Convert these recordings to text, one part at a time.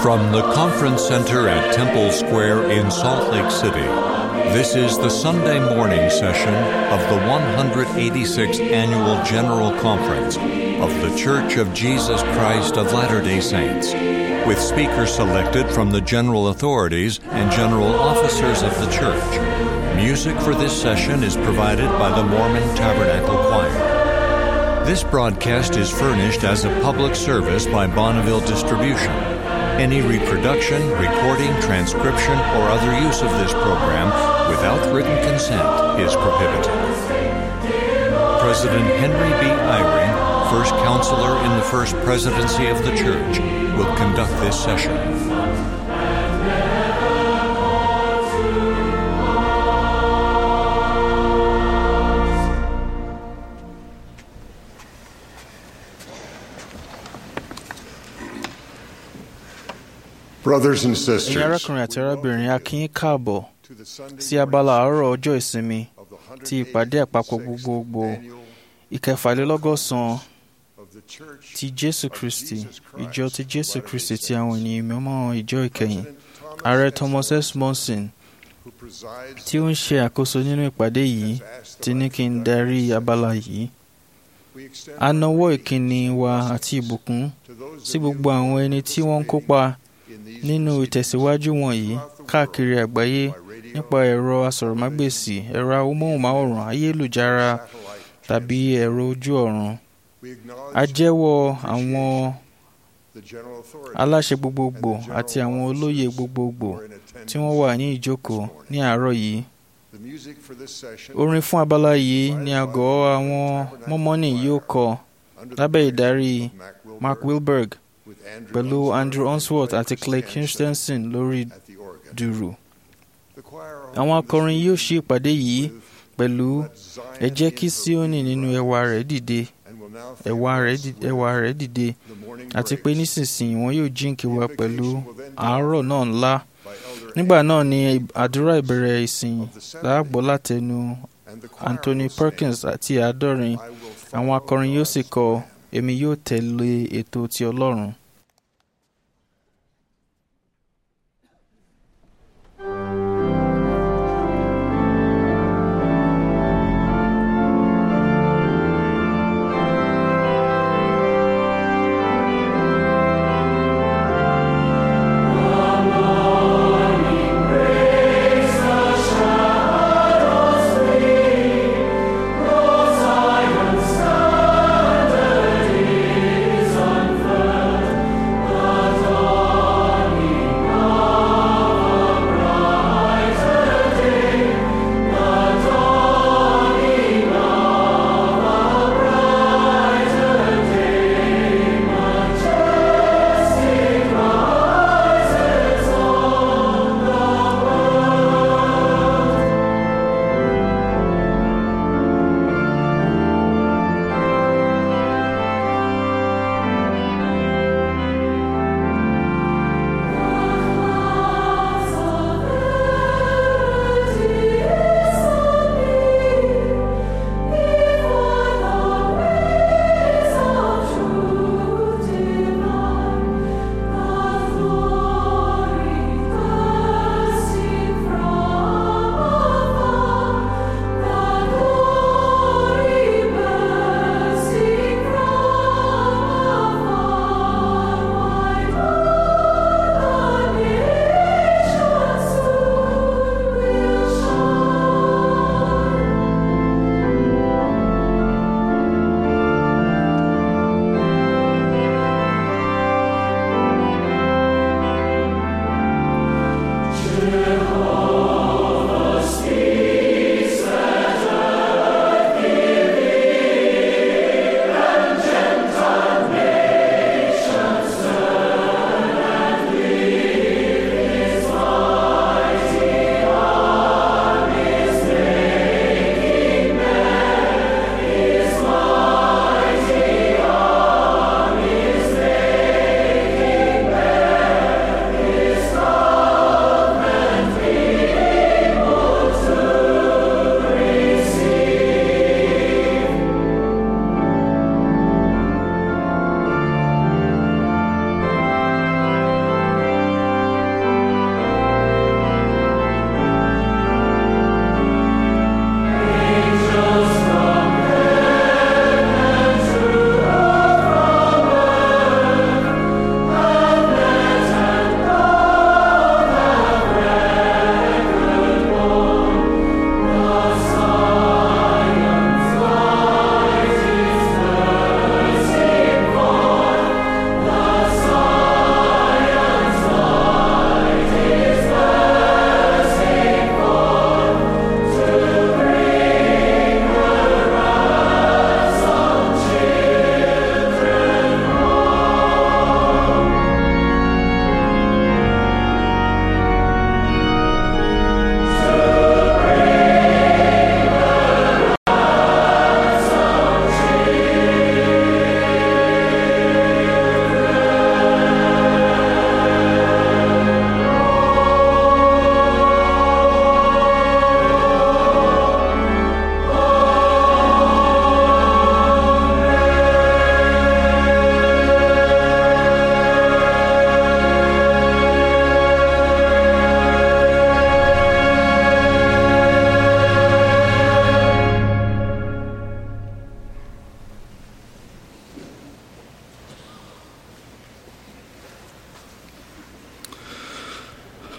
From the Conference Center at Temple Square in Salt Lake City, this is the Sunday morning session of the 186th Annual General Conference of The Church of Jesus Christ of Latter day Saints, with speakers selected from the general authorities and general officers of the church. Music for this session is provided by the Mormon Tabernacle Choir. This broadcast is furnished as a public service by Bonneville Distribution. Any reproduction, recording, transcription, or other use of this program without written consent is prohibited. President Henry B. Eyring, first counselor in the first presidency of the church, will conduct this session. Brothers and ẹ̀yin sisters, arákùnrin àti arábìnrin a kí yín káàbọ̀ sí abala àárọ̀ ọjọ́ ìsinmi ti ìpàdé àpapọ̀ gbogbogbò ìkẹfàlélọ́gọ́sàn ti jésù kristi ìjọ ti jésù kristi ti àwọn ènìyàn mímọ́ ìjọ ìkẹyìn ààrẹ thomas s monson tí ó ń ṣe àkóso nínú ìpàdé yìí ti ní kí n darí abala yìí a nawọ́ ìkíni wa àti ìbùkún sí gbogbo àwọn ẹni tí wọ́n ń kópa nínú ìtẹ̀síwájú wọ̀nyí káàkiri àgbáyé nípa ẹ̀rọ asọ̀rọ̀mágbèsì ẹ̀rọ amóhùnmáwòrán ayélujára tàbí ẹ̀rọ ojú ọ̀run. a jẹ́wọ́ àwọn aláṣẹ gbogbogbò àti àwọn olóyè gbogbogbò tí wọ́n wà ní ìjókòó ní àárọ̀ yìí. orin fún abala yìí ni àgọ́ àwọn mọ́mọ́nì yóò kọ lábẹ́ ìdarí mark wilberg pẹ̀lú andrew onsworth àti clay christensen lórí dùrù. àwọn akọrin yóò ṣí ìpàdé yìí pẹ̀lú ẹ jẹ́ kí síónì nínú ẹwà rẹ̀ dìde ẹwà rẹ̀ dì- ẹwà rẹ̀ dìde àti pé nísinsìnyí wọn yóò jíǹkí wa pẹ̀lú àárọ̀ náà ńlá nígbà náà ni àdúrà ìbẹ̀rẹ̀ ìsìn láàgbọ́ látẹnu anthony perkins àti àádọ́rin àwọn akọrin yóò sì kọ èmi yóò tẹ̀lé ètò ti ọlọ́run. Standard is unfurled.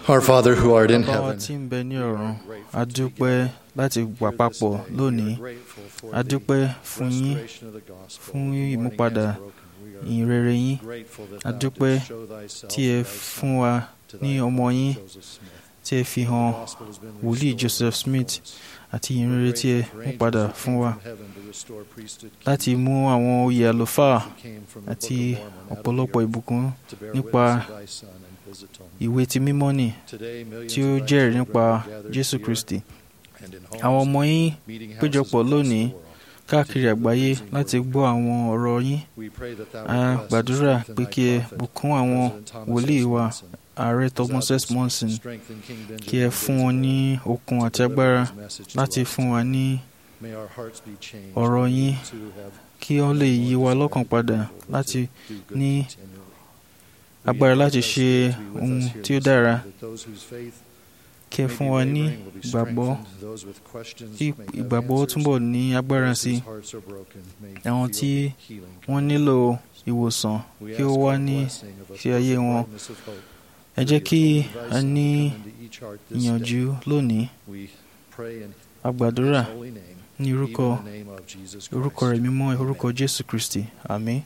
Our Father who art in bàbá wa heaven, tí ń bẹ ní ọ̀run a dúpẹ́ láti wà papọ̀ lónìí a dúpẹ́ fún yín fún ìmúpadà ìyìn rere yín a dúpẹ́ tí ẹ fún wa ní ọmọ yín tí ẹ fi hàn wòlíì Joseph Smith àti ìyìn rere tí ẹ mú padà fún wa láti mú àwọn oyè àlùfáà àti ọ̀pọ̀lọpọ̀ ìbùkún nípa ìwé ti mímọ́ nì tí ó jẹ́rìí nípa Jésù Kristi àwọn ọmọ yín péjọpọ̀ lónìí káàkiri àgbáyé láti gbọ́ àwọn ọ̀rọ̀ yín a gbàdúrà pé kí ẹ bùkún àwọn wòlíì wa ààrẹ Thomas S. Monson kí ẹ fún wọn ní okun àti agbára láti fún wa ní ọ̀rọ̀ yín kí ó lè yí wa lọ́kàn padà láti ní agbára láti ṣe ohun tí ó dára kí ẹ fún wa ní ìgbàgbọ́ kí ìgbàgbọ́ túbọ̀ ní agbára sí i àwọn tí wọ́n nílò ìwòsàn kí ó wá ní sí ayé wọn ẹ jẹ́ kí a ní ìyànjú lónìí a gbàdúrà ní orúkọ orúkọ rẹ̀ mímọ́ orúkọ Jésù Kristi àmín.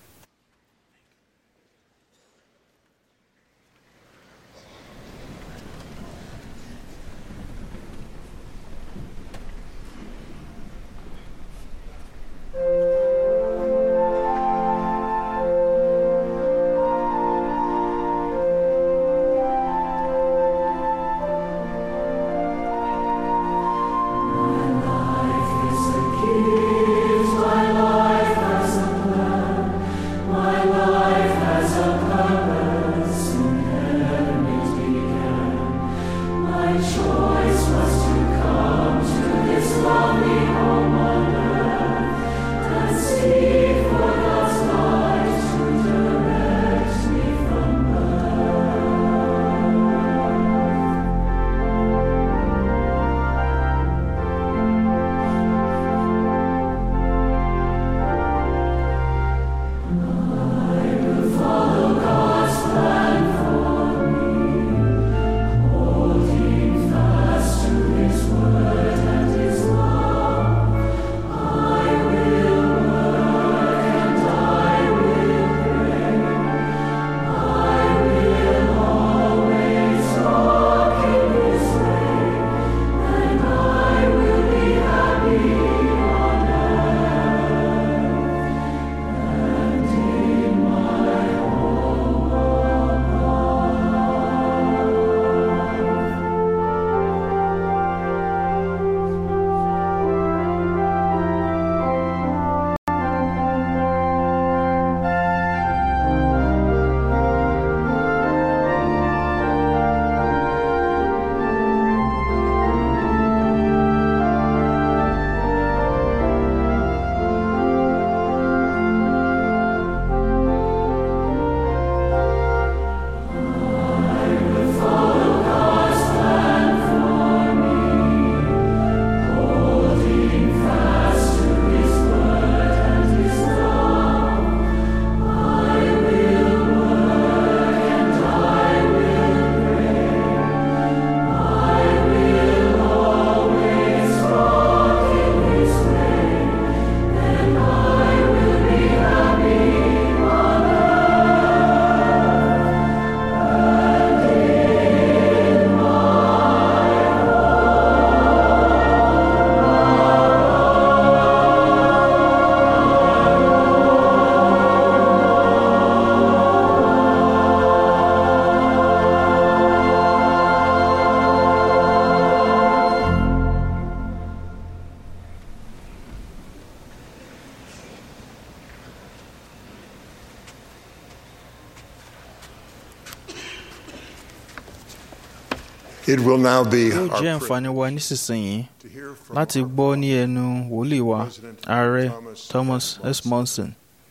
It will now be yóò our jẹ́ privilege àǹfààní wa nísinsìnyí to hear from láti our gbọ́ ní ẹnu wòlíì wa President ààrẹ Thomas Thomas S. S. Monson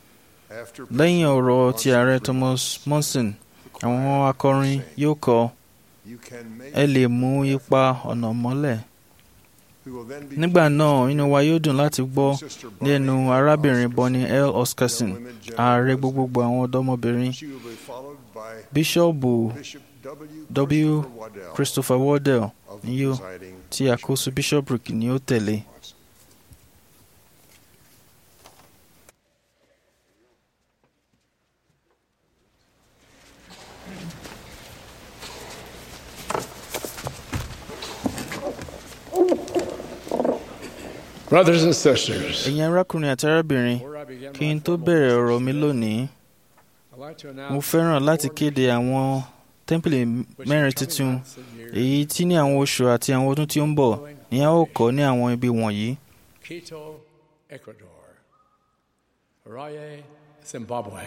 after lẹ́yìn President ọ̀rọ̀ ti ààrẹ Monson's Thomas Monson remarks, àwọn akọrin yóò kọ you can make ẹ lè mú ipa ọ̀nà mọ́lẹ̀ We will then be nígbà náà inú wa yóò dùn láti gbọ́ Sister ní ẹnu Bonnie arábìnrin Oscarson, Bonnie L. Oscarson Women General ààrẹ President. gbogbogbò àwọn ọ̀dọ́mọbìnrin She will be followed by bíṣọ́ọ̀bù Bishop W. Christopher Wardell of ni yóò presiding tí àkóso bishopric ni ó tẹ̀lé. Brothers and sisters, ẹ̀yin arákùnrin àti arábìnrin before I begin kí my n tó formal bẹ̀rẹ̀ ọ̀rọ̀ presentation, mi lónìí I'd like to mo announce fẹ́ràn the láti four kéde àwọn tẹ́ḿpìlì which mẹ́rin in coming tuntun months and years èyí tí ní àwọn oṣù àti àwọn ọdún tí ó ń bọ̀ ni a ó kọ́ ní àwọn ibi wọ̀nyí Quito, Ecuador, Harare, Zimbabwe,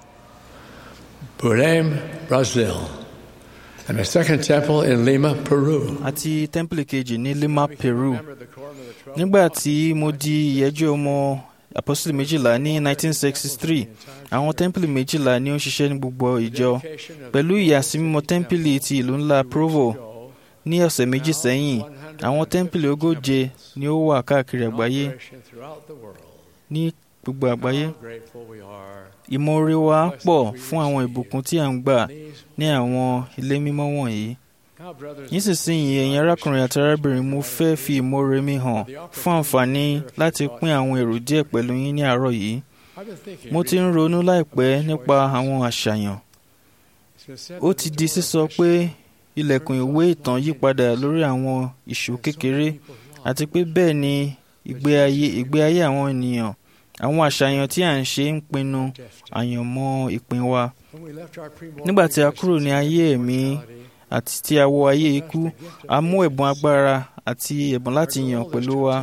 Belém, Brazil, and a second temple in Lima, Peru. àti tẹ́ḿpìlì kejì ní Lima Peru Remember the quorum of the 12 nígbà tí mo di ìyẹ́jú ọmọ apostoli méjìlá ní 1963 àwọn tẹ́ḿpìlì méjìlá ni ó ń ṣiṣẹ́ ní gbogbo ìjọ dedication of pẹ̀lú ìyàsímímọ́ tẹ́ḿpìlì ti ìlú ńlá Provo ago, ní ọ̀sẹ̀ méjì sẹ́yìn àwọn tẹ́ḿpìlì ogóje ni ó wà káàkiri in àgbáyé operation throughout the world. ní gbogbo àgbáyé How grateful we are. ìmoore wa pọ̀ fún àwọn ìbùkún tí à ń gbà These- ní àwọn ilé mímọ́ wọ̀nyí Now, brothers and nísinsìnyí ẹ̀yin arákùnrin àti arábìnrin mo fẹ́ fi ìmoore mi hàn fún àǹfààní láti pín àwọn èrò díẹ̀ pẹ̀lú yín ní àárọ̀ yìí I've been thinking mo ti ń ronú láìpẹ́ nípa àwọn àṣàyàn It's been said ó that ti the di door sísọ of pé ilẹ̀kùn ìwé ìtàn yí padà lórí àwọn ìṣó kékeré àti pé bẹ́ẹ̀ ni ìgbé ayé ìgbé ayé àwọn ènìyàn àwọn àṣàyàn tí à ń ṣe ń pinnu àyànmọ́ ìpín wa nígbà tí a kúrò ní ayé ẹ̀mí àti tí a wọ ayé ikú a mú ẹ̀bùn agbára àti ẹ̀bùn láti yàn pẹ̀lú wa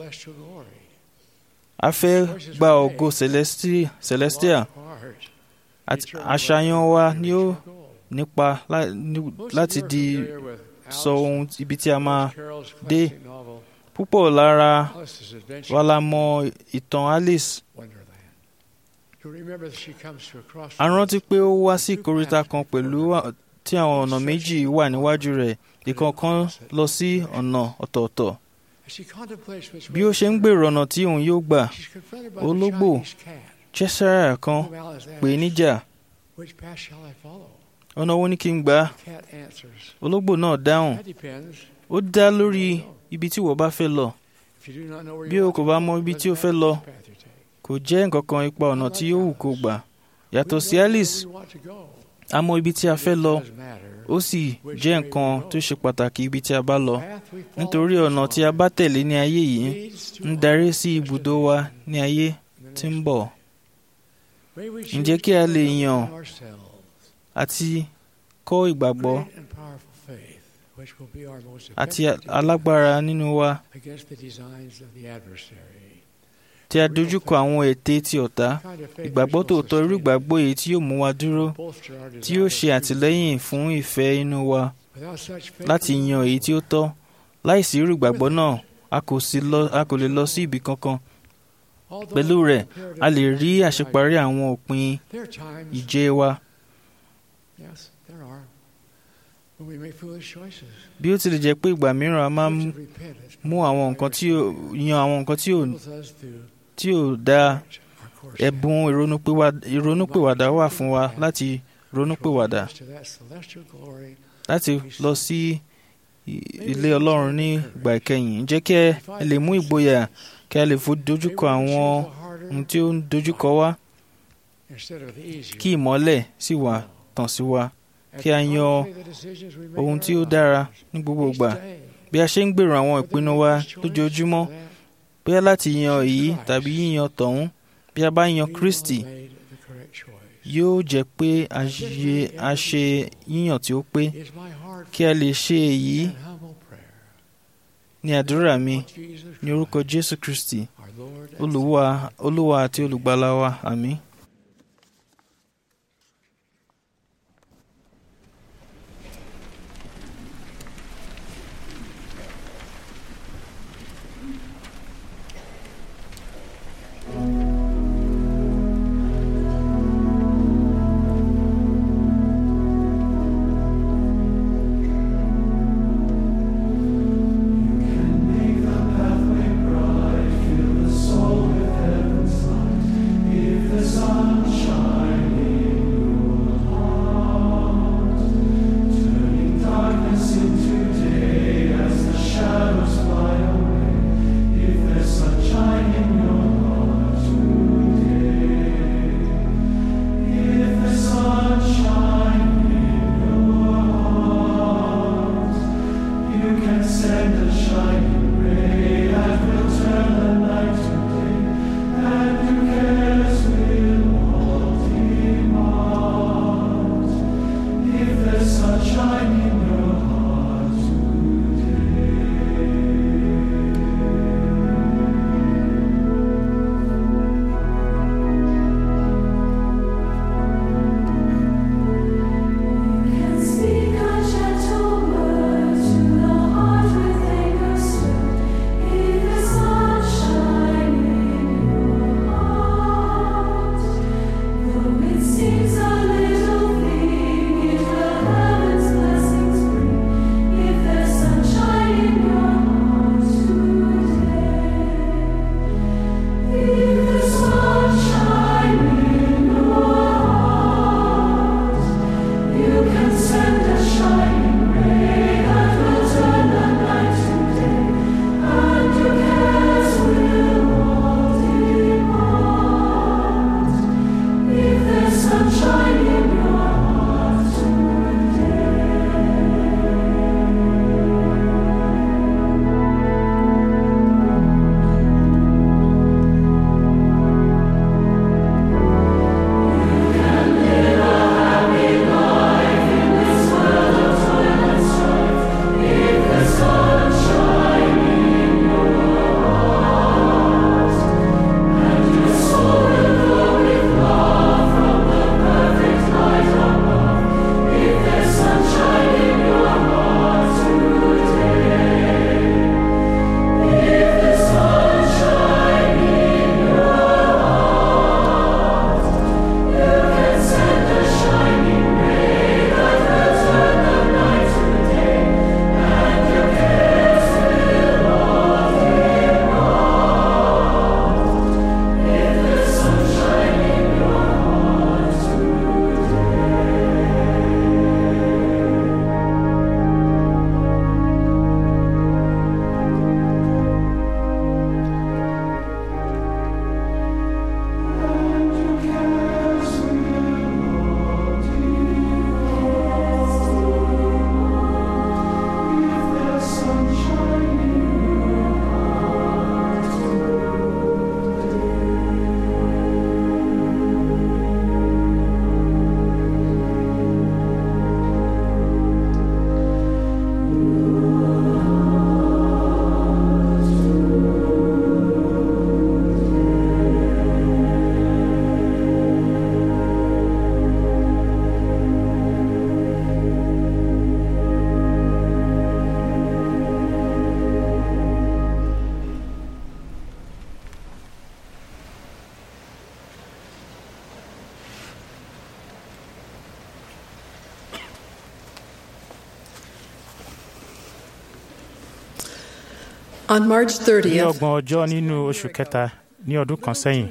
a fẹ́ gba ògo celesti- celestial àti àṣàyàn wa ni ó nípa lá- ní- láti di sọ ohun ibi tí a máa dé. púpọ̀ lára wa la mọ ìtàn Alice a rántí pé ó wá sí ìkóríta kan pẹ̀lú à- tí àwọn ọ̀nà méjì wà níwájú rẹ̀ ìkọ̀ọ̀kan lọ sí ọ̀nà ọ̀tọ̀ọ̀tọ̀ bí ó ṣe ń gbèrò ọ̀nà tí òun yóò gbà ológbò cheshire kan pè é níjà ọ̀nà wo ni kí n gbà ológbò náà dáhùn ó dá lórí ibi tí wọ́n bá fẹ́ lọ Bí o kò bá mọ ibi tí o fẹ́ lọ, kò jẹ́ nǹkan kan ipa ọ̀nà tí yóò wù kó gbà yàtọ̀ sí Alice a mọ ibi tí a fẹ́ lọ ó sì jẹ́ nǹkan tó ṣe pàtàkì ibi tí a bá lọ nítorí ọ̀nà tí a bá tẹ̀lé ní ayé yìí ń darí sí ibùdó wa ní ayé tí ń bọ̀ ǹjẹ́ kí a lè yàn àti kọ́ ìgbàgbọ́ àti alágbára nínú wa tí a dojúkọ àwọn ète ti ọ̀tá ìgbàgbọ́ tòótọ́ irú ìgbàgbọ́ èyí tí yóò mú wa dúró tí yóò ṣe àtìlẹ́yìn fún ìfẹ́ inú wa láti yan èyí tí ó tọ́ láìsí irú ìgbàgbọ́ náà a kò sì lọ- a kò lè lọ sí ibì kankan pẹ̀lú rẹ̀ a lè rí àṣeparí àwọn òpin ìje wa bí ó tilẹ̀ jẹ́ pé ìgbà mìíràn a máa ń mú àwọn nǹkan tí ò yan àwọn nǹkan tí ò tí ò dáa ẹ̀bùn ìrònúpìwà- ìrònúpìwàdà wà fún wa láti ronúpìwàdà láti lọ sí i- ilé Ọlọ́run ní ìgbà ìkẹyìn jẹ́ kí ẹ lè mú ìgboyà kí a lè fo dojúkọ àwọn ohun tí ó ń dojúkọ wá kí ìmọ́lẹ̀ sì wà tàn sí wa kí a yan ohun tí ó dára ní gbogbo ìgbà bí a ṣe ń gbèrò àwọn ìpinnu wa lójoojúmọ́ bóyá láti yan èyí tàbí yíyan tọ̀hún bí a bá yan Kristi yóò jẹ́ pé a ṣe- a ṣe yíyàn tí ó pé kí a lè ṣe èyí ní àdúrà mi ní orúkọ Jésù Kristi Olúwa Olúwa àti olùgbàlà wa àmín. If the sun On March ní 30th, ọgbọ̀n ọjọ́ nínú oṣù kẹta ní ọdún kan sẹ́yìn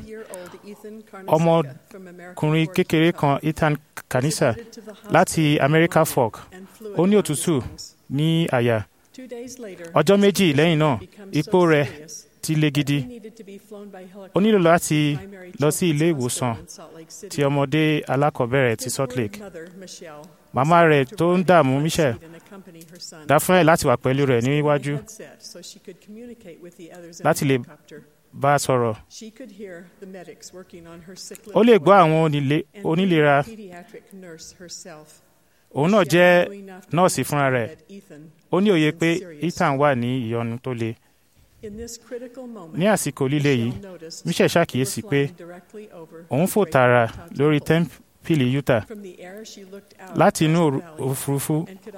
ọmọkùnrin kékeré kan ethan kanisa láti america fork ó ní òtútù ní àyà ọjọ́ méjì lẹ́yìn náà ipò rẹ̀ ti le gidi ó nílò láti lọ sí ilé ìwòsàn ti ọmọdé alákọ̀ọ́bẹ̀rẹ̀ ti salt lake màmá rẹ̀ tó ń dààmú michelle dá fún ẹ̀ láti wà pẹ̀lú rẹ̀ níwájú láti lè bá a sọ̀rọ̀ ó lè gbọ́ àwọn onílé- onílera òun náà jẹ́ nọ́ọ̀sì fúnra rẹ̀ ó ní òye pé ethan wà ní ìyọnu tó le ní àsìkò líle yìí michelle ṣàkíyèsí pé òun fò tààrà lórí tẹ́ḿpìlì utah láti inú òru- òfurufú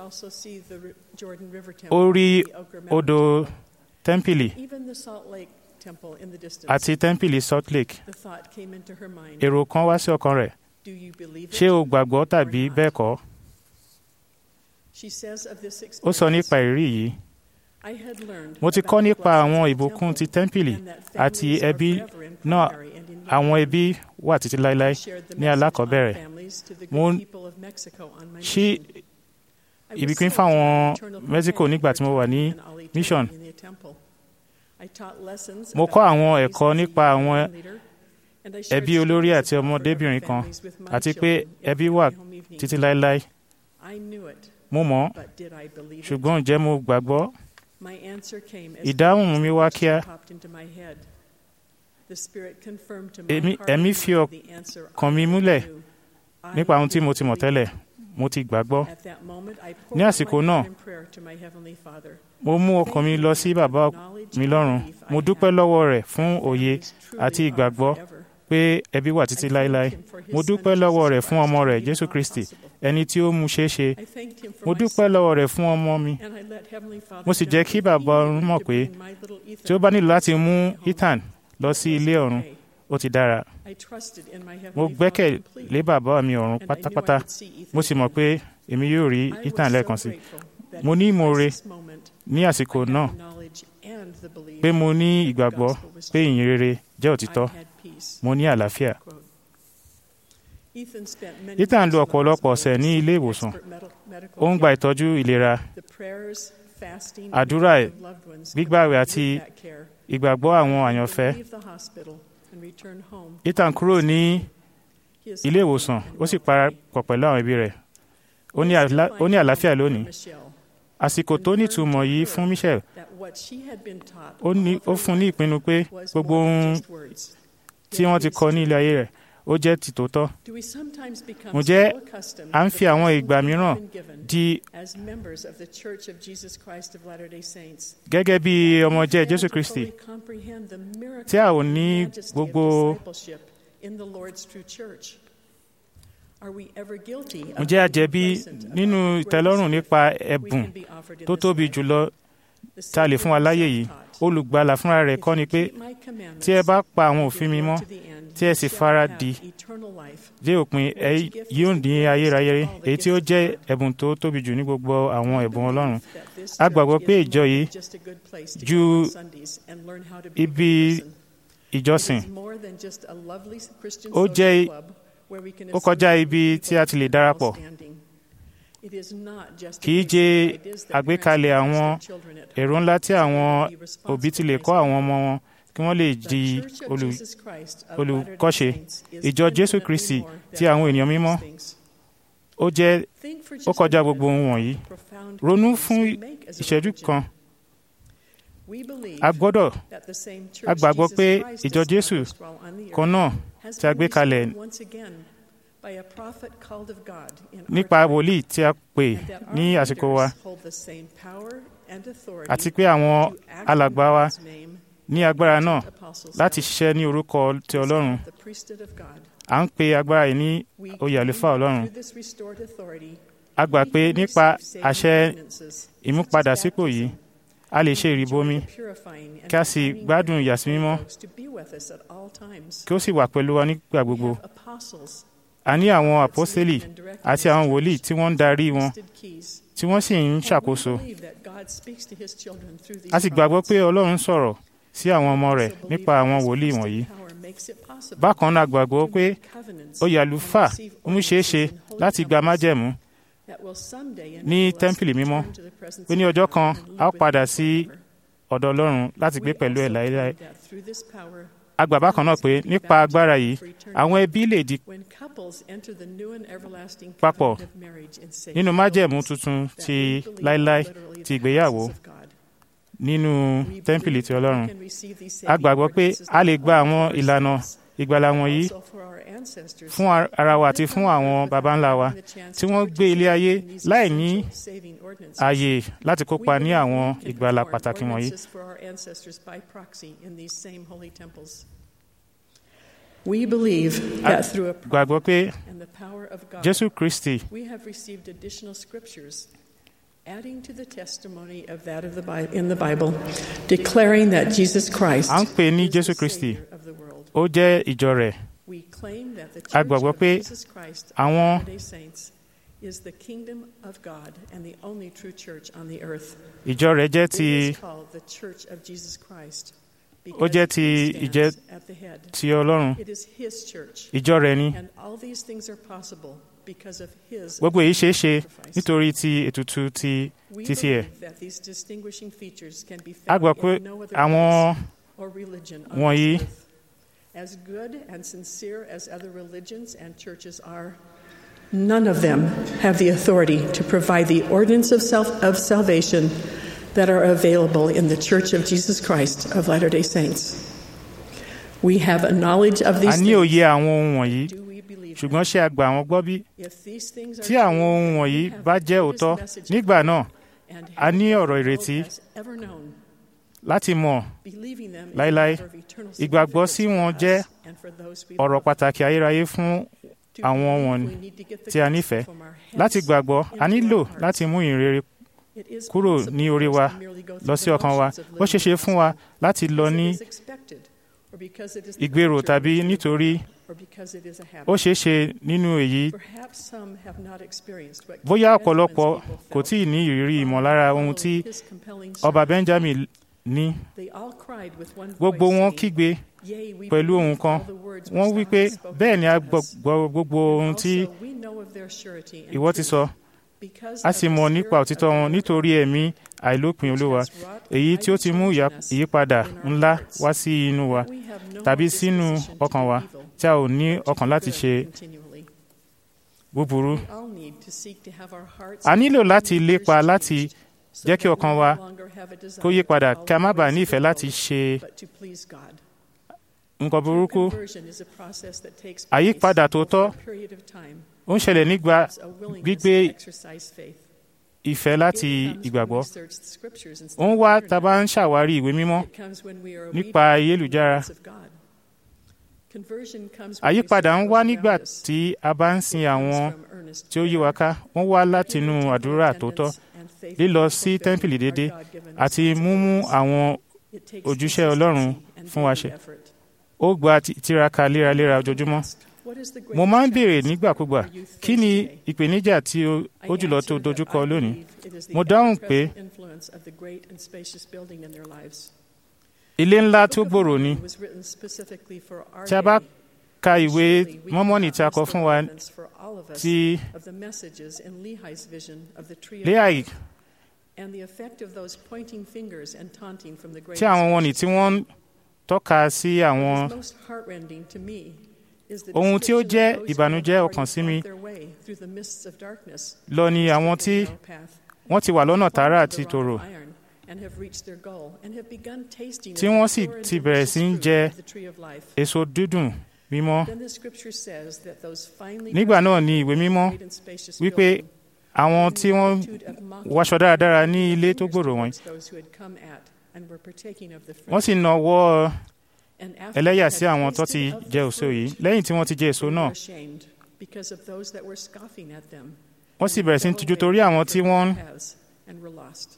ó rí odò tẹ́ḿpìlì àti tẹ́ḿpìlì salt lake èrò kan wá sí ọkàn rẹ̀ ṣé o gbàgbọ́ tàbí bẹ́ẹ̀ kọ́ ó sọ nípa ìrírí yìí mo ti kọ́ nípa àwọn ìbùkún ti tẹ́ḿpìlì àti ẹbí náà àwọn ẹbí wà títí láéláé ní alákọ̀ọ́bẹ̀rẹ̀ mo ṣí ìbíkún fáwọn mexico nígbà tí mo wà ní mission mo kọ́ àwọn ẹ̀kọ́ nípa àwọn ẹbí olórí àti ọmọdébìnrin kan àti pé ẹbí wà títí láéláé mo mọ̀ ọ́, ṣùgbọ́n ǹjẹ́ mo gbàgbọ́ ìdáhùn mi wá kíá Èmi- ẹ̀mí fi ọkàn mi múlẹ̀ nípa ohun tí mo ti mọ̀ tẹ́lẹ̀ mo ti gbàgbọ́ ní àsìkò náà mo mú ọkàn mi lọ sí bàbá mi lọ́run mo dúpẹ́ lọ́wọ́ rẹ̀ fún òye àti ìgbàgbọ́ pé ẹbí wà títí láéláé mo dúpẹ́ lọ́wọ́ rẹ̀ fún ọmọ rẹ̀ jésù kristi ẹni tí ó mú ṣeé ṣe mo dúpẹ́ lọ́wọ́ rẹ̀ fún ọmọ mi mo sì jẹ́ kí bàbá ọ̀run mọ̀ pé tí ó bá nílò láti mú ethan lọ sí ilé ọ̀run ó ti dára mo gbẹ́kẹ̀ lé bàbá mi ọ̀run pátápátá mo sì mọ̀ pé èmi yóò rí ethan lẹ́ẹ̀kan sí mo ní ìmoore ní àsìkò náà pé mo ní ìgbàgbọ́ pé ìyìn rere jẹ́ òtítọ́ mo ní àlàáfíà ethan lo ọ̀pọ̀lọpọ̀ ọ̀sẹ̀ ní ilé ìwòsàn ó ń gba ìtọ́jú ìlera àdúrà gbígbàwẹ̀ àti ìgbàgbọ́ àwọn àyànfẹ́ ethan kúrò ní ilé ìwòsàn ó sì parapọ̀ pẹ̀lú àwọn ẹbí rẹ̀ ó ní àlá- ó ní àlàáfíà lónìí àsìkò tó nítumọ̀ yìí fún michelle ó ní- ó fún ní ìpinnu pé gbogbo ohun tí wọ́n ti kọ ní ilé ayé rẹ̀ ó jẹ́ tìtótọ́ ǹjẹ́ à ń fi àwọn ìgbà mìíràn di gẹ́gẹ́ bí ọmọ jẹ́ jésù kristi tí a ò ní gbogbo ǹjẹ́ a jẹ̀bi nínú ìtẹ́lọ́rùn nípa ẹ̀bùn tó tóbi jùlọ tá a lè fún wa láyé yìí olùgbàlà fúnra rẹ̀ kọ́ ni pé tí ẹ bá pa àwọn òfin mi mọ́ tí ẹ sì fara dì dé òpin ẹ yóò ní ayérayé èyí tí ó jẹ́ ẹ̀bùn tó tóbi jù ní gbogbo àwọn ẹ̀bùn ọlọ́run a gbàgbọ́ pé ìjọ yìí ju ibi ìjọsìn ó jẹ́ ó kọjá ibi tí a ti lè darapọ̀ kì í jẹ́ àgbékalẹ̀ àwọn èrò ńlá tí àwọn òbí ti lè kọ́ àwọn ọmọ wọn kí wọ́n lè di olù- olùkọ́ṣe ìjọ jésù kristi ti àwọn ènìyàn mímọ́ ó jẹ́ ó kọjá gbogbo ohun wọ̀nyí ronú fún ìṣẹ́jú kan a gbọ́dọ̀ a gbàgbọ́ pé ìjọ jésù kan náà tí a gbé kalẹ̀ nípa wòlíì tí a pè ní àsìkò wa àti pé àwọn alàgbà wa ní agbára náà láti ṣiṣẹ́ ní orúkọ ti ọlọ́run à ń pe agbára yìí ní oyè àlùfáà ọlọ́run a gbà pé nípa àṣẹ ìmúpadàsípò yìí a lè ṣe ìrìbọmi kí a sì gbádùn ìyàsímímọ́ kí ó sì wà pẹ̀lú wa nígbà gbogbo a ní àwọn àpọ́sítélì àti àwọn wòlíì tí wọ́n ń darí wọn tí wọ́n sì ń ṣàkóso a sì gbàgbọ́ pé ọlọ́run sọ̀rọ̀ sí àwọn ọmọ rẹ̀ nípa àwọn wòlíì wọ̀nyí bákan náà gbàgbọ́ pé oyè àlùfáà mú ṣeé ṣe láti gba májẹ̀mú ní tẹ́ḿpìlì mímọ́ pé ní ọjọ́ kan a ó padà sí ọ̀dọ̀ ọlọ́run láti gbé pẹ̀lú ẹ̀ láéláé a gbà bákan náà pé nípa agbára yìí àwọn ẹbí lè di papọ̀ nínú májẹ̀mú tuntun ti láéláé ti ìgbéyàwó nínú tẹ́ḿpìlì ti ọlọ́run a gbàgbọ́ pé a lè gba àwọn ìlànà ìgbàlà wọ̀nyí fún ara wa àti fún àwọn baba ńlá wa tí wọ́n gbé ilé ayé láì ní ààyè láti kópa ní àwọn ìgbàlà pàtàkì wọ̀nyí. We believe that through a gbàgbọ́ pé and the power of God, jésù kristi we have received additional scriptures adding to the testimony of that of the Bi- in the Bible, declaring that Jesus Christ à ń pè ní is the jésù kristi Savior of the world. ó jẹ́ ìjọ rẹ̀ We claim that the A Church gbàgbọ́ of pé Jesus Christ of àwọn- Latter-day Saints is the kingdom of God and the only true church on the earth. ìjọ rẹ̀ jẹ́ It ti is called the Church of Jesus Christ ó jẹ́ because ti he ìjẹ́ stands at the head. ti ọlọ́run It is his church. ìjọ rẹ̀ ni And all these things are possible because of his gbogbo èyí ṣeé ṣe sacrifice. nítorí ti ètùtù ti We títí ẹ̀ believe that these distinguishing features can be a found gbà pé in no other àwọn place or religion on wọ̀nyí- this earth. As good and sincere as other religions and churches are, none of them have the authority to provide the ordinance of, self, of salvation that are available in the Church of Jesus Christ of Latter day Saints. We have a knowledge of a these ní things. òye àwọn ohun wọ̀nyí Do we believe ṣùgbọ́n ṣé a gbà wọ́n gbọ́ bí them? If these things are tí àwọn true, ohun then wọ̀nyí we have bá the jẹ́ greatest òótọ́ message nígbà náà and a ní have ọ̀rọ̀ the world ìrètí has ever known. láti mọ̀ Believing them is láéláé. a matter of eternal Ìgbàgbọ́ sí significance wọn for jẹ́ us and for those we ọ̀rọ̀ love. pàtàkì ayérayé fún To àwọn believe, wọ̀nyí we need to get the tí a gospel nífẹ̀ẹ́ from our heads láti gbàgbọ́ a into nílò our hearts. láti mú ìrere It is kúrò possible ní for orí us wa to merely go lọ through sí the ọkàn wa motions of ó ṣeé ṣe living fún wa láti lọ because ní it is expected, or because it is the ìgbèrò nature tàbí of the nítorí God, or because it is a habit. ó ṣeé ṣe nínú èyí Perhaps some have not experienced what bóyá King ọ̀pọ̀lọpọ̀ Benjamin's kò people tí ì ní ìrírí felt ìmọ̀lára following ohun tí his compelling ọba sermon. benjamin ní They all cried with one gbogbo voice, wọn saying, kígbe Yea, we pẹ̀lú believe ohun kan all the words wọ́n which wí thou pé hast spoken bẹ́ẹ̀ ni a unto us. gbọ́ gbogbo ohun tí Also, we know of their surety and ìwọ ti truth, sọ because a of sì the mọ̀ spirit nípa of òtítọ́ the wọn Lord nítorí ẹ̀mí àìlópin olúwa èyí tí ó ti mú ìyà- ìyípadà ńlá wá sí inú wa We have no tàbí more sínú disposition to ọkàn do wa evil, tí a ò ní but to ọkàn do láti good ṣe continually. búburú We all need to seek to have our hearts a nílò and láti ears lépa láti changed so jẹ́ kí that ọkàn we wa no longer have a desire kó yí to padà follow kí a má the bàa ways ní of ìfẹ́ the láti world, ṣe but to please God. nǹkan burúkú Conversion is a process that takes Àyípadà place tòótọ́ over a period of time. ó ń ṣẹlẹ̀ nígbà It's a willingness gbígbé to exercise faith. ìfẹ́ láti It comes when we ìgbàgbọ́ search the scriptures instead ó ń of wá the tá a bá internet. ń ṣàwárí ìwé mímọ́ It comes when we are nípa obedient to the ayélujára. words of God. Conversion comes when we àyípadà ń seek wá those nígbà around us. tí a bá ń sin It comes àwọn from earnest tí ó yí wa prayer, ká wọ́n wá látinú pure àdúrà attendance tòótọ́ and faithful lílọ sí fulfilling tẹ́ḿpìlì our déédéé God-given àti múmú responsibilities. àwọn It takes ojúṣe consistency Ọlọ́run and fún wa daily ṣe. effort. ó gba ti- tiraka léraléra ojoojúmọ́ What is the mo máa ń greatest béèrè challenge nígbàkúgbà our youth kí face ni today? ìpèníjà tí ó I ó jùlọ tó answer that dojúkọ I lónìí believe it is the Mo dáhùn pé ever-present influence of the great and spacious building in their lives. ilé ńlá The tó Book of gbòòrò ni Mormon was written specifically for our tí a bá day. ka ìwé Surely we mọ́mọ́nì tí a cannot kọ miss the fún wa relevance for all of us tí of the messages in Lehi's vision of the tree of léàyè life and the effect of those pointing fingers and taunting from the great tí àwọn and wọ̀nnì tí wọ́n ń tọ́ka sí àwọn What is most heartrending to me is the Ohun tí ó description jẹ́ of those who ìbànújẹ́ have ọkàn sí already mi fought their way through the mists of darkness, lọ ni àwọn tí taken the narrow path, wọ́n ti wà lọ́nà tààrà followed àti the rod tòrò of iron, and have reached their goal, and have begun tasting of tí the wọ́n sì pure and ti bẹ̀rẹ̀ sí ń delicious jẹ fruit of the tree of life. èso dídùn mímọ́ Then the scripture says that those finely nígbà náà dressed ni ìwé mímọ́ great and spacious wípé building, àwọn in tí the wọ́n attitude of mocking, wáṣọ dáradára ní pointed ilé tó fingers gbòòrò wọ̀nyí towards those who had come at and were partaking of the fruit. wọ́n sì nawọ́ And after ẹlẹ́yà they sí had àwọn tó ti tasted of jẹ the èso yìí fruit, lẹ́yìn tí wọ́n ti jẹ èso they náà were ashamed because of those that were scoffing at them. wọ́n sì bẹ̀rẹ̀ sí ń tijú torí àwọn tí wọ́n ń and were lost.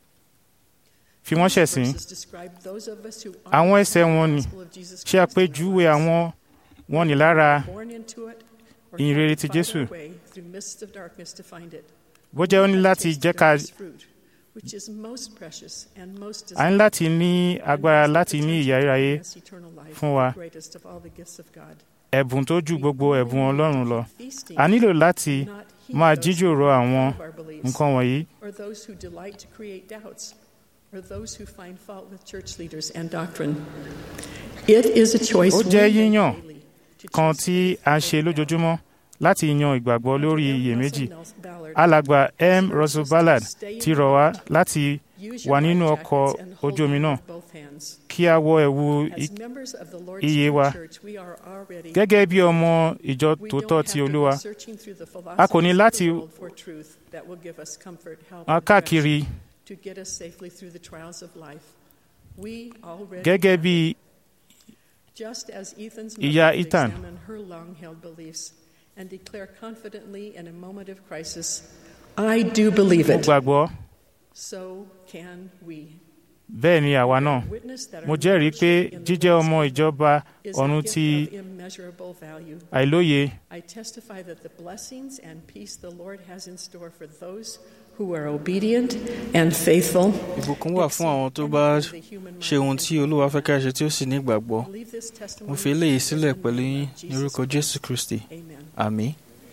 fi wọ́n ṣẹ̀sín Verses describe those of us who Àwọn are ẹsẹ̀ the wọn ni gospel of Jesus ṣe Christ in àpèjúwe our lives. àwọn wọn ní lára Born into it, or ìyìn rere cannot ti find Jésù. our way through mists of darkness to find it. bó jẹ́ ó ní láti jẹ́ ká which is most precious and most a ní láti ní agbára láti ní ìyà ayérayé fún wa greatest of all the gifts of God. ẹ̀bùn tó ju gbogbo ẹ̀bùn Ọlọ́run lọ a nílò láti máa jíjòrò àwọn nǹkan wọ̀nyí or those who delight to create doubts, or those who find fault with church leaders and doctrine. It is a choice ó we jẹ́ make yíyàn daily to kan choose tí faith a over ṣe doubt. lójoojúmọ́ láti yan ìgbàgbọ́ lórí Dr. M. iyèméjì Russell Ballard alàgbà m russell ballard Stay ti in rọ̀ wá the láti Use wà your nínú life ọkọ̀ jackets and hold ojú omi them náà with both hands. kí a wọ ẹ̀wù As i- members of the Lord's iye wa Church, we are already gẹ́gẹ́ bí ọmọ ìjọ We tòótọ́ don't ti have to olúwa be searching through the a kò ní philosophies of láti the world for truth that will give us comfort, help, wọn and káàkiri direction to get us safely through the trials of life. We already gẹ́gẹ́ have bí it. Just as Ethan's Ìyá mother could Ethan. examine her long-held beliefs and declare confidently in a moment of crisis, I do believe mo it. gbàgbọ́ So can we. bẹ́ẹ̀ ni àwa náà Witness that our mo jẹ́rìí pé membership in the jíjẹ́ Lord's ọmọ Church ìjọba is a ọ̀run gift ti of immeasurable value. àìlóye I testify that the blessings and peace the Lord has in store for those who are obedient and faithful. ìbùkún wà fún àwọn tó bá ṣe ohun tí olúwa fẹ́ ká ṣe tí ó sì ní ìgbàgbọ́ Leave this mo testimony fi eléyìí sílẹ̀ in pẹ̀lú the yín name of ní Jesus orúkọ jésù Christ. kristi Amen. àmín.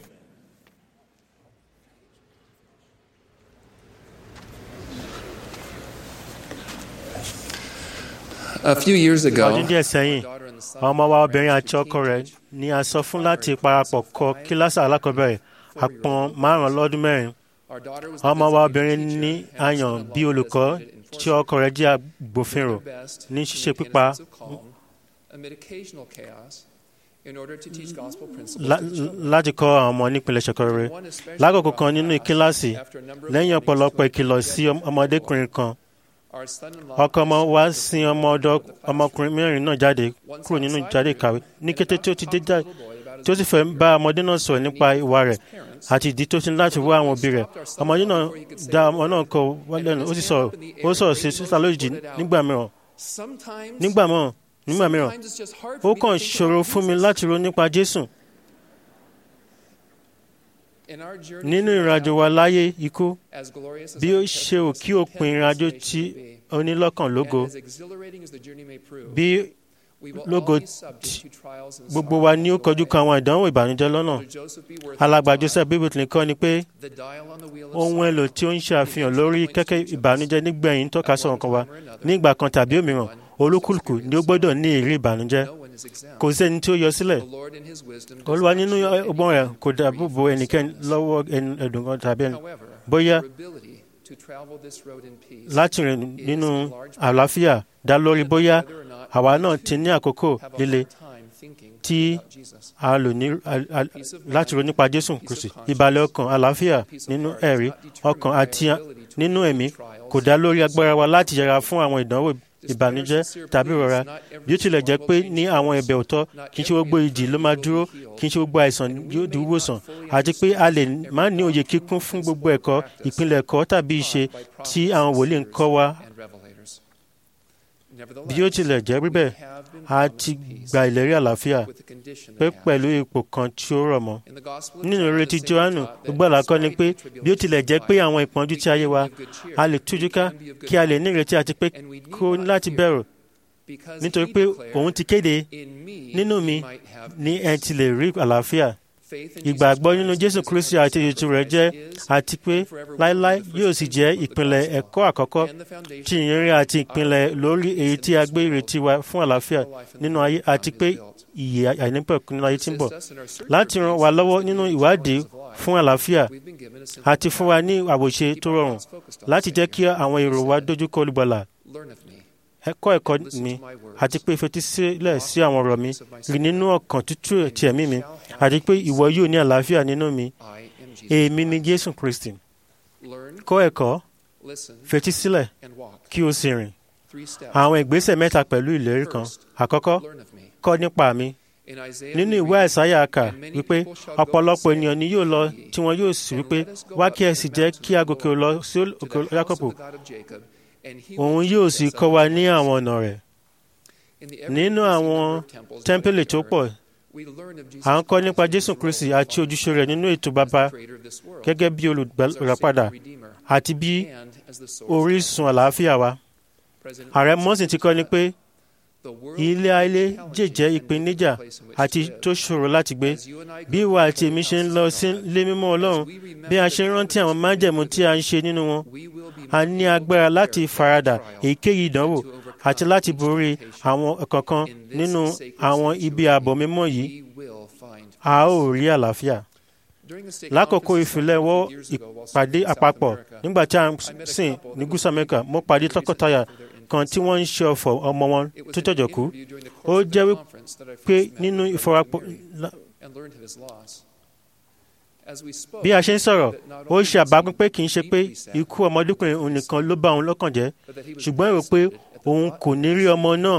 A few years ago, ọdún díẹ̀ sẹ́yìn àwọn ọmọ wa obìnrin àti ọkọ rẹ̀ ni a sọ fún láti parapọ̀ kọ́ kíláàsì alákọ̀ọ́bẹ̀rẹ̀ àpọ̀n márùn-ún lọ́dún mẹ́rin àwọn ọmọ wa obìnrin ní àyàn bí olùkọ́ tí ọkọ rẹ̀ jẹ́ agbófinró ní ṣíṣe pípa lá- láti kọ́ àwọn ọmọ nípìnlẹ̀ ṣẹ̀kọ̀rẹ́ lákòókò kan nínú kíláàsì lẹ́yìn ọ̀pọ̀lọpọ̀ ìkìlọ̀ sí ọmọdékùnrin kan ọkọ ọmọ wa sin ọmọ ọ̀dọ̀ ọmọkùnrin mẹ́rin náà jáde kúrò nínú jáde ìkàwé ní kété tí ó ti dé jáde tí ó sì fẹ́ bá ọmọdé náà sọ̀rọ̀ nípa ìwà rẹ̀ àti ìdí tó ti ní láti wá àwọn òbí rẹ̀ ọmọdé náà dá ọmọ náà kọ wá lẹ́nu ó sì sọ̀rọ̀ ó sọ̀rọ̀ sí sísá lójijì nígbà mìíràn nígbà mìíràn nígbà mìíràn ó kàn ṣòro fún mi láti ronú nípa Jésù nínú ìrìnàjò wa láyé ikú bí ó ṣe ò kí òpin ìrìnàjò tí onílọ́kàn lógo bí lógo tí gbogbo wa ní ó kọjú kan àwọn ìdánwò ìbànújẹ́ lọ́nà alàgbà Joseph bíbélì kọ́ ni pé ohun èlò tí ó ń ṣàfihàn lórí kẹ́kẹ́ ìbànújẹ́ nígbẹ̀yìn ń tọ́ka sọ̀rọ̀ kan wa ní ìgbà kan tàbí òmíràn olúkúlùkù ni ó gbọ́dọ̀ ní ìrírí ìbànújẹ́ kò sẹ́ni tí ó yọ sílẹ̀ olúwa nínú ọgbọ́n rẹ̀ kò dáàbò bo ẹnikẹ́ni lọ́wọ́ ẹnu- ẹ̀dùn kan tàbí ẹni bóyá láti rìn nínú àlàáfíà dá lórí bóyá àwa náà ti ní àkókò líle tí a lò ní a- a- láti ronú nípa Jésù Kristi ìbàlẹ̀ ọkàn àlàáfíà nínú ẹ̀rí ọkàn àti nínú ẹ̀mí kò dá lórí agbára wa láti yẹra fún àwọn ìdánwò ìbànújẹ́ tàbí ìrora bí ó tilẹ̀ jẹ́ pé ní àwọn ẹ̀bẹ̀ òótọ́ kì í ṣe gbogbo ìjì ló máa dúró kì í ṣe gbogbo àìsàn yóò di wíwòsàn àti pé a lè má ní òye kíkún fún gbogbo ẹ̀kọ́ ìpínlẹ̀ ẹ̀kọ́ tàbí ìṣe tí àwọn wòlíì ń kọ́ wa bí ó tilẹ̀ jẹ́ bíbẹ̀ a ti gba ìlérí àlàáfíà pé pẹ̀lú ipò kan tí ó rọ̀ mọ́ nínú ìrètí Jòhánù gbogbo àlàkọ́ ni pé bí ó tilẹ̀ jẹ́ pé àwọn ìpọ́njú tí ayé wa a lè tújú ká kí a lè ní ìrètí àti pé kó ní láti bẹ̀rù nítorí pé òun ti kéde nínú mi ní ẹ ti lè rí àlàáfíà ìgbàgbọ́ nínú Jésù Kristi àti ètò rẹ̀ jẹ́ àti pé láéláé yóò sì jẹ́ ìpìlẹ̀ ẹ̀kọ́ àkọ́kọ́ tí ìyìnrere àti ìpìlẹ̀ lórí èyí tí a gbé ìrètí wa fún àlàáfíà nínú ayé àti pé ìyè àìnípẹ̀kun nínú ayé tí ń bọ̀ láti ràn wá lọ́wọ́ nínú ìwádìí fún àlàáfíà àti fún wa ní àwòṣe tó rọrùn láti jẹ́ kí àwọn èrò wa dojúkọ olùgbàlà ẹ̀kọ́ ẹ̀kọ́ mi àti pé fetísílẹ̀ sí àwọn ọ̀rọ̀ mi rí nínú ọkàn tútù ti ẹ̀mí mi àti pé ìwọ yóò ní àlàáfíà nínú mi èmi ni Jésù Kristi kọ́ ẹ̀kọ́ fetísílẹ̀ kí o sì rìn àwọn ìgbésẹ̀ mẹ́ta pẹ̀lú ìlérí kan àkọ́kọ́ kọ́ nípa mi nínú ìwé àìsáyà kà wípé ọ̀pọ̀lọpọ̀ ènìyàn ni yóò lọ tí wọn yóò sì wípé wá kí ẹ sì jẹ́ kí a gòkè lọ sí òkè Jákọ́bù òun yóò sì kọ́ wa ní àwọn ọ̀nà rẹ̀ nínú àwọn tẹ́ḿpìlì tó pọ̀ à ń kọ́ nípa jésù kristi àti ojúṣe rẹ̀ nínú ètò bàbá gẹ́gẹ́ bí olùràpadà àti bí orísun àlàáfíà wa ààrẹ mọ́sìn ti kọ́ ni pé ilé ayé jẹ́jẹ́ ìpèníjà àti tó ṣòro láti gbé bí ìwà àti èmi ṣe ń lọ sí ilé mímọ́ ọlọ́run bí a ṣe ń rántí àwọn májẹ̀mú tí a ń ṣe nínú wọn a ní agbára láti faradà èyíkéyìí ìdánwò àti láti borí àwọn kankan nínú àwọn ibi ààbò mímọ́ yìí a ó rí àlàáfíà lákòókò ìfilẹ̀wọ́ ìpàdé àpapọ̀ nígbà tí a ń sìn ní gúúsù amẹ́ríkà mo pàdé tọkọtaya kan tí wọ́n ń ṣe ọ̀fọ̀ ọmọ wọn tó jọ̀jọ̀ kú ó jẹ́ wípé nínú ìfọwọ́pọ̀ bí a ṣe ń sọ̀rọ̀ ó ṣe àbápín pé kì í ṣe pé ikú ọmọdékùnrin òun nìkan ló bá òun lọ́kàn jẹ́ ṣùgbọ́n èrò pé òun kò ní rí ọmọ náà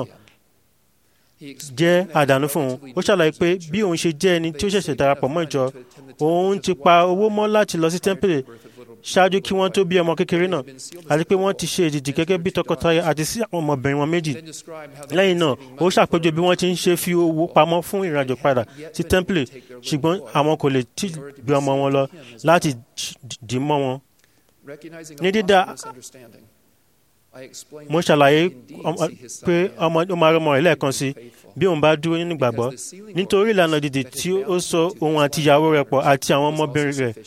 jẹ́ àdánù fún òun ó ṣàlàyé pé bí òun ṣe jẹ́ ẹni tí ó ṣẹ̀ṣẹ̀ darapọ̀ mọ́ ìjọ òun ti pa owó mọ́ láti lọ sí tẹ́ḿpìlì ṣáájú kí wọ́n tó bí ọmọ kékeré náà àti pé wọ́n ti ṣe èdìdì gẹ́gẹ́ bí tọkọtaya àti sí àwọn ọmọbìnrin wọn méjì lẹ́yìn náà ó ṣàpèjọ bí wọ́n ti ń ṣe fi owó pamọ́ fún ìrìnàjò padà sí tẹ́ḿpìlì ṣùgbọ́n àwọn kò lè tí gbé ọmọ wọn lọ láti dì mọ́ wọn. ní dídá mo ṣàlàyé pé ọmọ ó máa rọmọ rẹ̀ lẹ́ẹ̀kan sí bí òun bá dúró nínú ìgbàgbọ́ nítorí ìlànà dìde tí ó so òun àti ìyàwó rẹ̀ pọ̀ àti àwọn ọmọbìnrin rẹ̀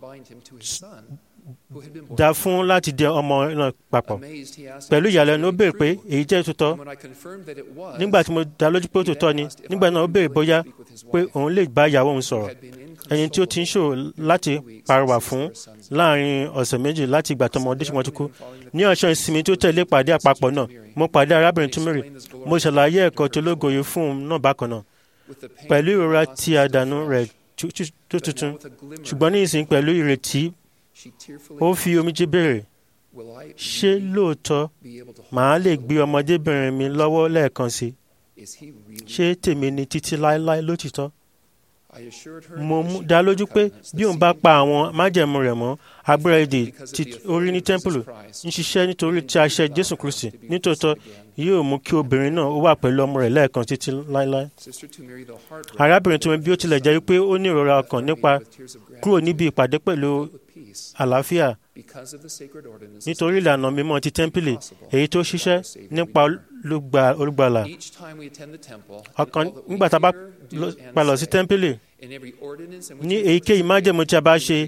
dá fún láti dẹ ọmọ náà papọ̀. pẹ̀lú ìyàlẹ́nu ó béèrè pé èyí jẹ́ òtítọ́ nígbà tí mo dá lójú pé òtítọ́ ni nígbà náà ó béèrè bóyá pé òun lè bá ìyàwó òun sọ̀rọ̀ ẹni tí ó ti ń ṣòro láti pàrọwà fún láàrin ọ̀sẹ̀ méjì láti ìgbà tó ọmọdé ṣùgbọ́n tó kú ní ọ̀sán ìsinmi tó tẹ̀lé pàdé àpapọ̀ náà mo pàdé arábìnrin túmírì mo ṣàlàyé ẹ̀kọ́ tó lógoyè fún un náà bákan náà pẹ̀lú ìrora tí àdánù rẹ̀ tó tuntun ṣùgbọ́n ní ìsìn pẹ̀lú ìrètí ó fi omijé béèrè ṣé lóòótọ́ màá lè gbé ọmọdébìnrin mi lọ́wọ́ lẹ́ẹ̀kan sí ṣé tèmi ni títí láéláé lótìtọ́ mo dá lójú pé bí òun bá pa àwọn májẹ̀mú rẹ̀ mọ́ agbára èdè tí orí ní tẹ́ḿpìlì ń ṣiṣẹ́ nítorí tí a ṣe jésù kristi nítòótọ́ yóò mú kí obìnrin náà ó wà pẹ̀lú ọmọ rẹ̀ lẹ́ẹ̀kan títí láéláé. arábìnrin tó ń bí ó tilẹ̀ jẹ́ wípé ó ní ìrora ọkàn nípa kúrò níbi ìpàdé pẹ̀lú àlàáfíà nítorí ìlànà mímọ́ ti tẹ́ḿpìlì èyí tó ṣiṣẹ́ nípa olùgbàlà ọkàn nígbà tá a bá palọ̀ sí tẹ́ḿpìlì ní èyíkéyìí májẹ̀mú tí a bá ṣe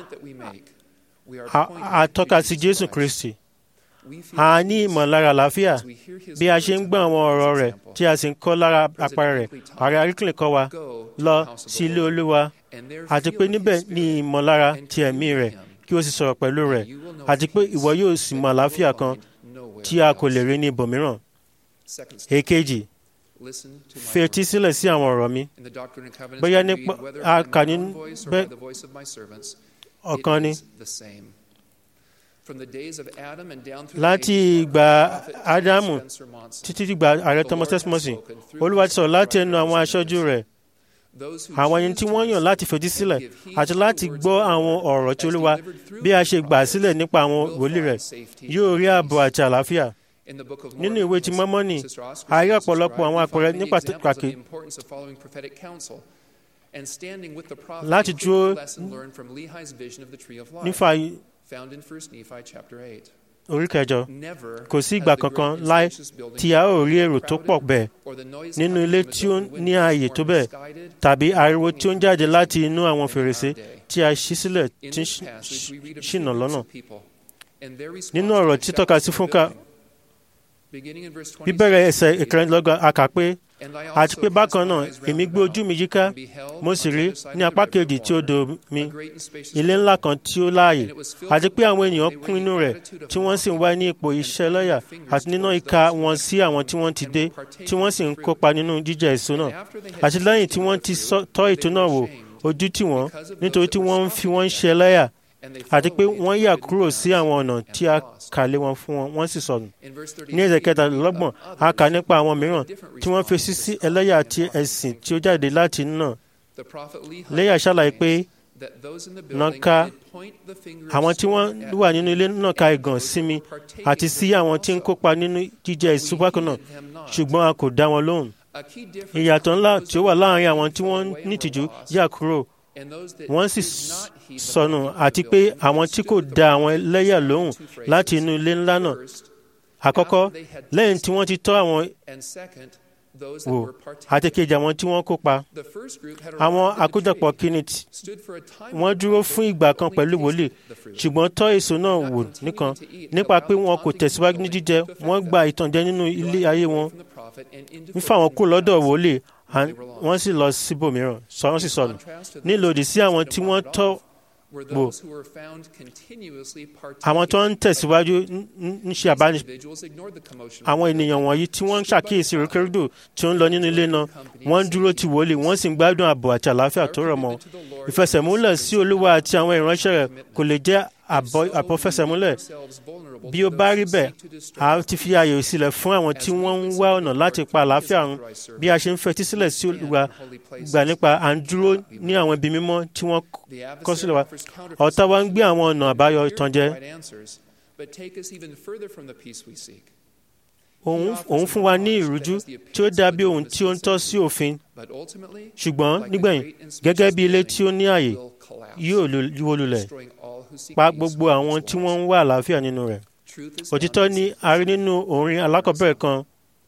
a tọ́ka sí jésù kristi a ní ìmọ̀lára àlàáfíà bí a ṣe ń gbọ́ àwọn ọ̀rọ̀ rẹ̀ tí a sì ń kọ́ lára apara rẹ̀ ààrẹ aríkìlẹ̀ kọ́ wa lọ sí ilé olúwa àti pé níbẹ̀ ní ìmọ̀lára ti ẹ̀mí rẹ̀ kí o sì sọ̀rọ̀ pẹ̀lú rẹ̀ àti pé ìwọ yóò sì mọ àlàáfíà kan tí a kò lè rí ní ibòmíràn. èkejì fetí sílẹ̀ sí àwọn ọ̀rọ̀ mi bóyá nípa a kà ní bẹ́ẹ̀ ọ̀kan ni láti ìgbà ádámù títí dìgbà ààrẹ thomas tesmosi olúwa ti sọ̀rọ̀ láti ẹnu àwọn aṣojú rẹ̀ àwọn ẹni tí wọ́n yàn láti fetí sílẹ̀ àti láti gbọ́ àwọn ọ̀rọ̀ tí olúwa bí a ṣe gbà sílẹ̀ nípa àwọn wòlíì rẹ̀ yóò rí ààbò àti àlàáfíà nínú ìwé ti mọ́mọ́nì a rí ọ̀pọ̀lọpọ̀ àwọn àpẹẹrẹ ní pàtàkì láti dúró nífa orí kẹjọ kò sí ìgbà kankan láì tí a ó rí èrò tó pọ̀ bẹ́ẹ̀ nínú ilé tí ó ní ààyè tó bẹ́ẹ̀ tàbí ariwo tí ó ń jáde láti inú àwọn fèrèsé tí a ṣí sílẹ̀ tí ń ṣìnà lọ́nà nínú ọ̀rọ̀ tí tọ́ka sí fúnka bíbẹ̀rẹ̀ ẹsẹ̀ ìkẹrìndínlọ́gbọ̀n a kà pé àti pé bákan náà èmi gbé ojú mi yíká mo sì rí ní apá kejì tí odò mi ilé ńlá kan tí ó láàyè àti pé àwọn ènìyàn kún inú rẹ̀ tí wọ́n sì ń wá ní ipò iṣẹ́ lọ́yà àti níná ìka wọn sí àwọn tí wọ́n ti dé tí wọ́n sì ń kópa nínú jíjẹ èso náà àti lẹ́yìn tí wọ́n ti tọ́ ètò náà wò ojú tì wọ́n nítorí tí wọ́n ń fi wọ́n ṣe lẹ́yà àti pé wọ́n yà kúrò sí àwọn ọ̀nà tí a kà lé wọn fún wọn wọ́n sì sọnù. ní ẹsẹ̀ kẹtàlélọ́gbọ̀n a kà nípa àwọn mìíràn tí wọ́n fèsì sí ẹlẹ́yà àti ẹ̀sìn tí ó jáde láti náà. lẹ́yà ṣàlàyé pé nàka àwọn tí wọ́n wà nínú ilé náà ka ìgàn sí mi àti sí àwọn tí ń kópa nínú jíjẹ èso bákan náà ṣùgbọ́n a kò dá wọn lóhùn ìyàtọ̀ ńlá tí ó wà láàrin àwọn tí wọ́n ní ìtìjú yà kúrò wọ́n sì sọnù àti pé àwọn tí kò da àwọn ẹlẹ́yà lóhùn láti inú ilé ńlá náà àkọ́kọ́ lẹ́yìn tí wọ́n ti tọ́ àwọn wò àti kejì àwọn tí wọ́n kópa àwọn àkójọpọ̀ kìíní wọ́n dúró fún ìgbà kan pẹ̀lú wòlíì ṣùgbọ́n tọ́ èso náà wò nìkan nípa pé wọn kò tẹ̀síwájú ní jíjẹ wọ́n gba ìtànjẹ nínú ilé ayé wọn ń fà wọ́n kú lọ́dọ̀ wòlíì wọ́n sì lọ síbòmíràn wọ́n sì sọnù nílòdì sí àwọn tí wọ́n tọ́ wò àwọn tó ń tẹ̀síwájú ń ṣe àbáni àwọn ènìyàn wọ̀nyí tí wọ́n ń ṣàkíyèsí rékèrèdò tí ó ń lọ nínú ilé náà wọ́n ń dúró ti wòlíì wọ́n sì ń gbádùn ààbò àti àlàáfíà tó rọ̀ mọ́ ìfẹsẹ̀múlẹ̀ sí olúwa àti àwọn ìránṣẹ́ rẹ̀ kò lè jẹ́ àbọ̀fẹsẹ̀múlẹ̀ bí ó bá rí bẹ́ẹ̀ a ti fi ààyè sílẹ̀ fún àwọn tí wọ́n ń wá ọ̀nà láti pa àlàáfíà run bí a ṣe ń fetí sílẹ̀ sí olúwa gbà nípa à ń dúró ní àwọn ibi mímọ́ tí wọ́n kọ́ sílẹ̀ wa ọ̀tá wa ń gbé àwọn ọ̀nà àbáyọ ìtànjẹ òun fún wa ní ìrújú tí ó dàbí ohun tí ó ń tọ́ sí òfin ṣùgbọ́n nígbẹ̀yìn gẹ́gẹ́ bí ilé tí ó ní ààyè yóò wó lulẹ̀ pa gbogbo àwọn tí wọ́n ń wá àlàáfíà nínú rẹ̀ òtítọ́ ni a rí nínú orin alákọ̀ọ́bẹ̀rẹ̀ kan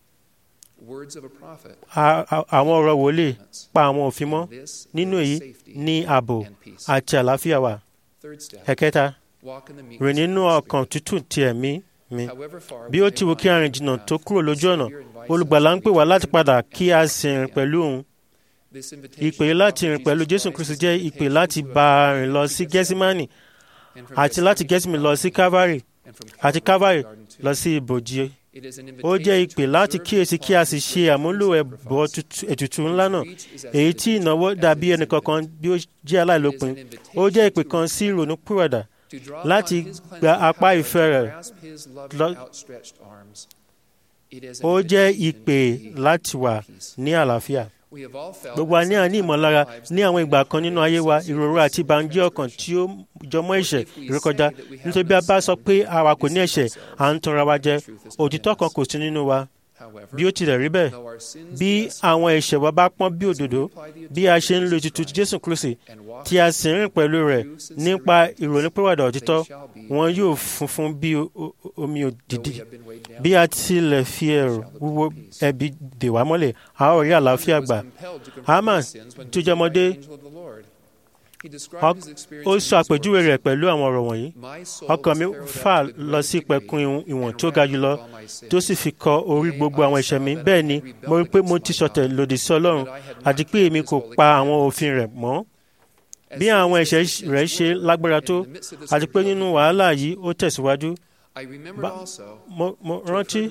àwọn ọ̀rọ̀ wòlíì pa àwọn òfin mọ́ nínú èyí ní ààbò àti àlàáfíà wà ẹ̀kẹta rìn nínú ọkàn tútù ti ẹ̀mí mi bí ó ti wù kí a rìn jìnnà tó kúrò lójú ọ̀nà olùgbàlà ń pè wá láti padà kí a sì rìn pẹ̀lú òun ìpè láti rìn pẹ̀lú jésù kristu jẹ́ ìpè láti bá a rìn lọ sí gẹ́símánì àti láti gẹ́símánì lọ sí calvary àti calvary lọ sí ibòji ó jẹ́ ìpè láti kíyèsí kí a sì ṣe àmúlò ẹ̀bọ ètùtù ńlá náà èyí tí ìnáwó dàbí ẹnìkankan bí ó jẹ́ aláìlópin ó jẹ́ ìpè kan sí ìrònú pìwàdà láti gba apá ìfẹ́ rẹ̀ lọ. ó jẹ́ ìpè láti wà ní àlàáfíà. gbogbo wa ní àní ìmọ̀lára ní àwọn ìgbà kan nínú ayé wa ìrora àti ìbànújẹ́ ọkàn tí ó jọmọ́ ẹ̀ṣẹ̀ ìrékọjá nítorí bí a bá sọ pé àwa kò ní ẹ̀ṣẹ̀ à ń tanra wa jẹ òtítọ́ kan kò sí nínú wa bí ó tilẹ̀ rí bẹ́ẹ̀ bí àwọn ẹ̀ṣẹ̀ wa bá pọ́n bí òdòdó bí a ṣe ń lo ètùtù jésù kristi tí a sì ń rìn pẹ̀lú rẹ̀ nípa ìrònúpìwàdà òtítọ́ wọn yóò funfun bí omi òdìdí bí a tilẹ̀ fi ẹ̀rù wúwo ẹ̀bi dè wá mọ́lẹ̀ a ó rí àlàáfíà gbà haman tó jẹ́ ọmọdé ó sọ àpèjúwe rẹ̀ pẹ̀lú àwọn ọ̀rọ̀ wọ̀nyí ọkàn mi fà lọ sí ìpẹ̀kun ìwọ̀n tó ga jùlọ tó sì fi kọ orí gbogbo àwọn ẹ̀ṣẹ̀ mi bẹ́ẹ̀ ni mo rí pé mo ti ṣọ̀tẹ̀ lòdì sí ọlọ́run àti pé èmi kò pa àwọn òfin rẹ̀ mọ́ bí àwọn ẹ̀ṣẹ̀ rẹ̀ ṣe lágbára tó àti pé nínú wàhálà yìí ó tẹ̀síwájú mo rántí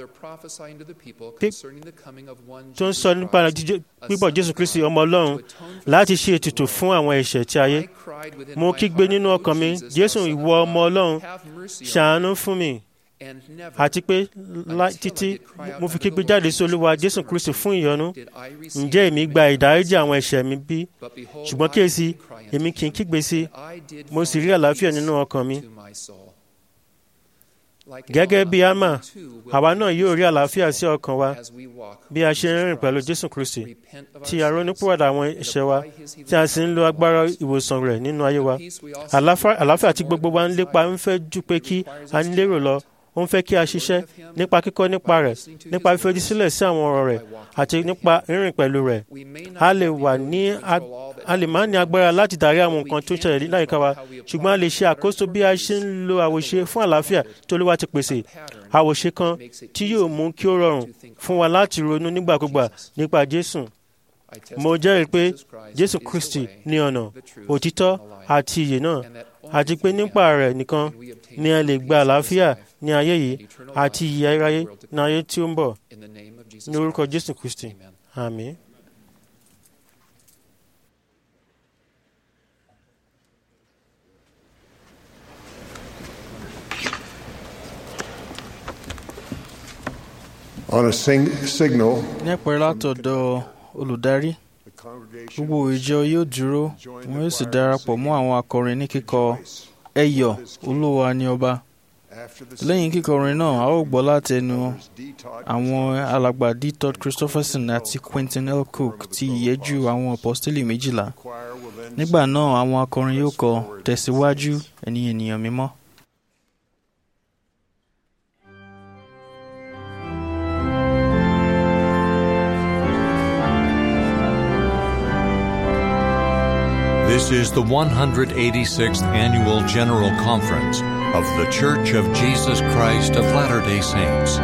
tó ń sọ nípa pípọ̀ jésù kristi ọmọ ọlọ́run láti ṣe ètùtù fún àwọn ẹ̀ṣẹ̀ tí ayé mo kígbe nínú ọkàn mi jésù ìwọ ọmọ ọlọ́run ṣàánú fún mi àti pé títí mo fi kígbe jáde sí olúwa jésù kristi fún ìyọ́nú ǹjẹ́ èmi gba ìdáríjì àwọn ẹ̀ṣẹ̀ mi bí ṣùgbọ́n kíyèsí èmi kì í kígbe sí mo sì rí àlàáfíà nínú ọkàn mi gẹ́gẹ́ bí ama àwa náà yóò rí àlàáfíà sí ọkàn wa bí a ṣe ń rìn pẹ̀lú jésù kristi tí a ronúpìwàdà àwọn ẹ̀ṣẹ̀ wa tí a sì ń lo agbára ìwòsàn rẹ̀ nínú ayé wa àlàáfíà tí gbogbo wa ń lépa ń fẹ́ jù pé kí a ní lérò lọ ó ń fẹ́ kí a ṣiṣẹ́ nípa kíkọ́ nípa rẹ̀ nípa fífetí sílẹ̀ sí àwọn ọ̀rọ̀ rẹ̀ àti nípa rírìn pẹ̀lú rẹ̀ a lè wà ní a lè má ní agbára láti darí àwọn nǹkan tó ń ṣẹlẹ̀ láyìíká wa ṣùgbọ́n a lè ṣe àkóso bí a ṣe ń lo àwòṣe fún àlàáfíà tí Olúwa ti pèsè àwòṣe kan tí yóò mú kí ó rọrùn fún wa láti ronú nígbàkúgbà nípa Jésù mo jẹ́rìí pé Jésù Kristi ní ọ̀nà òtítọ́ àti ìyè náà àti pé nípa rẹ̀ nìkan ni a lè gba àlàáfíà ní ayé yìí àti ìyè ayérayé ní ayé tí ó ń bọ̀ ní orúkọ Jésù Kristi àmín. On a sing- signal, ní ẹ̀pẹ́ látọ̀dọ̀ olùdarí the congregation gbogbo ìjọ yóò dúró wọn yóò sì darapọ̀ mọ́ àwọn akọrin ní kíkọ ẹ yọ̀ olúwa ni ọba lẹ́yìn kíkọrin náà a ó gbọ́ láti ẹnu àwọn alàgbà d. todd christopherson àti quentin l. cook ti ìyẹ́jú àwọn apọ́sítélì méjìlá nígbà náà àwọn akọrin yóò kọ tẹ̀síwájú ẹ̀yin ènìyàn mímọ́. This is the 186th Annual General Conference of The Church of Jesus Christ of Latter day Saints.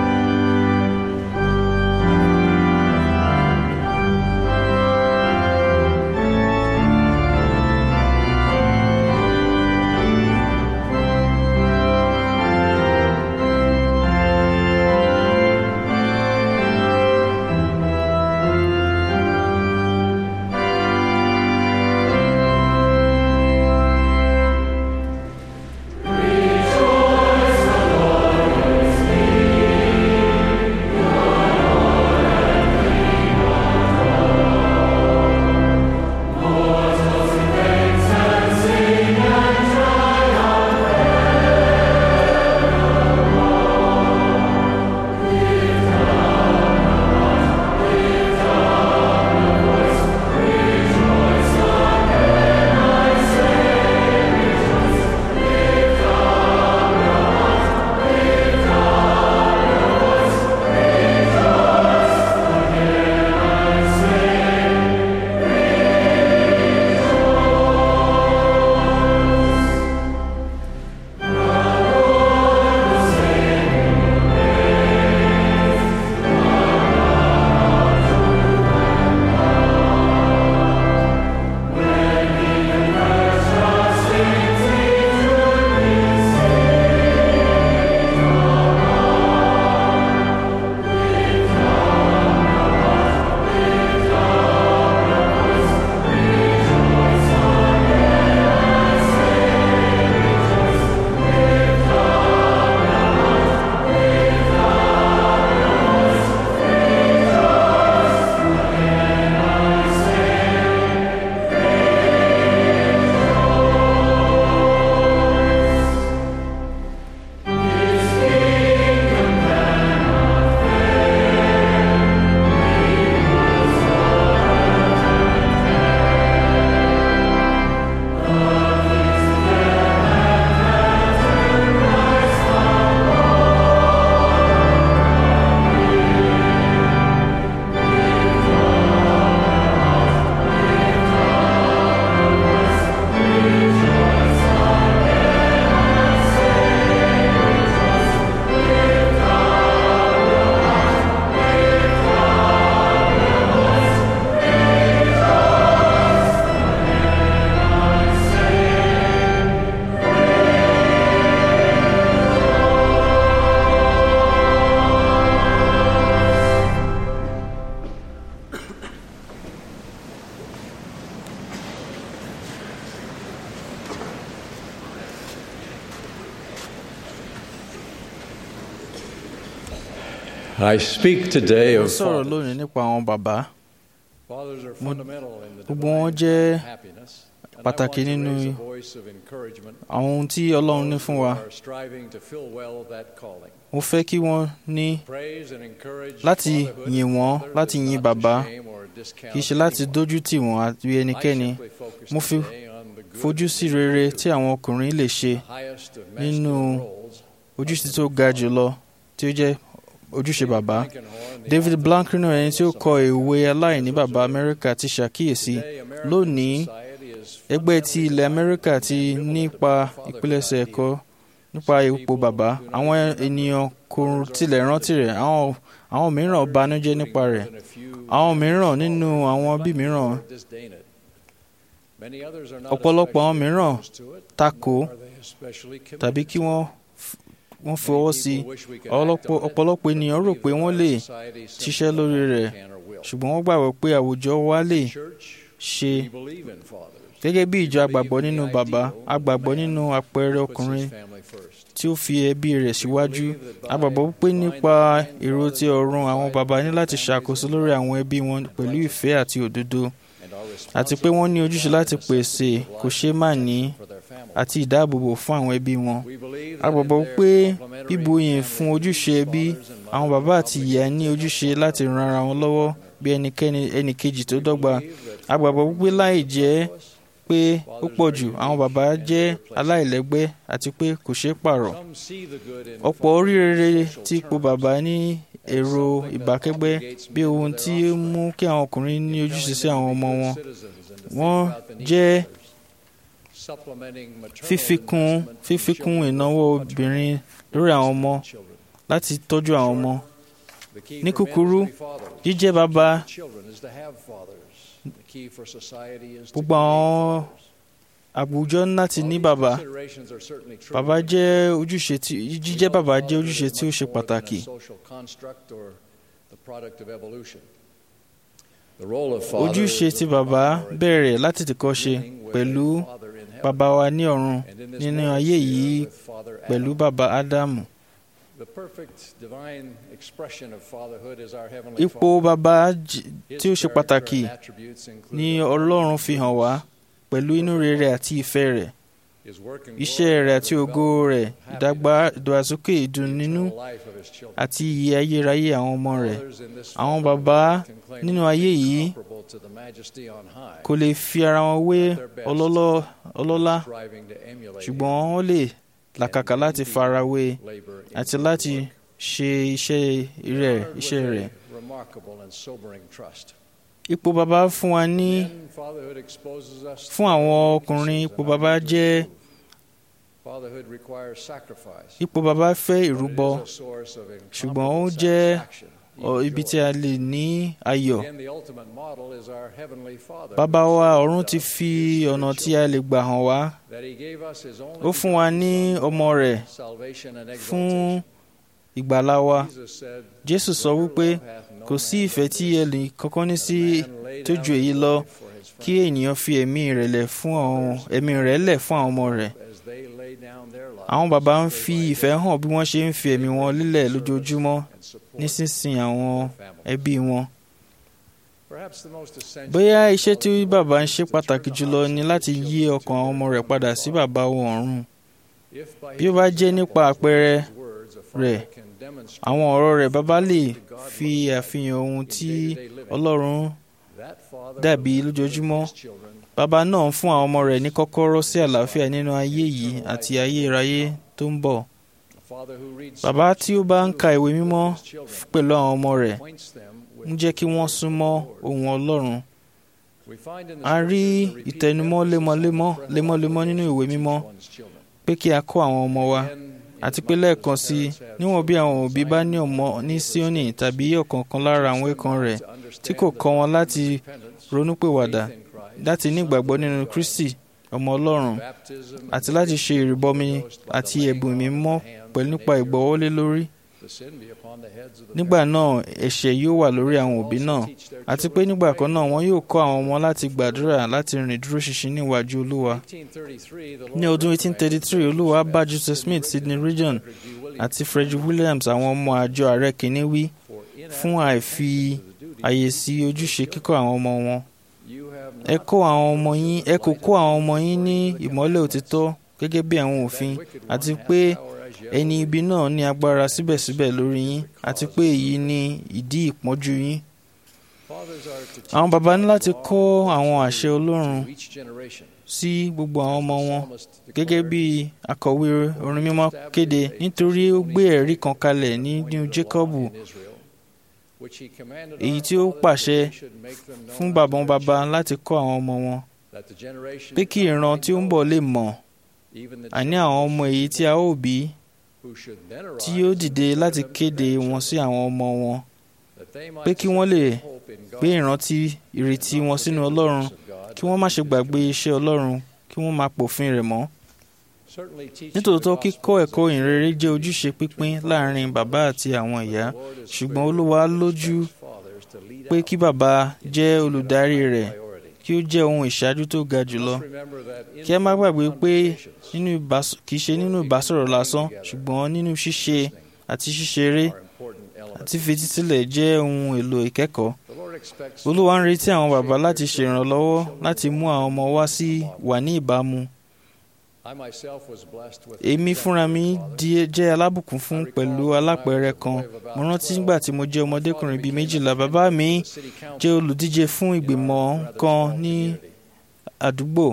I speak today mo of sọ̀rọ̀ lónìí nípa àwọn bàbá gbogbo wọn jẹ́ pàtàkì nínú àwọn ohun tí ọlọ́run ní fún wa mo fẹ́ kí wọ́n ní láti yìn wọ́n láti yìn bàbá kì í ṣe láti dójú tì wọ́n àti ẹnikẹ́ni mo fi fojú sí rere tí àwọn ọkùnrin lè ṣe nínú ojúṣe tó ga jùlọ tí ó jẹ́ ojúṣe bàbá david blankenor ẹni tí ó kọ ìwé aláìní bàbá amẹ́ríkà ti ṣàkíyèsí lónìí ẹgbẹ́ ti ilẹ̀ amẹ́ríkà ti nípa ìpilẹ̀ṣẹ̀ ẹ̀kọ́ nípa ipò bàbá àwọn ènìyàn kò tilẹ̀ rántí rẹ̀ àwọn àwọn mìíràn banújẹ́ nípa rẹ̀ àwọn mìíràn nínú àwọn bí mìíràn ọ̀pọ̀lọpọ̀ àwọn mìíràn takò tàbí kí wọ́n wọ́n fọwọ́ sí i ọ̀pọ̀lọpọ̀ ènìyàn rò pé wọ́n lè ṣiṣẹ́ lórí rẹ̀ ṣùgbọ́n wọ́n gbàgbọ́ pé àwùjọ wa lè ṣe gẹ́gẹ́ bí ìjọ agbàgbọ́ nínú bàbá agbàgbọ́ nínú àpẹẹrẹ ọkùnrin tí ó fi ẹbí rẹ̀ síwájú agbàgbọ́ pé nípa èrò ti ọ̀run àwọn bàbá ní láti ṣàkóso lórí àwọn ẹbí wọn pẹ̀lú ìfẹ́ àti òdodo àti pé wọ́n ní ojúṣe láti pèsè kò ṣeé má ní àti ìdáàbòbò fún àwọn ẹbí wọn. a gbàgbọ́ pé bíbuyìn fún ojúṣe ẹbí àwọn bàbá àti ìyá ní ojúṣe láti ran ara wọn lọ́wọ́ bí ẹnikẹ́ni ẹnìkejì tó dọ́gba. a gbàgbọ́ pé láì jẹ́ pé ó pọ̀ jù àwọn bàbá jẹ́ aláìlẹ́gbẹ́ àti pé kò ṣeé pààrọ̀. ọ̀pọ̀ oríire tí ipò bàbá ní èrò ìbákẹ́gbẹ́ bí ohun tí ó mú kí àwọn ọkùnrin ní ojúṣe sí àwọn ọmọ wọn. wọ́n jẹ́ fífikún fífikún ìnáwó obìnrin lórí àwọn ọmọ láti tọ́jú àwọn ọmọ. ní kúkúrú jíjẹ́ bàbá gbogbo àwọn àwùjọ láti ní bàbá bàbá jẹ́ ojúṣe tí jíjẹ́ bàbá jẹ́ ojúṣe tí ó ṣe pàtàkì. ojúṣe tí bàbá bẹ̀rẹ̀ láti tìkọ́ ṣe pẹ̀lú bàbá wa ní ọ̀run nínú ayé yìí pẹ̀lú bàbá ádámù. ipò bàbá tí ó ṣe pàtàkì ni ọlọ́run fi hàn wá pẹ̀lú inú rere àti ìfẹ́ rẹ̀ iṣẹ́ rẹ̀ àti ògo rẹ̀ ìdàgbàsókè ìdùnnínú àti ìyè ayérayé àwọn ọmọ rẹ̀ àwọn bàbá nínú ayé yìí kò lè fi ara wọn wé ọlọ́lá ṣùgbọ́n wọ́n lè làkàkà láti farawé àti láti ṣe iṣẹ́ rẹ̀ iṣẹ́ rẹ̀. Ipò bàbá fún wa ní fún àwọn ọkùnrin ipò bàbá jẹ́ ipò bàbá fẹ́ ìrúbọ ṣùgbọ́n ó jẹ́ ibi tí a lè ní ayọ̀. Bàbá wa ọ̀run ti fi ọ̀nà tí a lè gbà hàn wá. Ó fún wa ní ọmọ rẹ̀ fún ìgbàlá wa. Jésù sọ wípé kò sí ìfẹ́ tí ẹnì kankan ní sí tó ju èyí lọ kí ènìyàn fi ẹ̀mí rẹ̀ lẹ̀ fún àwọn ẹ̀mí rẹ̀ lẹ̀ fún àwọn ọmọ rẹ̀. Àwọn bàbá ń fi ìfẹ́ hàn bí wọ́n ṣe ń fi ẹ̀mí wọn lílẹ̀ lójoojúmọ́ nísinsìnyí àwọn ẹbí wọn. Bóyá iṣẹ́ tí bàbá ń ṣe pàtàkì jùlọ ni láti yí ọkàn àwọn ọmọ rẹ̀ padà sí bàbá wọn ọ̀run. Bí ó bá jẹ́ nípa àpẹẹrẹ rẹ̀ àwọn ọ̀rọ̀ rẹ̀ bàbá lè fi àfihàn ohun tí Ọlọ́run dàbí lójoojúmọ́. Bàbá náà ń fún àwọn ọmọ rẹ̀ ní kọ́kọ́rọ́ sí àlàáfíà nínú ayé yìí àti ayérayé tó ń bọ̀. Bàbá tí ó bá ń ka ìwé mímọ́ pẹ̀lú àwọn ọmọ rẹ̀ ń jẹ́ kí wọ́n súnmọ́ ohun Ọlọ́run. A rí ìtẹnumọ́ lemọ́lemọ́ lemọ́lemọ́ nínú ìwé mímọ́ pé kí a kọ́ àwọn ọmọ wa àti pé lẹ́ẹ̀kan sí i níwọ̀n bí àwọn òbí bá ní ọmọ ní Síónì tàbí ọ̀kọ̀ọ̀kan lára àwọn ẹ̀kan rẹ̀ tí kò kọ́ wọn láti ronúpìwàdà láti ní ìgbàgbọ́ nínú Kristi ọmọ Ọlọ́run àti láti ṣe ìrìbọmi àti ẹ̀bùn mímọ́ pẹ̀lú nípa ìgbọ́wọ́lé lórí. Nígbà náà ẹ̀ṣẹ̀ yóò wà lórí àwọn òbí náà àti pé nígbà kan náà wọn yóò kọ́ àwọn ọmọ láti gbàdúrà láti rìn dúró ṣinṣin níwájú Olúwa. Ní ọdún 1833 Olúwa bá Joseph Smith Sidney Rigdon àti Frederick Williams àwọn ọmọ àjọ ààrẹ kìíní wí fún àìfi àyè sí ojúṣe kíkọ́ àwọn ọmọ wọn. Ẹ kó àwọn ọmọ yín ẹ kò kó àwọn ọmọ yín ní ìmọ́lẹ̀ òtítọ́ gẹ́gẹ́ bí àwọn òfin àti pé ẹni ibi náà ní agbára síbẹ̀síbẹ̀ lórí yín àti pé èyí ni ìdí ìpọ́njú yín. Àwọn bàbá ní láti kọ́ àwọn àṣẹ Ọlọ́run sí gbogbo àwọn ọmọ wọn gẹ́gẹ́ bí akọ̀wé orin mímọ́ kéde nítorí ó gbé ẹ̀rí kan kalẹ̀ nínú Jákọ́bù èyí tí ó pàṣẹ fún bàbá wọn bàbá láti kọ́ àwọn ọmọ wọn pé kí ìran tí ó ń bọ̀ lè mọ̀ àní àwọn ọmọ èyí tí a ó bí tí yóò dìde láti kéde wọn sí àwọn ọmọ wọn pé kí wọ́n lè gbé ìrántí ìrètí wọn sínú Ọlọ́run kí wọ́n má ṣe gbàgbé iṣẹ́ Ọlọ́run kí wọ́n má pòfin rẹ̀ mọ́. nítòótọ́ kíkọ́ ẹ̀kọ́ ìrere jẹ́ ojúṣe pínpín láàrin bàbá àti àwọn ìyá ṣùgbọ́n Olúwa lójú pé kí bàbá jẹ́ olùdarí rẹ̀ kí ó jẹ́ ohun ìṣáájú tó ga jùlọ. kí ẹ má gbàgbé pé kì í ṣe nínú ìbásọ̀rọ̀ lásán ṣùgbọ́n nínú ṣíṣe àti ṣíṣeré àti fetísílẹ̀ jẹ́ ohun èlò ìkẹ́kọ̀ọ́. Olúwa ń retí àwọn bàbá láti ṣèrànlọ́wọ́ láti mú àwọn ọmọ wá sí wà ní ìbámu èmi fúnra mi di jẹ́ alábùkún fún pẹ̀lú alápẹ̀rẹ̀ kan mo rántí nígbà tí mo jẹ́ ọmọdékùnrin bíi méjìlá bàbá mi jẹ́ olùdíje fún ìgbìmọ̀ kan ní àdúgbò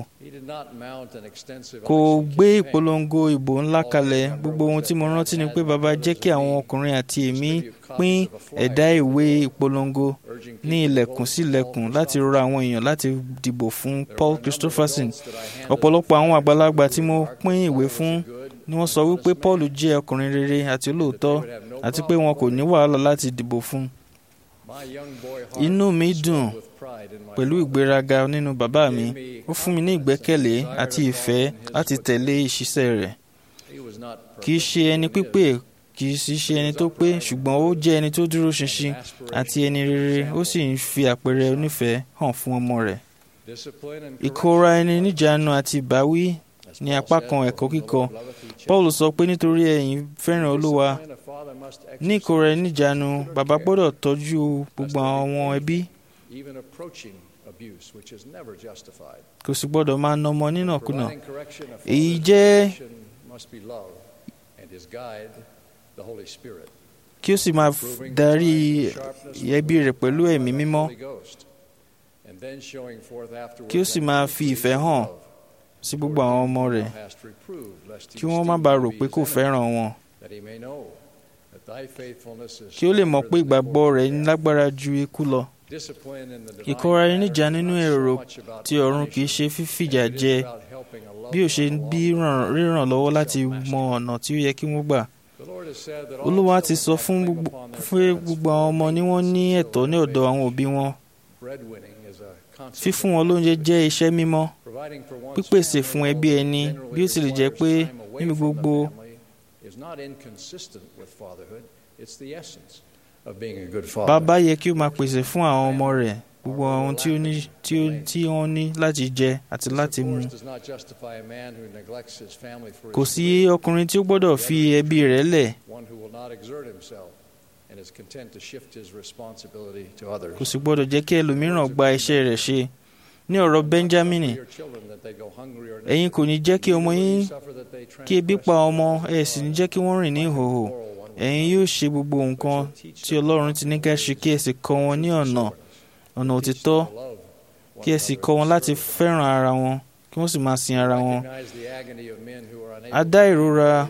kò gbé ìpolongo ìbò ńlá kalẹ̀ gbogbo ohun tí mo rántí ni pé bàbá jẹ́ kí àwọn ọkùnrin àti èmi pín ẹ̀dá ìwé ìpolongo ní ilẹ̀kùn sí ilẹ̀kùn láti rọ àwọn èèyàn láti dìbò fún Paul Christopherson ọ̀pọ̀lọpọ̀ àwọn àgbàlagbà tí mo pín ìwé fún ni wọ́n sọ wípé Paul jẹ́ ọkùnrin rere àti olóòótọ́ àti pé wọn kò ní wàhálà láti dìbò fún inú mi dùn pẹ̀lú ìgbéraga nínú bàbá mi ó fún mi ní ìgbẹ́kẹ̀lé àti ìfẹ́ láti tẹ̀lé ìṣiṣẹ́ rẹ̀ kì í ṣe ẹni pípé kì í sì ṣe ẹni tó pé ṣùgbọ́n ó jẹ́ ẹni tó dúró ṣinṣin àti ẹni rere ó sì ń fi àpẹẹrẹ onífẹ̀ẹ́ hàn fún ọmọ rẹ̀. ìkóra ẹni níjàánu àti ìbáwí ní apá kan ẹ̀kọ́ kíkọ Paul sọ pé nítorí ẹ̀yin fẹ́ràn Olúwa ní ìkóra ẹni níjàánu bàbá gbọ́dọ̀ tọ́jú gbogbo àwọn ẹbí kò sì gbọ́dọ̀ máa na ọmọ nínàkúnà èyí jẹ́ kí ó sì máa darí ẹbí rẹ̀ pẹ̀lú ẹ̀mí mímọ́ kí ó sì máa fi ìfẹ́ hàn sí gbogbo àwọn ọmọ rẹ̀ kí wọ́n má bàa rò pé kò fẹ́ràn wọn kí ó lè mọ̀ pé ìgbàgbọ́ rẹ̀ lágbára ju ikú lọ ìkóra ẹni níjà nínú èrò tí ọ̀run kì í ṣe fífìjà jẹ bí ó ṣe bí ríràn lọ́wọ́ láti mọ ọ̀nà tí ó yẹ kí wọ́n gbà. Olúwa ti sọ fún gbogbo àwọn ọmọ ni wọ́n ní ẹ̀tọ́ ní ọ̀dọ̀ àwọn òbí wọn. Fífún wọn lóúnjẹ jẹ́ iṣẹ́ mímọ́. Pípèsè fún ẹbí ẹni bí ó tilẹ̀ jẹ́ pé níbi gbogbo bàbá yẹ kí ó máa pèsè fún àwọn ọmọ rẹ̀ gbogbo ohun tí ó ní tí ó tí wọ́n ní láti jẹ àti láti mu. kò sí ọkùnrin tí ó gbọ́dọ̀ fi ẹbí rẹ̀ lẹ̀. kò sì gbọ́dọ̀ jẹ́ kí ẹlòmíràn gba iṣẹ́ rẹ̀ ṣe. ní ọ̀rọ̀ Benjamin ẹ̀yin kò ní jẹ́ kí ọmọ yín kí ebi pa ọmọ ẹ̀ sì ní jẹ́ kí wọ́n rìn ní ìhòòhò ẹ̀yin yóò ṣe gbogbo nǹkan tí Ọlọ́run ti ní ká ṣe kí ẹ sì kọ́ wọn ní ọ̀nà ọ̀nà òtítọ́ kí ẹ sì kọ́ wọn láti fẹ́ràn ara wọn kí wọ́n sì máa sin ara wọn. a dá ìrora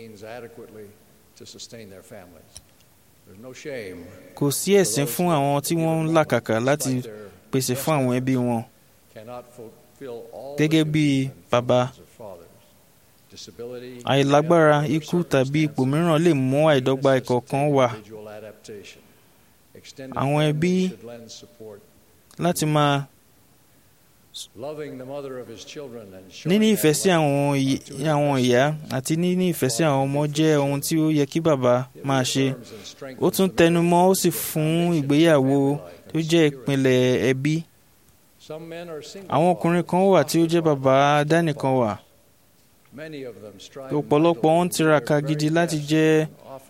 kò sí ẹ̀sín fún àwọn tí wọ́n ń làkàkà láti pèsè fún àwọn ẹbí wọn gẹ́gẹ́ bí bàbá àìlágbára ikú tàbí ipò mìíràn lè mú àìdọ́gba ìkọ̀ọ̀kan wá àwọn ẹbí láti máa níní ìfẹ́ sí àwọn ìyá àti níní ìfẹ́ sí àwọn ọmọ jẹ́ ohun tí ó yẹ kí bàbá máa ṣe ó tún tẹnu mọ́ ó sì fún ìgbéyàwó tó jẹ́ ìpìlẹ̀ ẹbí àwọn ọkùnrin kan wà tí ó jẹ́ bàbá dánìkan wà ọ̀pọ̀lọpọ̀ wọn tiraka gidi láti jẹ́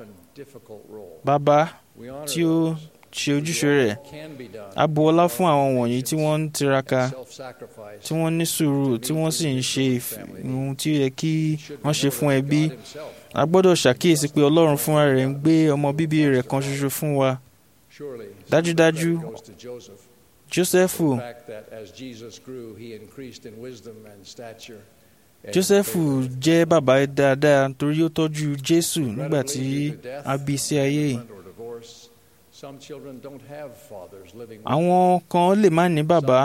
bàbá tí ó ṣe ojúṣe rẹ̀ a bu ọlá fún àwọn wọ̀nyí tí wọ́n ń tiraka tí wọ́n ní sùúrù tí wọ́n sì ń ṣe ohun tí ó yẹ kí wọ́n ṣe fún ẹbí a gbọ́dọ̀ ṣàkíyèsí pé Ọlọ́run fúnra rẹ̀ ń gbé ọmọ bíbí rẹ̀ kan ṣoṣo fún wa dájúdájú Jósẹ́fù Jósẹ́fù jẹ́ bàbá dáadáa torí ó tọ́jú Jésù nígbà tí a bí sí ayé yìí. Àwọn kan lè má ní bàbá.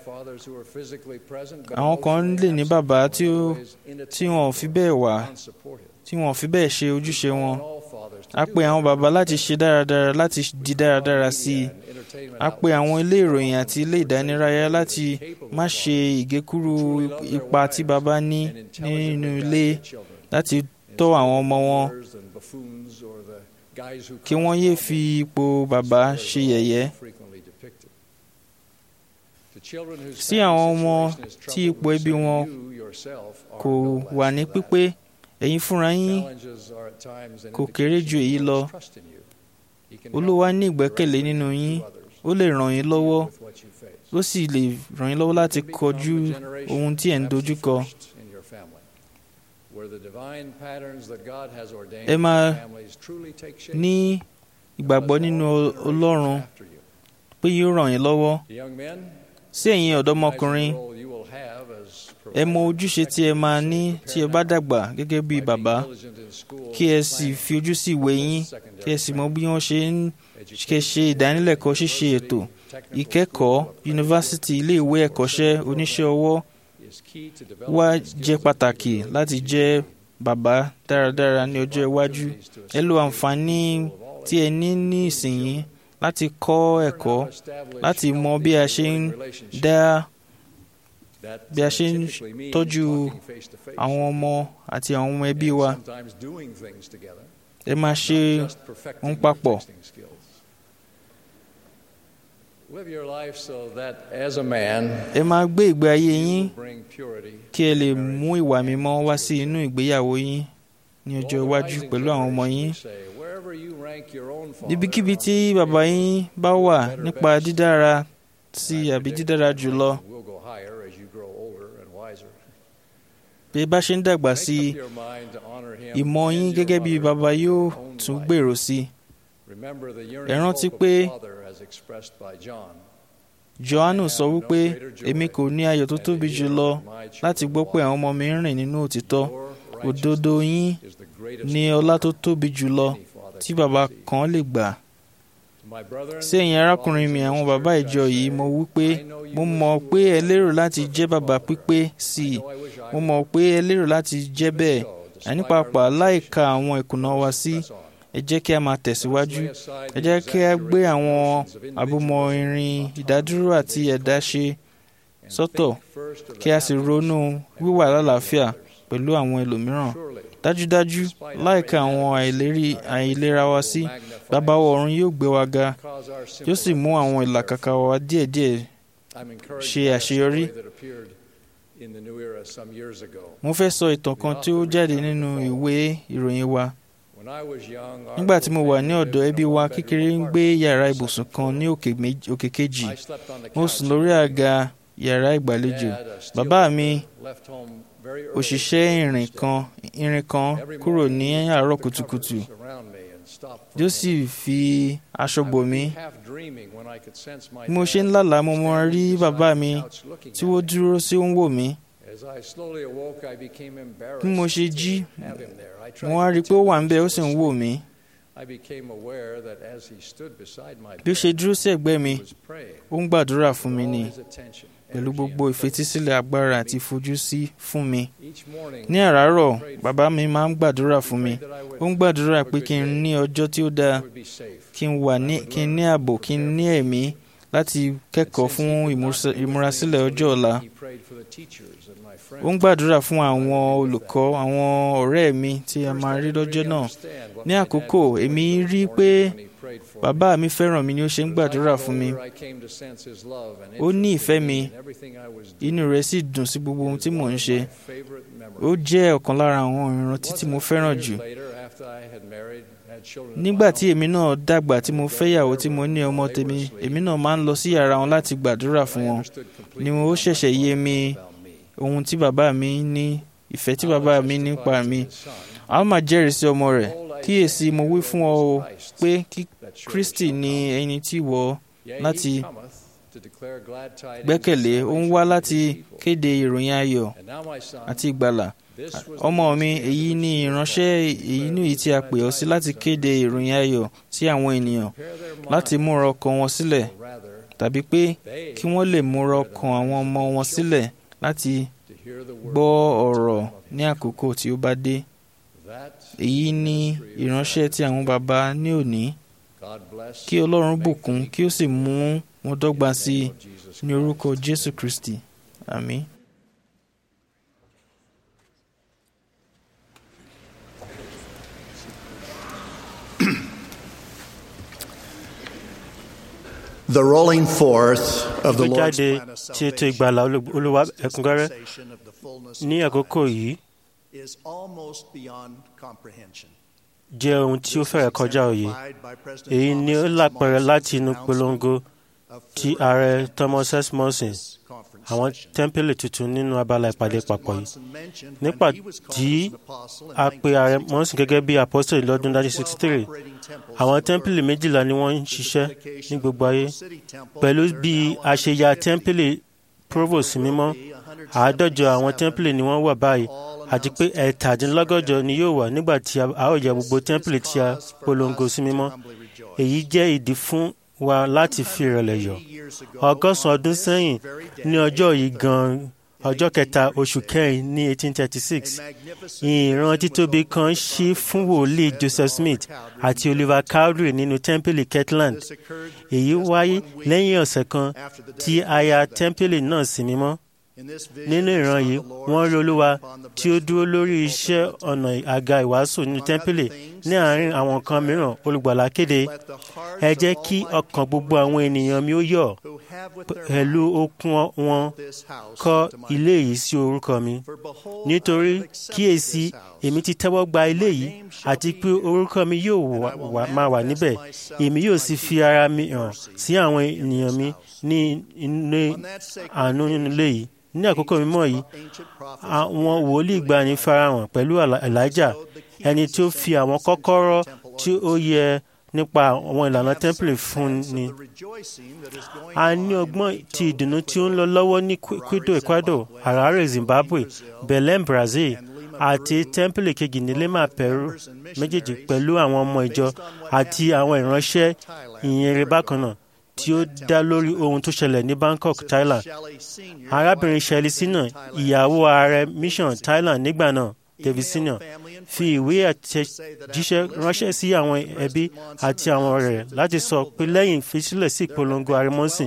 Àwọn kan lè ní bàbá tí wọn ò fi bẹ́ẹ̀ wà tí wọn ò fi bẹ́ẹ̀ ṣe ojúṣe wọn. A pe àwọn bàbá láti ṣe dáradára láti di dáradára sí i. A pe àwọn ilé ìròyìn àti ilé ìdánilárayá láti má ṣe ìgékúrú ipa tí bàbá ní nínú ilé láti tọ́ àwọn ọmọ wọn kí wọ́n yéé fi ipò bàbá ṣe yẹ̀yẹ́. Sí àwọn ọmọ tí ipò ẹbí wọn kò wà ní pípé ẹ̀yin fúnra yín kò kéré ju èyí lọ. Olúwa ní ìgbẹ́kẹ̀lé nínú yín ó lè ràn yín lọ́wọ́ ó sì lè ràn yín lọ́wọ́ láti kọjú ohun tí ẹ̀ ń dojú kọ. ẹ máa ní ìgbàgbọ́ nínú Ọlọ́run pé yóò ràn yín lọ́wọ́ sí ẹ̀yin ọ̀dọ́mọkùnrin ẹ mọ ojúṣe tí ẹ máa ní tí ẹ bá dàgbà gẹ́gẹ́ bí bàbá kí ẹ sì fi ojú sí ìwé yín kí ẹ sì mọ bí wọ́n ṣe ń ṣe ìdánilẹ́kọ̀ọ́ ṣíṣe ètò ìkẹ́kọ̀ọ́ yunifásítì ilé ìwé ẹ̀kọ́ṣẹ́ oníṣẹ́ ọwọ́ wá jẹ́ pàtàkì láti jẹ́ bàbá dáradára ní ọjọ́ iwájú ẹ lo àǹfààní tí ẹ ní ní ìsinyìí láti kọ́ ẹ̀kọ́ láti mọ bí a ṣe ń dá bí a ṣe ń tọ́jú àwọn ọmọ àti àwọn ọmọ ẹbí wa ẹ máa ṣe ń papọ̀. ẹ máa gbé ìgbé ayé yín kí ẹ lè mú ìwà mímọ́ wá sí inú ìgbéyàwó yín ní ọjọ́ iwájú pẹ̀lú àwọn ọmọ yín. níbikíbi tí bàbá yín bá wà nípa dídára sí àbí dídára jùlọ bí ẹ bá ṣe ń dàgbà sí i ìmọ̀ yín gẹ́gẹ́ bí bàbá yóò tún gbèrò sí i. ẹ rántí pé Jòhánù sọ wípé èmi kò ní ayọ̀ tó tóbi jù lọ láti gbọ́ pé àwọn ọmọ mi ń rìn nínú òtítọ́ òdodo yín ní ọlá tó tóbi jù lọ tí bàbá kan lè gbà. sí ẹ̀yin arákùnrin mi àwọn bàbá ìjọ yìí mo wí pé mo mọ̀ pé ẹ lérò láti jẹ́ bàbá pípé sí i mo mọ̀ pé ẹ lérò láti jẹ́ bẹ́ẹ̀ àní pàápàá láìka àwọn ìkùnà wa sí ẹ jẹ́ kí a máa tẹ̀síwájú ẹ jẹ́ kí a gbé àwọn àbúmọ̀ irin ìdádúró àti ẹ̀dá ṣe sọ́tọ̀ kí a sì ronú wíwà lálàáfíà pẹ̀lú àwọn ẹlòmíràn dájúdájú láìka àwọn àìlera wa sí bàbá wa ọ̀run yóò gbé wa ga yóò sì mú àwọn ìlàkàkà wa díẹ̀díẹ̀ ṣe àṣeyọrí. mo fẹ́ sọ ìtàn kan tí ó jáde nínú ìwé ìròyìn wa nígbà tí mo wà ní ọ̀dọ̀ ẹbí wa kékeré ń gbé yàrá ibùsùn kan ní òkè kejì mo sùn lórí àga yàrá ìgbàlejò bàbá mi òṣìṣẹ́ irin kan irin kan kúrò ní àárọ̀ kùtùkùtù yóò sì fi aṣọ bò mí bí mo ṣe ń lálàá mo mọ rí bàbá mi tí wọ́n dúró sí ó ń wò mí bí mo ṣe jí mo wá rí i pé ó wà ń bẹ ó sì ń wò mí bí ó ṣe dúró sí ẹ̀gbẹ́ mi ó ń gbàdúrà fún mi ni pẹ̀lú gbogbo ìfetísílẹ̀ agbára àti ìfojúsí fún mi. ní àràárọ̀ bàbá mi máa ń gbàdúrà fún mi ó ń gbàdúrà pé kí n ní ọjọ́ tí ó dáa kí n wà ní kí n ní ààbò kí n ní ẹ̀mí láti kẹ́kọ̀ọ́ fún ìmúrasílẹ̀ ọjọ́ ọ̀la. ó ń gbàdúrà fún àwọn olùkọ́ àwọn ọ̀rẹ́ mi tí a máa rí lọ́jọ́ náà. ní àkókò èmi rí i pé bàbá mi fẹ́ràn mi ni ó ṣe ń gbàdúrà fún mi ó ní ìfẹ́ mi inú rẹ̀ sì dùn sí gbogbo ohun tí mò ń ṣe ó jẹ́ ọ̀kan lára àwọn ìrántí tí mo fẹ́ràn jù nígbà tí èmi náà dàgbà tí mo fẹ́yàwó tí mo ní ọmọ tèmi èmi náà máa ń lọ sí yàrá wọn láti gbàdúrà fún wọn ni ó ṣẹ̀ṣẹ̀ yé mi ohun tí bàbá mi ní ìfẹ́ tí bàbá mi nípa mi a ó máa jẹ́rìí sí ọmọ rẹ̀ kíyèsí mo wí fún ọ o pé kí Kristi ní ẹni tí wọ láti gbẹ́kẹ̀lé ó ń wá láti kéde ìròyìn ayọ̀ àti ìgbàlà ọmọ mi èyí ni ìránṣẹ́ èyí ní èyí tí a pè ọ́ sí láti kéde ìròyìn ayọ̀ sí àwọn ènìyàn láti múra ọkàn wọn sílẹ̀ tàbí pé kí wọ́n lè múra ọkàn àwọn ọmọ wọn sílẹ̀ láti gbọ́ ọ̀rọ̀ ní àkókò tí ó bá dé èyí ni ìránṣẹ́ tí àwọn baba ní òní kí Ọlọ́run bùkún kí ó sì mú wọn dọ́gba sí i ní orúkọ Jésù Kristi àmín. The rolling forth of the Lord's jáde plan of tí ètò ìgbàlà salvation olúwa and ẹ̀kúnrẹ́rẹ́ dispensation of the fullness ní of àkókò God yìí is almost beyond comprehension. jẹ́ ohun tí ó fẹ́rẹ̀ kọjá òye èyí ni ó lápẹẹrẹ láti inú polongo ti ààrẹ thomas s monson àwọn tẹ́ḿpìlì tuntun nínú abala ìpàdé papọ̀ yìí nípa tí a pe ààrẹ monson gẹ́gẹ́ bí apostoli lọ́dún 1963 àwọn tẹ́ḿpìlì méjìlá ni wọ́n ń ṣiṣẹ́ ní gbogbo ayé pẹ̀lú bí a ṣe ya tẹ́ḿpìlì provost mímọ́ àádọ́jọ àwọn tẹ́ḿpìlì ni wọ́n wà báyìí àti pé ẹ̀ẹ́tàdínlọ́gọ́jọ ni yóò wà nígbà tí a ó yẹ gbogbo tẹ́ḿpìlì tí a polongo sí mímọ́ èyí jẹ́ ìdí fún wa láti fi ìrẹ̀lẹ̀ yọ̀ ọgọ́sàn ọdún sẹ́yìn ní ọjọ́ yìí gan-an ọjọ́ kẹta oṣù kẹrin ní 1836 ìran títóbi kan ṣí fún wòlíì joseph smith àti oliver cowdery nínú tẹ́ḿpìlì kirtland èyí wáyé lẹ́yìn ọ̀sẹ̀ kan tí a ya tẹ́ḿpìlì náà sí mímọ́ nínú ìran yìí wọ́n rí olúwa tí ó dúró lórí iṣẹ́ ọ̀nà àga ìwàásù nínú tẹ́ḿpìlì ní àárín àwọn kan mìíràn olùgbàlà kéde ẹ jẹ́ kí ọkàn gbogbo àwọn ènìyàn mi ó yọ̀ pẹ̀lú okun wọn kọ́ ilé yìí sí orúkọ mi nítorí kíyèsí èmi ti tẹ́wọ́ gba ilé yìí àti pé orúkọ mi yóò máa wà níbẹ̀ èmi yóò sì fi ara mi hàn sí àwọn ènìyàn mi ní ilé àánú nínú ilé yìí ní àkókò mímọ́ yìí àwọn wòlíì gbani farahàn pẹ̀lú elijah ẹni tí ó fi àwọn kọ́kọ́rọ́ tí ó yẹ nípa àwọn ìlànà tẹ́ḿpìlì fún ni. a ní ọgbọ́n ti ìdùnnú tí ó ń lọ lọ́wọ́ ní quito ecuador harare zimbabwe belém brazil àti tẹ́ḿpìlì kejì ní lima peru méjèèjì pẹ̀lú àwọn ọmọ ìjọ àti àwọn ìránṣẹ́ ìyìnrere bákan náà tí ó dá lórí ohun tó ṣẹlẹ̀ ní bangkok thailand arábìnrin shelley sinna ìyàwó ààrẹ mission thailand nígbà náà david sinna fi ìwé àtẹ̀jíṣẹ́ ránṣẹ́ sí àwọn ẹbí àti àwọn ọ̀rẹ́ láti sọ pé lẹ́yìn ìfisílẹ̀ sí ìpolongo àrímọ́sìn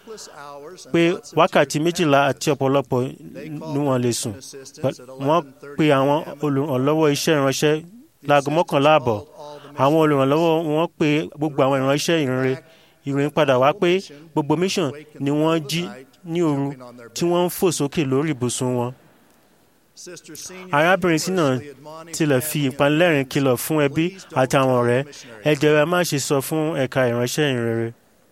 pé wákàtí méjìlá àti ọ̀pọ̀lọpọ̀ ni wọ́n lè sùn wọ́n pe àwọn olùrànlọ́wọ́ iṣẹ́ ìránṣẹ́ láago mọ́kànlá àbọ̀ àwọn olùrànlọ́wọ́ wọn pe gbogbo àwọn ìránṣẹ́ ìrìnrere ìròyìn padà wá pé gbogbo mission ni wọ́n jí ní òru tí wọ́n ń fò sókè lórí ibùsùn wọn. arábìnrin sínú tilẹ̀ fi ìpanilẹ́rìn kìlọ̀ fún ẹbí àti àwọn ọ̀rẹ́ ẹ jẹ́rẹ́ má ṣe sọ fún ẹ̀ka ìránṣẹ́ ìrere.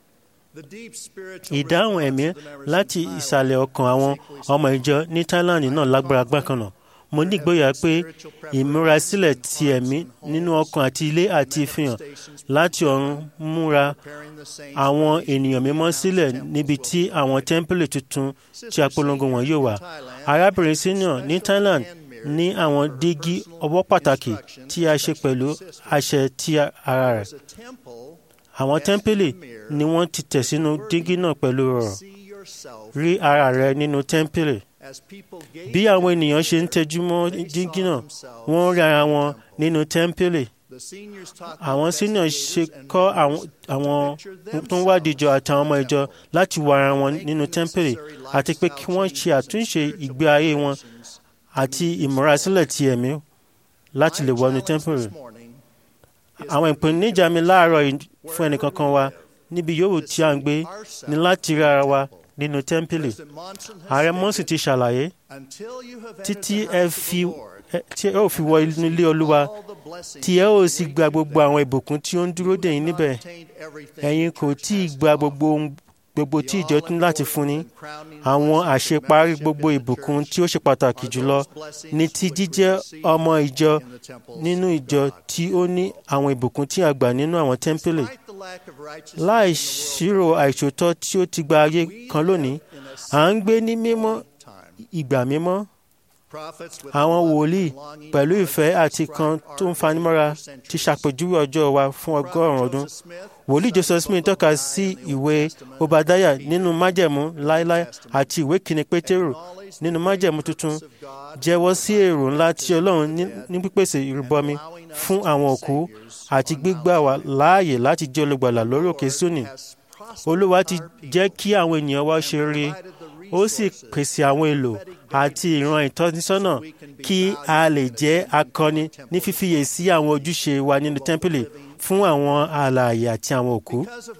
ìdáhùn ẹ̀mí láti ìsàlẹ̀ ọkàn àwọn ọmọ ìjọ ní Thailand náà lágbára gbàkanà mo ní ìgboyà pé ìmúrasílẹ̀ ti ẹ̀mí nínú ọkàn àti ilé àti ìfihàn láti ọ̀run múra àwọn ènìyàn mímọ́ sílẹ̀ níbi tí àwọn tẹ́ḿpìlì tuntun tí apolongo wọn yóò wà. arábìnrin senior ní Thailand ní àwọn dígí ọwọ́ pàtàkì tí a ṣe pẹ̀lú àṣẹ ti ara rẹ̀. àwọn tẹ́ḿpìlì ni wọ́n ti tẹ̀ sínú dígí náà pẹ̀lú ọ̀rọ̀ rí ara rẹ̀ nínú tẹ́ḿpìlì bí àwọn ènìyàn ṣe ń tẹjú mọ́ dígí náà wọ́n rí ara wọn nínú tẹ́ḿpìlì àwọn senior ṣe kọ́ àwọn tó ń wádìí ìjọ àtàwọn ọmọ ìjọ láti wọ ara wọn nínú tẹ́ḿpìlì àti pé kí wọ́n ṣe àtúnṣe ìgbé ayé wọn àti ìmúrasílẹ̀ ti ẹ̀mí láti lè wọnú tẹ́ḿpìlì. àwọn ìpèníjà mi láàárọ̀ fún ẹnìkankan wa níbi yòówù tí a ń gbé ni láti rí ara wa nínú tẹ́ḿpìlì. ààrẹ mọ́sì ti ṣàlàyé títí ẹ fi tí ẹ ò fi wọ inú ilé olúwa tí ẹ ò sì gba gbogbo àwọn ìbùkún tí ó ń dúró dè yín níbẹ̀ ẹ̀yin kò tí ì gba gbogbo ohun gbogbo tí ìjọ tún láti fún ni àwọn àṣeparí gbogbo ìbùkún tí ó ṣe pàtàkì jùlọ ní ti jíjẹ́ ọmọ ìjọ nínú ìjọ tí ó ní àwọn ìbùkún tí a gbà nínú àwọn tẹ́ḿpìlì láì ṣírò àìṣòótọ́ tí ó ti gba ayé kan lónìí à ń gbé ní mímọ́ ìgbà mímọ́ àwọn wòlíì pẹ̀lú ìfẹ́ àti kan tó ń fanimọ́ra ti ṣàpèjúwe ọjọ́ wa fún ọgọ́rùn-ún ọdún. wòlíì Joseph Smith tọ́ka sí ìwé Obadiah nínú májẹ̀mú láíláí àti ìwé kìíní Pétérù nínú májẹ̀mú tuntun jẹ́wọ́ sí èrò ńlá tí Ọlọ́run ní pípèsè ìrúbọmi fún àwọn òkú àti gbígbà wá láàyè láti jẹ́ olùgbàlà lórí òkè Síónì. Olúwa ti jẹ́ kí àwọn ènìyàn wa ṣe rí ó sì pèsè àwọn èlò àti ìran ìtọ́nisọ́nà kí a lè jẹ́ akọni ní fífiyè sí àwọn ojúṣe wa nínú tẹ́ḿpìlì fún àwọn alààyè àti àwọn òkú.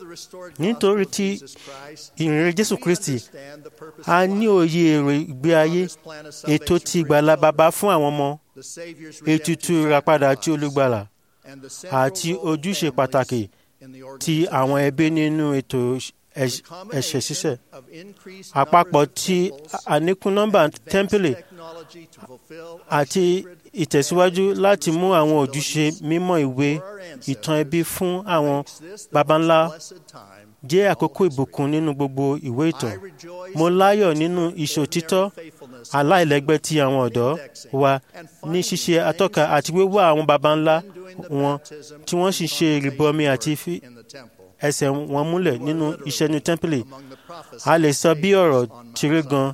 nítorí tí ìrìnrìn Jésù Kristi a ní òye èrò ìgbé ayé ètò ti ìgbàlà bàbá fún àwọn ọmọ ètùtù ìràpadà àti olùgbàlà àti ojúṣe pàtàkì ti àwọn ẹbí nínú ètò ẹ̀ṣẹ̀ ṣíṣẹ̀ àpapọ̀ ti àníkún nọ́mbà tẹ́ḿpìlì àti ìtẹ̀síwájú láti mú àwọn ojúṣe mímọ́ ìwé ìtàn ẹbí fún àwọn baba ńlá jẹ́ àkókò ìbùkún nínú gbogbo ìwé ìtàn. mo láyọ̀ nínú ìṣòtítọ́ aláìlẹ́gbẹ́ ti àwọn ọ̀dọ́ wa ní ṣíṣe atọ́ka àti wíwá àwọn baba ńlá wọn tí wọ́n sì ṣe ìrìbọmi àti fi ẹsẹ̀ wọn múlẹ̀ nínú iṣẹ́ ní tẹ́ḿpìlì. a lè sọ bí ọ̀rọ̀ tiré gan.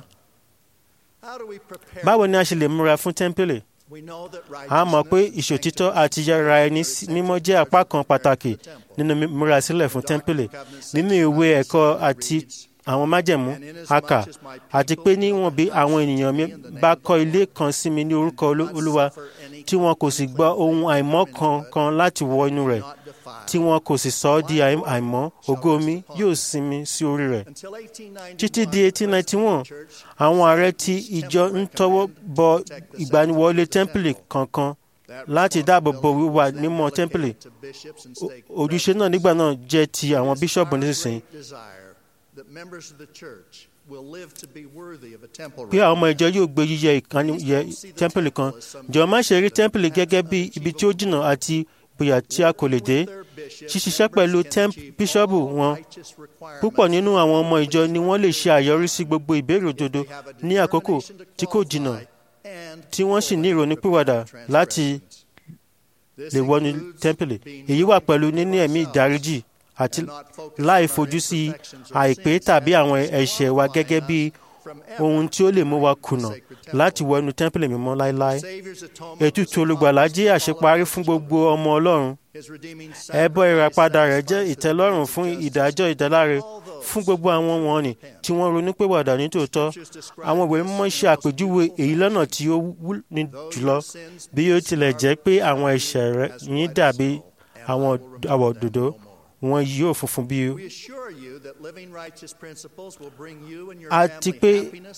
báwo ni a ṣe lè múra fún tẹ́ḿpìlì? a mọ̀ pé ìṣòtítọ́ àti yàrá ẹni mímọ́ jẹ́ apá kan pàtàkì nínú múra sílẹ̀ fún tẹ́ḿpìlì nínú ìwé ẹ̀kọ́ àti àwọn májẹ̀mú àkà àti pé níwọ̀n bí àwọn ènìyàn mi bá kọ́ ilé kan sí mi ní orúkọ olúwa tí wọn kò sì gbọ́ ohun àìmọ́ kankan láti wọ inú rẹ̀ tí wọn kò sì sọ ọ́ di àìmọ́ ògo mi yóò sinmi sí orí rẹ̀. títí di 1891 àwọn ààrẹ ti ìjọ ń tọwọ́ bọ ìgbaniwọlé tẹ́ḿpìlì kankan láti dáàbò bo wíwà mímọ́ tẹ́ḿpìlì ojúṣe náà nígbà náà jẹ́ ti àwọn bíṣọ̀bù nísinsìnyí pé àwọn ọmọ ìjọ yóò gbé yíyẹ ìkànnì yẹ tẹ́ḿpìlì kan jọ̀ọ́ má ṣe rí tẹ́ḿpìlì gẹ́gẹ́ bí ibi tí ó jìnnà àti bóyá tí a kò lè dé ṣíṣiṣẹ́ pẹ̀lú bíṣọ́ọ̀bù wọn púpọ̀ nínú àwọn ọmọ ìjọ ni wọ́n lè ṣe àyọrísí gbogbo ìbéèrè òdodo ní àkókò tí kò jìnnà tí wọ́n sì ní ìrònúpìwàdà láti lè wọnú tẹ́ḿpìlì èyí wà pẹ̀lú níní ẹ̀mí ìdáríjì àti láì fojú sí àìpé tàbí àwọn ẹ̀ṣẹ̀ wa gẹ́gẹ́ bí ohun tí ó lè mú wa kùnà láti wọ inú tẹ́ḿpìlì mímọ́ láéláé. ètùtù olùgbàlà jẹ́ àṣeparí fún gbogbo ọmọ ọlọ́run. ẹbọ ìràpadà rẹ̀ jẹ́ ìtẹ́lọ́rùn fún ìdájọ́ ìdáláre fún gbogbo àwọn wọ̀nnì tí wọ́n ronú pé wàdà ní tòótọ́. àwọn ìwé mímọ́ ṣe àpèjúwe èyí lọ́nà tí ó wú ní jùlọ bí ó tilẹ̀ jẹ́ pé àwọn ẹ̀ṣẹ̀ rẹ̀ yín dàbí àwọn àwọ̀ òdòdó wọn yóò funfun bí àti pé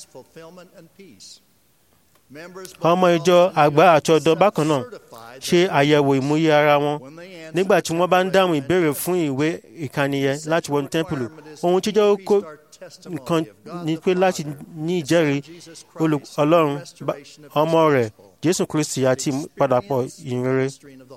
ọmọ ìjọ àgbà àti ọ̀dọ́ bákan náà ṣe àyẹ̀wò ìmúyẹ ara wọn nígbà tí wọ́n bá ń dáhùn ìbéèrè fún ìwé ìkànnìyẹ láti wọnú tẹ́ḿpìlì ohun tí jẹ́ kó nǹkan ni pé láti ní ìjẹ́rìí ọlọ́run ọmọ rẹ̀ jésù kristi àti ìpadàpọ̀ ìyìnrere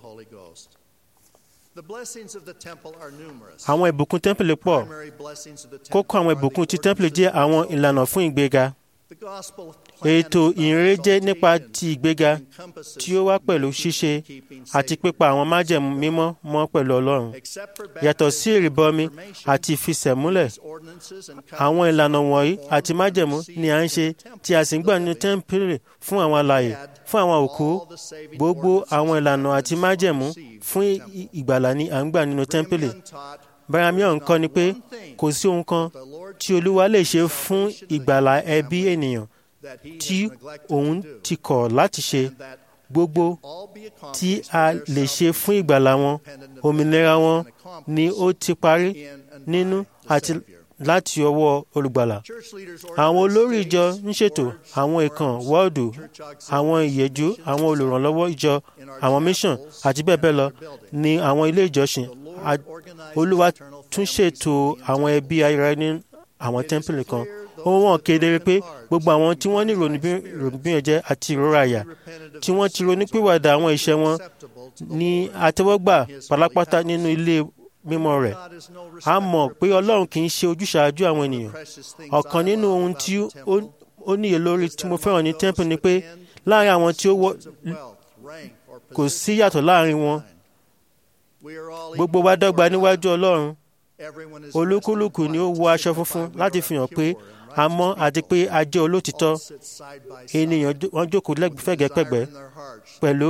àwọn ìbùkún tẹ́ḿpìlì pọ̀ kókó àwọn ìbùkún ti tẹ́ḿpìlì jẹ́ àwọn ìlànà fún ìgbéga ètò ìrere jẹ́ nípa ti ìgbéga tí ó wá pẹ̀lú ṣíṣe àti pípa àwọn májẹ̀mú mímọ́ mọ́ pẹ̀lú ọlọ́run yàtọ̀ sí ìrìbọmi àti ìfisẹ̀múlẹ̀ àwọn ìlànà wọ̀nyí àti májẹ̀mú ni à ń ṣe tí a sì ń gbà nínú tẹ́ḿpìlì fún àwọn alààyè fún àwọn òkú gbogbo àwọn ìlànà àti májẹ̀mú fún ìgbàlà ni à ń gbà nínú tẹ́ḿpìlì baramion ń kọ́ ni pé kò sí ohun kan tí olúwa lè ṣe fún ìgbàlà ẹbí ènìyàn tí òun ti kọ̀ láti ṣe gbogbo tí a lè ṣe fún ìgbàlà wọn òmìnira wọn ni ó ti parí nínú àti láti ọwọ́ olùgbàlà. àwọn olórí ìjọ ń ṣètò àwọn ìkàn wọ́ọ̀dù àwọn ìyẹ́jú àwọn olùrànlọ́wọ́ ìjọ àwọn mission àti bẹ́ẹ̀ bẹ́ẹ̀ lọ ní àwọn ilé ìjọsìn olúwa tún ṣètò àwọn ẹbí ayẹyẹ ní àwọn tẹ́ḿpìlì kan ó wọ́n kedere pé gbogbo àwọn tí wọ́n ní ìrònúbíyànjẹ́ àti ìrora àyà tí wọ́n ti ronúpìwàdà àwọn iṣẹ́ wọn ní àtẹ́wọ́gbà pálápátá nínú ilé mímọ́ rẹ̀ a mọ̀ pé ọlọ́run kì í ṣe ojúṣàájú àwọn ènìyàn ọ̀kan nínú ohun tí ó níye lórí tí mo fẹ́ràn ní tẹ́ḿpù ni pé láàrin àwọn tí ó wọ kò sí yàtọ̀ láàrin wọn gbogbo wa dọ́gba níwájú ọlọ́run olúkúlùkù ni ó wọ aṣọ funfun láti fi hàn pé a mọ́ àti pé a jẹ́ olótìtọ́ ènìyàn wọn jókòó fẹ̀gẹ́pẹ̀gbẹ́ pẹ̀lú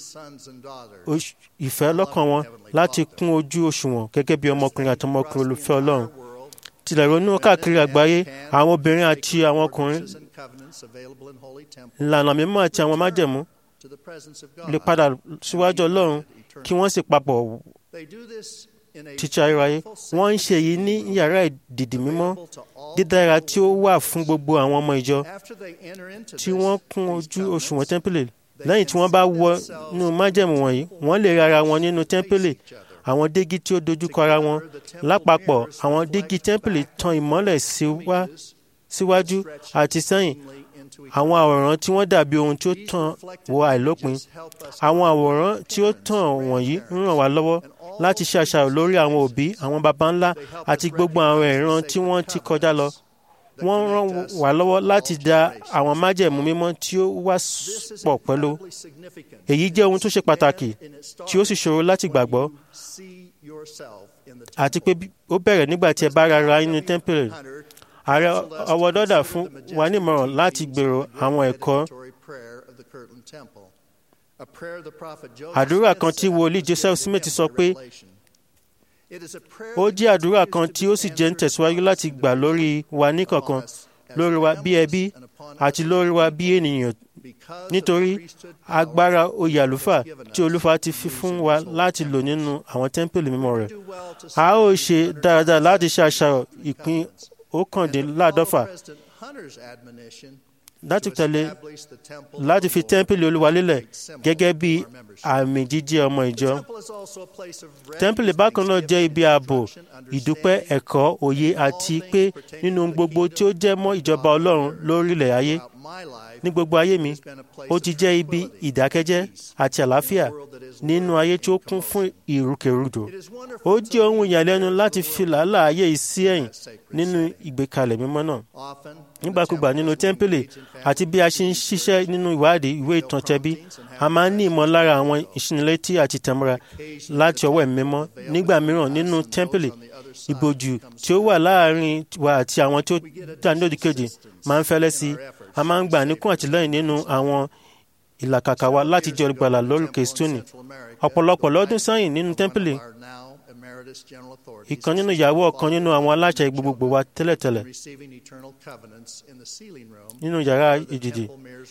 ìfẹ́ lọ́kàn wọn láti kún ojú òṣùwọ̀n gẹ́gẹ́ bí ọmọkùnrin àti ọmọkùnrin olùfẹ́ ọlọ́run tilẹ̀ ronú káàkiri àgbáyé àwọn obìnrin àti àwọn ọkùnrin ìlànà mímọ́ àti àwọn májẹ̀mú lè padà síwájú ọlọ́run kí wọ́n sì papọ̀ títí ayérayé wọ́n ń ṣe èyí ní yàrá ìdìdì mímọ́ dídára tí ó wà fún gbogbo àwọn ọmọ ìjọ tí wọ́n kún ojú òṣùwọ̀n tẹ́ḿpìlì lẹ́yìn tí wọ́n bá wọ inú májẹ̀mú wọ̀nyí wọ́n lè rárá wọn nínú tẹ́ḿpìlì àwọn dígí tí ó dojúkọ ara wọn lápapọ̀ àwọn dígí tẹ́ḿpìlì tan ìmọ́lẹ̀ síwájú àti sẹ́yìn àwọn àwòrán tí wọ́n dàbí ohun tí ó tàn wọ àìlópin àwọn àwòrán tí ó tàn wọ̀nyí ń ràn wá lọ́wọ́ láti ṣe àṣàrò lórí àwọn òbí àwọn baba ńlá àti gbogbo àwọn ìran tí wọ́n ti kọjá lọ wọ́n ràn wá lọ́wọ́ láti da àwọn májẹ̀mú mímọ́ tí ó wá pọ̀ pẹ̀lú èyí jẹ́ ohun tó ṣe pàtàkì tí ó sì ṣòro láti gbàgbọ́ àti pé ó bẹ̀rẹ̀ nígbà tí ẹ bá rárá nínú tẹ́ḿpìlì ààrẹ ọwọ́ dọ́dà fún wa nímọ̀ràn láti gbèrò àwọn ẹ̀kọ́ àdúrà kan tí wòlíì Joseph Smith sọ pé ó jẹ́ àdúrà kan tí ó sì jẹ́ ń tẹ̀síwájú láti gbà lórí wa níkọ̀ọ̀kan lórí wa bí ẹbí àti lórí wa bí ènìyàn nítorí agbára oyè àlùfáà tí olúfa ti fi fún wa láti lò nínú àwọn tẹ́ḿpìlì mímọ́ rẹ̀ a ó ṣe dáradára láti ṣe àṣàrò ìpín ọ̀kàndínláàdọ́fà láti tẹ̀lé láti fi tẹ́ḿpìlì olúwa lélẹ̀ gẹ́gẹ́ bí àmì jíjẹ́ ọmọ ìjọ. tẹ́ḿpìlì bákan náà jẹ́ ibi ààbò ìdúpẹ́ ẹ̀kọ́ òye àti pé nínú gbogbo tí ó jẹ́ mọ́ ìjọba ọlọ́run lórílẹ̀ ayé ní gbogbo ayé mi ó ti jẹ́ ibi ìdákẹ́jẹ́ àti àlàáfíà nínú ayé tí ó kún fún ìrúkèrúdò ó jẹ́ ohun ìyàlẹ́nu láti fi làálàá ayé yìí sí ẹ̀yìn nínú ìgbékalẹ̀ mímọ́ náà nígbàkúgbà nínú tẹ́ḿpìlì àti bí a ṣe ń ṣiṣẹ́ nínú ìwádìí ìwé ìtàn tẹbí a máa ń ní ìmọ̀lára àwọn ìṣinilétí àti tẹ̀mọ́ra láti ọwọ́ ẹ̀mí mímọ́ nígbà mìíràn nínú tẹ́ḿpìlì ìbòjú tí ó wà láàárín wa àti àwọn tí ó dà ní òdìkejì máa ń fẹ́lẹ́ sí i a máa ń gbà níkún àtìlẹ́yìn nínú àwọn ìlàkàkà wa láti jẹ́ olùgbàlà lórúkè stóní ọ̀pọ̀lọpọ̀ lọ́dún sẹ́yìn nínú tẹ́ḿpìlì ìkan nínú ìyàwó ọ̀kan nínú àwọn aláṣẹ gbogbogbò wa tẹ́lẹ̀tẹ́lẹ̀ nínú yàrá ìdìdì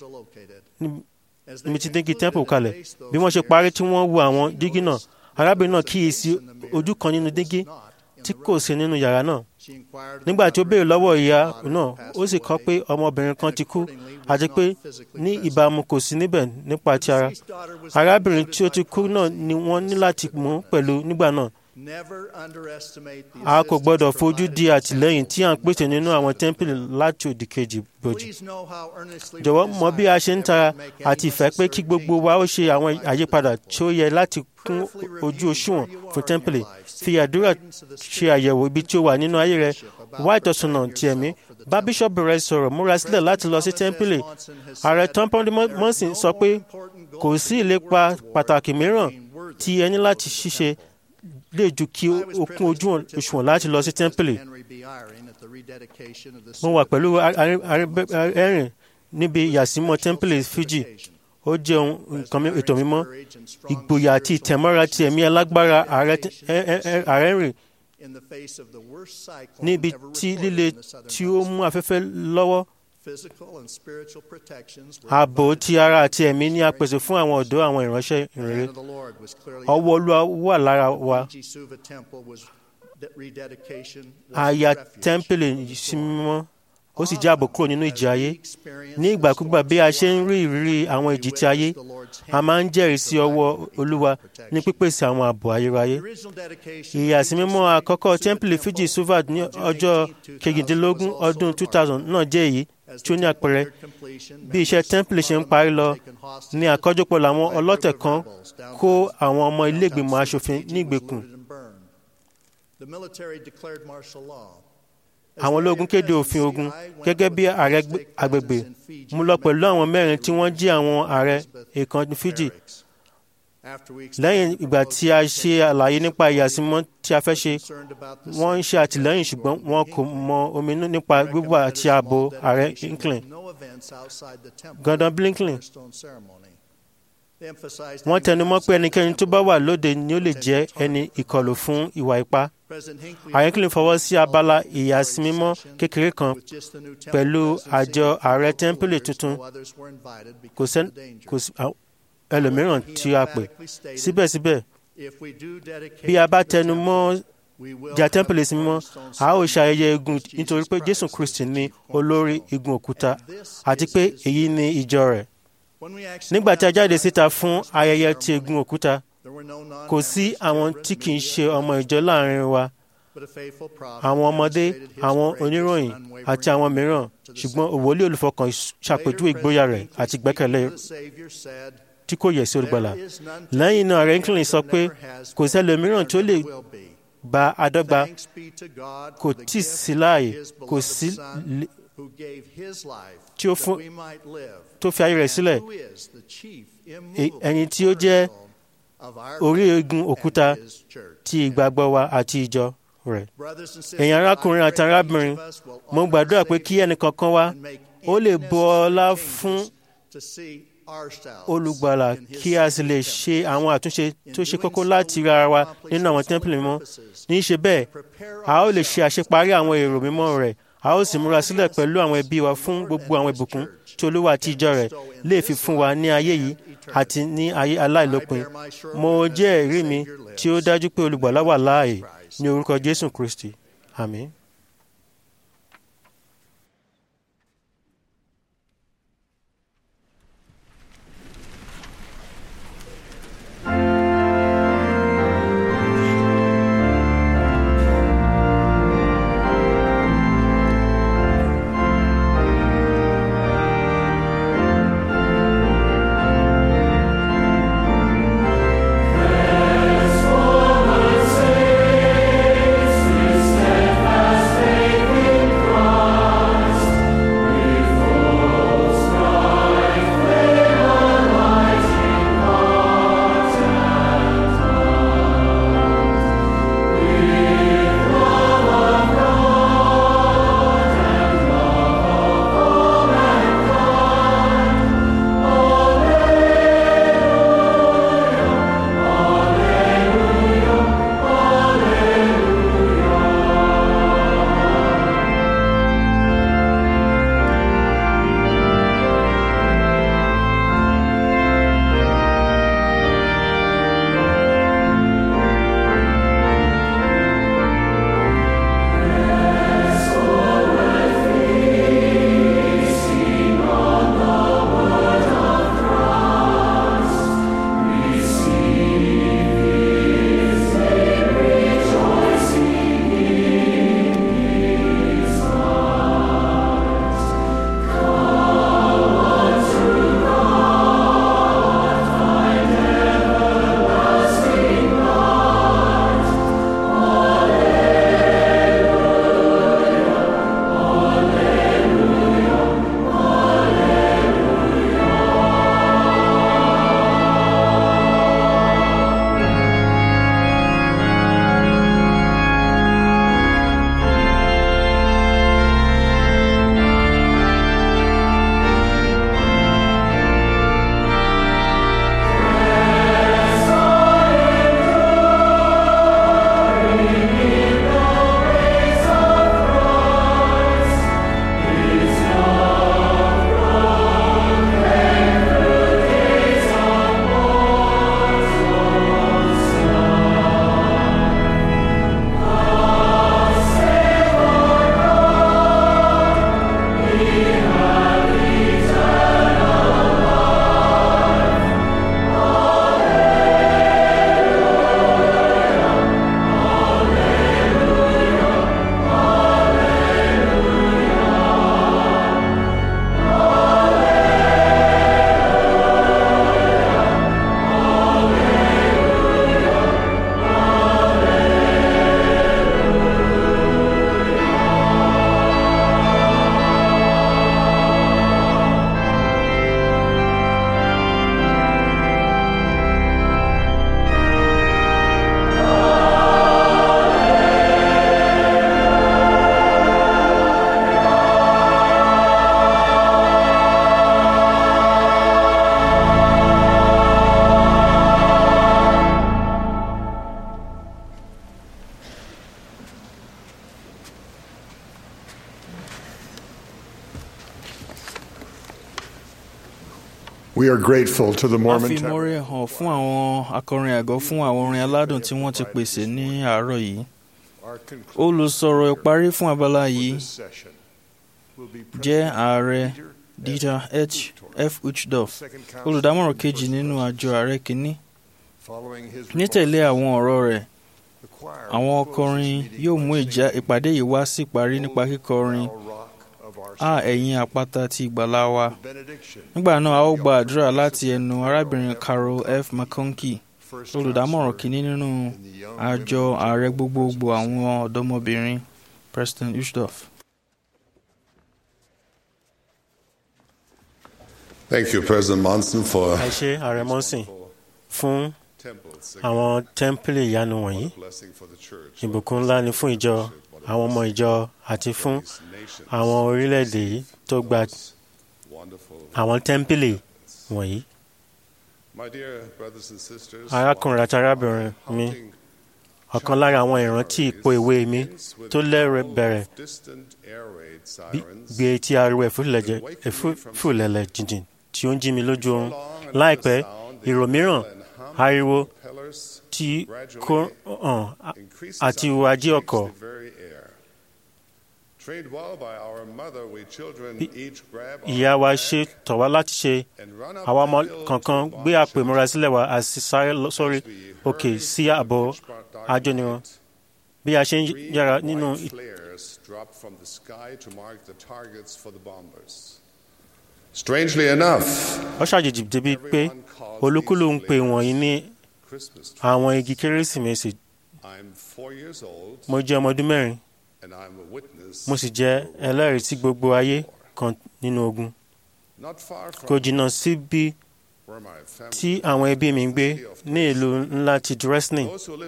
níbi tí dígí tẹ́ḿpù kalẹ̀ bí wọ́n ṣe parí tí wọ́n wo àwọn dígí náà arábìnrin náà kíyèsí ojú kan nínú dígí tí kò sí nínú yàrá náà nígbà tí ó béèrè lọ́wọ́ ìyá náà ó sì kọ́ pé ọmọbìnrin kan ti kú àti pé ní ìbámu kò sí níbẹ̀ nípa ti ara arábìnrin tí ó ti kú náà ni wọ́n ní láti mú pẹ̀lú nígbà náà a kò gbọdọ̀ fojú di àtìlẹ́yìn tí à ń pèsè nínú àwọn tẹ́ḿpìlì láti òdì kejì bòjì. jọ̀wọ́ mọ bí a ṣe ń tara àti ìfẹ́ pé kí gbogbo wa ó ṣe àwọn àyípadà tí ó yẹ láti kún ojú òṣùwọ̀n fún tẹ́ḿpìlì fi àdúrà ṣe àyẹ̀wò ibi tí ó wà nínú ayé rẹ wá ìtọ́sùnà ti ẹ̀mí bá bíṣọ́ọ̀bù rẹ sọ̀rọ̀ múra sílẹ̀ láti lọ sí tẹ́ḿpìlì ààrẹ tọ́ḿpọ́ndé mọ́sìn sọ pé kò sí ìlépa pàtàkì mìíràn tí ẹ ní láti ṣiṣẹ́ lè ju kí o kún ojú òṣùwọ̀n láti lọ sí tẹ́ḿpìlì. mo wà pẹ̀lú ẹ̀rìn níbi ìyàsímọ́ tẹ́ḿpìlì Fiji ó jẹ́ nǹkan ètò mímọ́ ìgboyà àti ìtẹ̀mọ́ra ti ẹ̀mí alágbára ààrẹ rìn níbi tí líle tí ó mú afẹ́fẹ́ lọ́wọ́ ààbò ti ara àti ẹ̀mí ní a pèsè fún àwọn ọ̀dọ́ àwọn ìránṣẹ́ ìrere ọwọ́ Olúwa wà lára wa àyà tẹ́ḿpìlì sí mímọ́ ó sì jáàbò kúrò nínú ìjì ayé ní ìgbàkúgbà bí a ṣe ń rí ìrírí àwọn ìjì ti ayé a máa ń jẹ́rìí sí ọwọ́ Olúwa ní pípèsè àwọn ààbò ayérayé ìyàsímímọ́ àkọ́kọ́ tẹ́ḿpìlì Fiji Suvat ní ọjọ́ kejìdínlógún ọdún 2000 náà jẹ́ èyí tí ó ní àpẹẹrẹ bí iṣẹ́ tẹ́ḿpìlì ṣe ń parí lọ ní àkọ́jọpọ̀ làwọn ọlọ́tẹ̀ kan kó àwọn ọmọ ilé ìgbìmọ̀ aṣòfin ní ìgbèkùn àwọn ológun kéde òfin ogun gẹ́gẹ́ bí ààrẹ agbègbè mú lọ pẹ̀lú àwọn mẹ́rin tí wọ́n jí àwọn ààrẹ èèkàn Fiji lẹ́yìn ìgbà tí a ṣe àlàyé nípa ìyàsímọ́ tí a fẹ́ ṣe wọ́n ń ṣe àtìlẹ́yìn ṣùgbọ́n wọn kò mọ ominú nípa gbígbà àti ààbò ààrẹ Blinken Gordon Blinken wọ́n tẹnumọ́ pé ẹnikẹ́ni tó bá wà lóde ni ó lè jẹ́ ẹni ìkọlù fún ìwà ipá ààrẹ Clinton fọwọ́ sí abala ìyàsímímọ́ kékeré kan pẹ̀lú àjọ ààrẹ tẹ́ḿpìlì tuntun kò sí ẹlòmíràn tí a pè síbẹ̀síbẹ̀ bí a bá tẹnu mọ́ jà tẹ́ḿpìlì sí mímọ́ a ó ṣayẹyẹ igun nítorí pé Jésù Kristi ni olórí igun òkúta àti pé èyí ni ìjọ rẹ̀ nígbà tí a jáde síta fún ayẹyẹ ti igun òkúta kò sí àwọn tí kì í ṣe ọmọ ìjọ láàrin wa àwọn ọmọdé àwọn oníròyìn àti àwọn mìíràn ṣùgbọ́n òwòlé olùfọkàn ṣàpèjúwe ìgboyà rẹ̀ àti ìgbẹ́kẹ̀lé tí kò yẹ̀ sí olùgbàlà lẹ́yìn náà Rankin sọ pé kò sẹ́lòmíràn tó lè bá adọ́gba kò tí sí láàyè kò sí tí ó fún tó fi ayé rẹ̀ sílẹ̀ ẹni tí ó jẹ́ orí egun òkúta ti ìgbàgbọ́ wa àti ìjọ rẹ̀. ẹ̀yin arákùnrin àti arábìnrin mo gbàdúrà pé kí ẹnìkankan wa ó lè bu ọlá fún olùgbàlà kí a sì lè ṣe àwọn àtúnṣe tó ṣe kókó láti ra ara wa nínú àwọn tẹ́ḿpìlì mímọ́ ní í ṣe bẹ́ẹ̀ a ó lè ṣe àṣeparí àwọn èrò mímọ́ rẹ̀ a ó sì múra sílẹ̀ pẹ̀lú àwọn ẹbí wa fún gbogbo àwọn ìbùkún tí olúwa àti ìjọ rẹ̀ lè fi fún wa ní ayé yìí àti ní ayé aláìlópin mo jẹ́ ẹ̀rí mi tí ó dájú pé olùgbàlà wà láàyè ní orúkọ jésù kristi àmín. We are grateful to the a Mormon fi Tabernacle. mọ́rẹ́ hàn fún àwọn akọrin àgọ́ fún àwọn orin aládùn tí wọ́n ti pèsè ní àárọ̀ yìí. olùsọ̀rọ̀ ìparí fún abala yìí jẹ́ ààrẹ Dieter H. F. Uchtdorf olùdámọ̀ràn kejì nínú àjọ ààrẹ kìíní nítẹ̀lé àwọn ọ̀rọ̀ rẹ̀ àwọn ọkọrin yóò mú ìpàdé yìí wá sí ìparí nípa kíkọrin a ẹ̀yin àpáta ti ìgbàlà wa nígbà náà a ó gba àdúrà láti ẹnu arábìnrin Carol F. McConkie olùdámọ̀ràn kìíní nínú àjọ ààrẹ gbogbogbò àwọn ọ̀dọ́mọbìnrin Preston Ushdorf. Thank you, President Monson, for ẹ ṣé ààrẹ Monson fún àwọn tẹ́ḿpìlì ìyanu wọ̀nyí ìbùkún ńlá ni fún ìjọ àwọn ọmọ ìjọ àti fún àwọn orílẹ̀-èdè yìí tó gba àwọn tẹ́ḿpìlì wọ̀nyí. arákùnrin àti arábìnrin mi ọ̀kan lára àwọn ìrántí ipò ìwé mi tó lẹ́rẹ̀ bẹ̀rẹ̀ gbé etí ariwo ẹ̀fúlẹ̀lẹ̀ jìnjìn tí ó ń jí mi lójú oorun láìpẹ́ ìró mìíràn ariwo tí kò hàn àti ìwà ajé ọkọ̀. ìyá wa ṣe tọ̀ wá láti ṣe àwa ọmọ kankan gbé àpò ìmúra sílẹ̀ wa àti sáré sórí òkè sí ààbò ajóniran bí a ṣe ń yára nínú. Strangely enough, ó ṣàjèjì débi pé olúkúlù ń pè wọ̀nyí ní àwọn igi kérésìmesì. mo jẹ́ ọmọ ọdún mẹ́rin mo sì jẹ́ ẹlẹ́rìí sí gbogbo ayé kan nínú ogun. kò jìnnà síbi tí àwọn ẹbí mi ń gbé ní ìlú ńlá ti Dresden.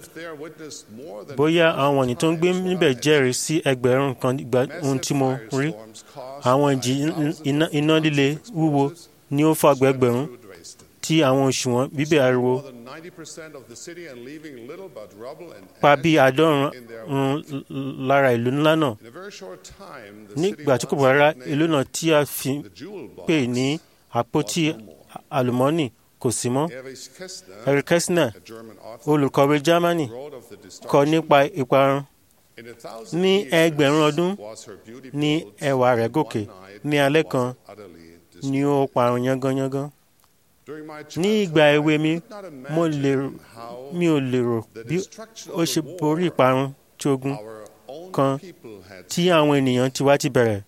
bóyá àwọn wọ̀nyí tó ń gbé níbẹ̀ jẹ́rìí sí ẹgbẹ̀rún kan ìgbà ohun tí mo rí. àwọn ìjì iná líle wúwo ni ó fàgbẹ́ ẹgbẹ̀rún tí àwọn òṣùwọ̀n bíbẹ̀ ariwo pa bí àádọ́rùn-ún lára ìlú ńlá náà. nígbà tí kò bá rárá ìlú náà tí a fi pè ní àpótí àlùmọ́nì kò sí mọ́. Eric Kästner olùkọ̀wé Germany kọ nípa ìparun. ní ẹgbẹ̀rún ọdún ní ẹwà rẹ̀ gòkè ní alẹ́ kan ni ó parun yángányángán. ní ìgbà èwe mi mo mi ò lérò bí ó ṣe borí ìparun tí ogun kan tí àwọn ènìyàn tiwa ti bẹ̀rẹ̀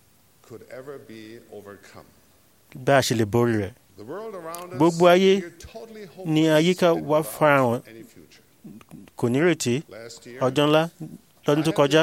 bá a ṣe lè borí rẹ̀ gbogbo ayé ni àyíká wa farahàn kò nírètí ọjọ́ ńlá lọ́dún tó kọjá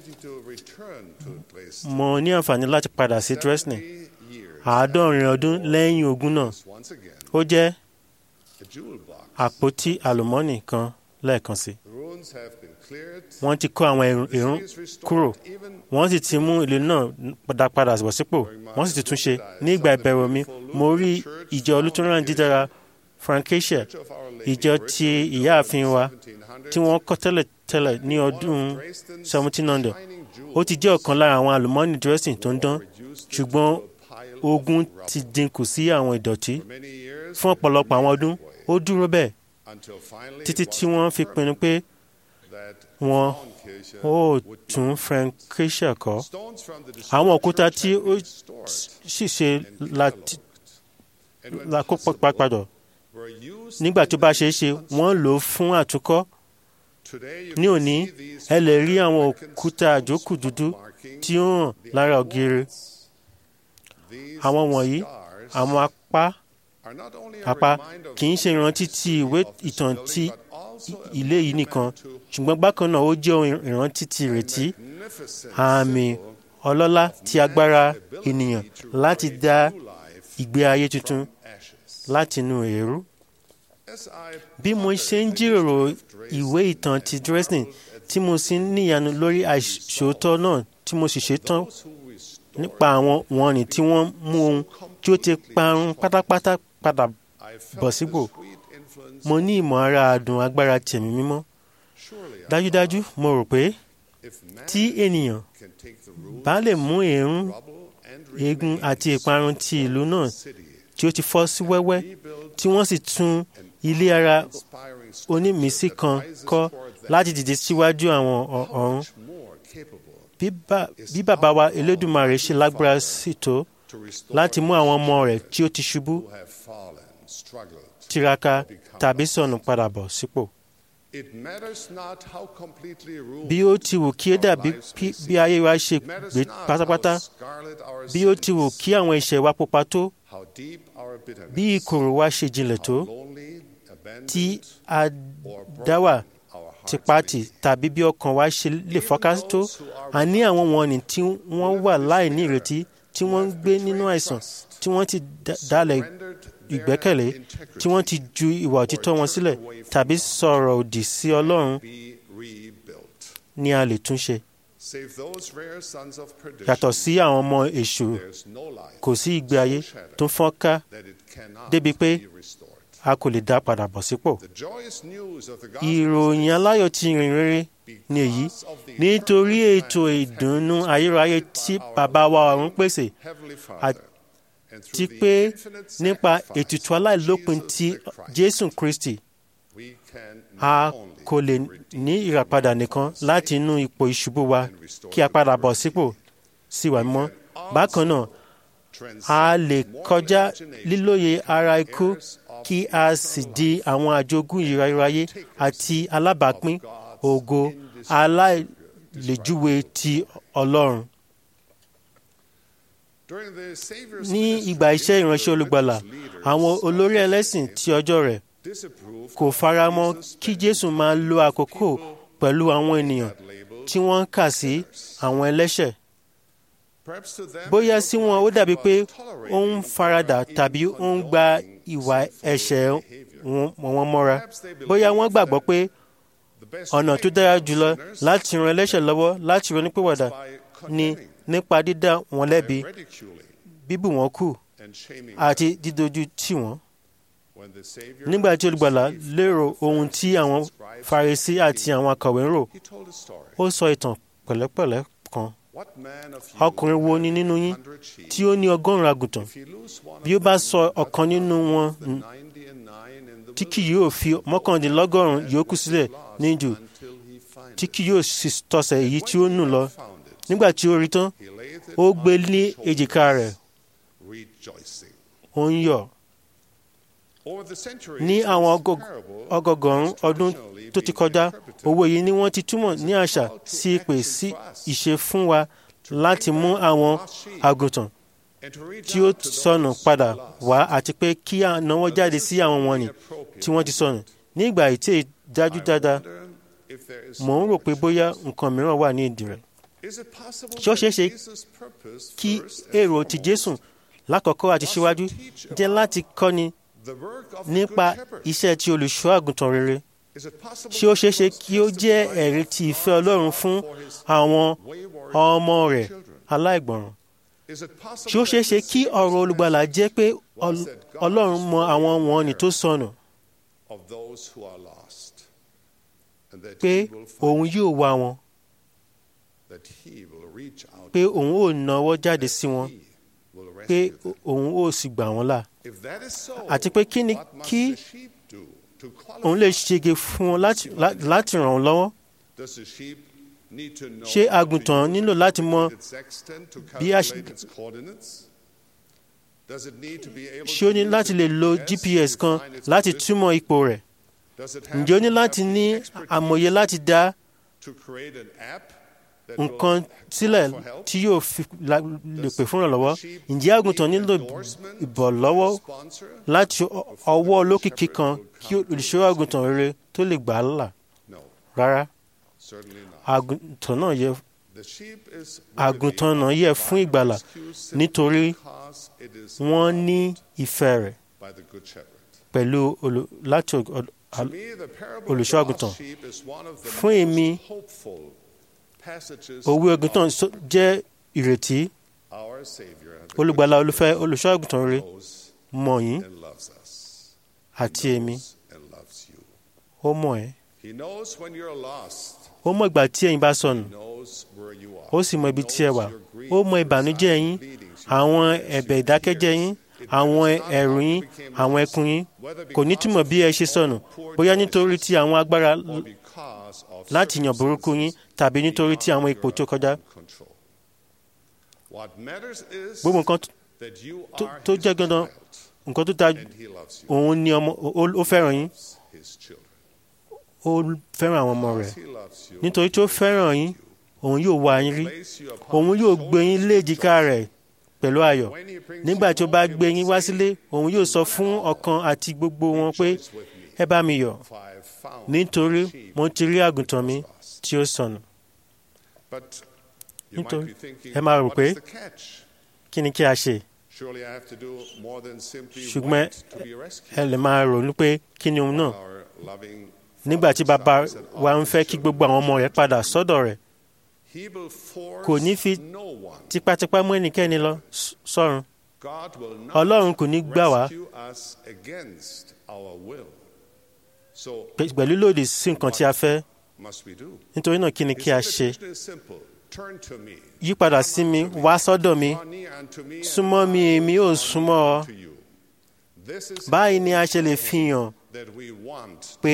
mo ní àǹfààní láti padà sí Dresden àádọ́rin ọdún lẹ́yìn ogun náà ó jẹ́ àpótí àlùmọ́ọ́nì kan lẹ́ẹ̀kan sí wọ́n ti kó àwọn èrún kúrò wọ́n sì ti mú ìlú náà padà padà bọ̀ sípò wọ́n sì ti tún ṣe ní ìgbà ìbẹ̀rù mi mo rí ìjọ olùtúnrán dídára Frankisha ìjọ ti ìyáàfin wa tí wọ́n kọ́ tẹ́lẹ̀ tẹ́lẹ̀ ní ọdún 1700 ó ti jẹ́ ọ̀kan lára àwọn àlùmọ́ọ́nì Dresden tó ń dán ṣùgbọ́n ogun ti dínkù sí àwọn ìdọ̀tí fún ọ̀pọ̀lọpọ̀ àwọn ọdún ó dúró bẹ́ẹ̀ títí tí wọ́n fi pinnu pé wọn ó tún Frankisha kọ́ àwọn òkúta tí ó sì ṣe lákòópọ̀ padà nígbà tó bá ṣeé ṣe wọ́n lò ó fún àtúnkọ́ ní òní ẹ lè rí àwọn òkúta àjókù dúdú tí ó hàn lára ògiri àwọn wọ̀nyí àwọn apá apá kì í ṣe ìrántí ti ìwé ìtàn ti ilé yìí nìkan ṣùgbọ́n bákan náà ó jẹ́ ìrántí ti ìrètí àmì ọlọ́lá ti agbára ènìyàn láti dá ìgbé ayé tuntun láti inú eérú. bí mo ṣe ń jíròrò ìwé ìtàn ti Dresden tí mo sì ń níyanu lórí àìṣòótọ́ náà tí mo sì ṣetán nípa àwọn wọ̀nnì tí wọ́n mú ohun tí ó ti parun pátápátá padà bọ̀ sípò mo ní ìmọ̀ ara àdùn agbára tẹ̀mí mímọ́ dájúdájú mo rò pé tí ènìyàn bá lè mú èérún eegun àti ìparun ti ìlú náà tí ó ti fọ́ sí wẹ́wẹ́ tí wọ́n sì tún ilé ara onímísí kan kọ́ láti dìde síwájú àwọn ọ̀run bí bàbá wa Elédùmarè ṣe lágbára sí tó láti mú àwọn ọmọ rẹ̀ tí ó ti ṣubú tiraka tàbí sọnù padà bọ̀ sípò. bí ó ti wù kí ó dàbí bí ayé wa ṣe gbé pátápátá bí ó ti wù kí àwọn ẹ̀ṣẹ̀ wa pupa tó bí ìkorò wa ṣe jinlẹ̀ tó tí a dá wà tipati tàbí bí ọkàn wa ṣe lè fọ́ká tó a ní àwọn wọ̀nnì tí wọ́n wà láì ní ìrètí tí wọ́n ń gbé nínú àìsàn tí wọ́n ti dalẹ̀ ìgbẹ́kẹ̀lé tí wọ́n ti ju ìwà òtítọ́ wọn sílẹ̀ tàbí sọ̀rọ̀ òdì sí Ọlọ́run ni a lè tún ṣe. yàtọ̀ sí àwọn ọmọ èṣù kò sí ìgbé ayé tó fọ́n ká débi pé a kò lè dá padà bọ̀ sípò. ìròyìn aláyọ̀ ti rìn rere ni èyí nítorí ètò ìdùnnú ayérayé tí bàbá wa ọ̀run pèsè àti pé nípa ètùtù aláìlópin ti Jésù Kristi a kò lè ní ìràpadà nìkan láti inú ipò ìṣubú wa kí a padà bọ̀ sípò sí wa mímọ́ bákan náà a lè kọjá lílóye ara ikú kí a sì di àwọn àjogún ìráyé àti alábàápín ògo aláìlèjúwe ti Ọlọ́run. Ní ìgbà iṣẹ́ ìránṣẹ́ olùgbàlà, àwọn olórí ẹlẹ́sìn ti ọjọ́ rẹ̀ kò faramọ́ kí Jésù máa lo àkókò pẹ̀lú àwọn ènìyàn tí wọ́n ń kà sí àwọn ẹlẹ́ṣẹ̀. Bóyá sí wọn ó dàbí pé ó ń faradà tàbí ó ń gba ìwà ẹ̀ṣẹ̀ wọn mọ́ra. Bóyá wọ́n gbàgbọ́ pé ọ̀nà tó dára jùlọ láti ran ẹlẹ́ṣẹ̀ lọ́wọ́ láti ronúpìwàdà ni nípa dídá wọn lẹ́bi bíbù wọn kù àti dídójú tì wọ́n. nígbà tí olùgbàlà lérò ohun tí àwọn Farisí àti àwọn akọ̀wé ń rò ó sọ ìtàn pẹ̀lẹ́pẹ̀lẹ́ kan ọkùnrin wo ni nínú yín tí ó ní ọgọ́rùn-ún àgùntàn bí ó bá sọ ọ̀kan nínú wọn tí kì yóò fi mọ́kàndínlọ́gọ́rùn-ún yòókù sílẹ̀ ní jù tí kì yóò sì tọ̀sẹ̀ èyí tí ó nù lọ nígbà tí ó rí tán ó gbé ní èjìká rẹ̀ ó ń yọ̀ ní àwọn ọgọgọrùn ọdún tó ti kọjá òwe yìí ni wọ́n ti túmọ̀ ní àṣà sí ìpè sí ìṣe fún wa láti mú àwọn àgùntàn tí ó sọnù padà wá àti pé kí a náwó jáde sí àwọn wọ̀nnì tí wọ́n ti sọnù ní ìgbà ìtẹ́ ìdájú dáadáa mò ń rò pé bóyá nǹkan mìíràn wà ní ìdí rẹ̀ ṣé ó ṣeé ṣe kí èrò ti Jésù lákọ̀ọ́kọ́ àti síwájú jẹ́ láti kọ́ni nípa iṣẹ́ tí olùṣọ́ àgùntàn rere ṣé ó ṣeé ṣe kí ó jẹ́ ẹ̀rí ti ìfẹ́ Ọlọ́run fún àwọn ọmọ rẹ̀ aláìgbọràn ṣé ó ṣeé ṣe kí ọ̀rọ̀ olùgbàlà jẹ́ pé Ọlọ́run mọ àwọn wọ̀nnì tó sọnù pé òun yóò wá wọn pé òun ò náwó jáde sí wọn pé òun ò sì gbà wọ́n là àti pé kí ni kí òun lè ṣege fún wọn láti ràn wọ́n lọ́wọ́ ṣé àgùntàn nílò láti mọ bí a ṣé ó ní láti lè lo GPS kan láti túmọ̀ ipò rẹ̀ ǹjẹ́ ó ní láti ní àmọ̀ye láti dá nǹkan sílẹ̀ tí yóò fi lè pè fún ìrànlọ́wọ́ ǹjẹ́ àgùntàn nílò ìbọ̀lọ́wọ́ láti ọwọ́ olókìkí kan kí olùṣọ́ àgùntàn rere tó lè gbà á là rárá àgùntàn náà yẹ àgùntàn náà yẹ fún ìgbàlà nítorí wọ́n ní ìfẹ́ rẹ̀ pẹ̀lú láti olùṣọ́ àgùntàn fún èmi òwe àgùntàn jẹ́ ìrètí olùgbàlà olùfẹ́ olùṣọ́ àgùntàn rere mọ̀ yín àti èmi ó mọ̀ ẹ́ ó mọ̀ ìgbà tí ẹ̀yin bá sọnù ó sì mọ̀ ibi tí ẹ wà ó mọ̀ ìbànújẹ́ yín àwọn ẹ̀bẹ̀ ìdákẹ́jẹ́ yín àwọn ẹ̀rù yín àwọn ẹkún yín kò ní túmọ̀ bí ẹ ṣe sọnù bóyá nítorí tí àwọn agbára láti yàn burúkú yín tàbí nítorí tí àwọn ipò tó kọjá. gbogbo nǹkan tó jẹ́ dandan nǹkan tó ta òun ni ọmọ ó fẹ́ràn yín ó fẹ́ràn àwọn ọmọ rẹ̀ nítorí tí ó fẹ́ràn yín òun yóò wá yín rí òun yóò gbé yín léjìká rẹ̀ pẹ̀lú ayọ̀ nígbà tí ó bá gbé yín wá sílé òun yóò sọ fún ọkàn àti gbogbo wọn pé ẹ bá mi yọ̀ nítorí mo ti rí àgùntàn mi tí ó sọnù nítorí ẹ máa rò pé kí ni kí a ṣe ṣùgbọ́n ẹ lè máa ronú pé kí ni òun náà nígbà tí bàbá wa ń fẹ́ kí gbogbo àwọn ọmọ rẹ̀ padà sọ́dọ̀ rẹ̀ kò ní fi tipátipá mú ẹnikẹ́ni lọ sọ́run ọlọ́run kò ní gbà wá pẹ̀lú lòdì sí nǹkan tí a fẹ́ nítorí náà kí ni kí a ṣe yípadà sí mi wá sọ́dọ̀ mi súnmọ́ mi èmi ò súnmọ́ ọ báyìí ni a ṣe lè fi hàn pé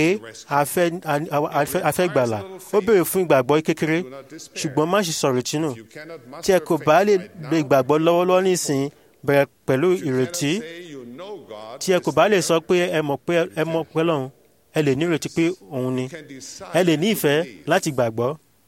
a fẹ́ gbàlà ó béèrè fún ìgbàgbọ́ kékeré ṣùgbọ́n má ṣe sọ̀rọ̀ tínú tí ẹ kò bá lè lo ìgbàgbọ́ lọ́wọ́lọ́wọ́ nísìnyí bẹ̀rẹ̀ pẹ̀lú ìrètí tí ẹ kò bá lè sọ pé ẹ mọ̀ pé ẹ mọ̀ pé lọ́hùn ẹ lè ní ìrètí pé òun ni ẹ lè ní ìfẹ́ láti gbàgbọ́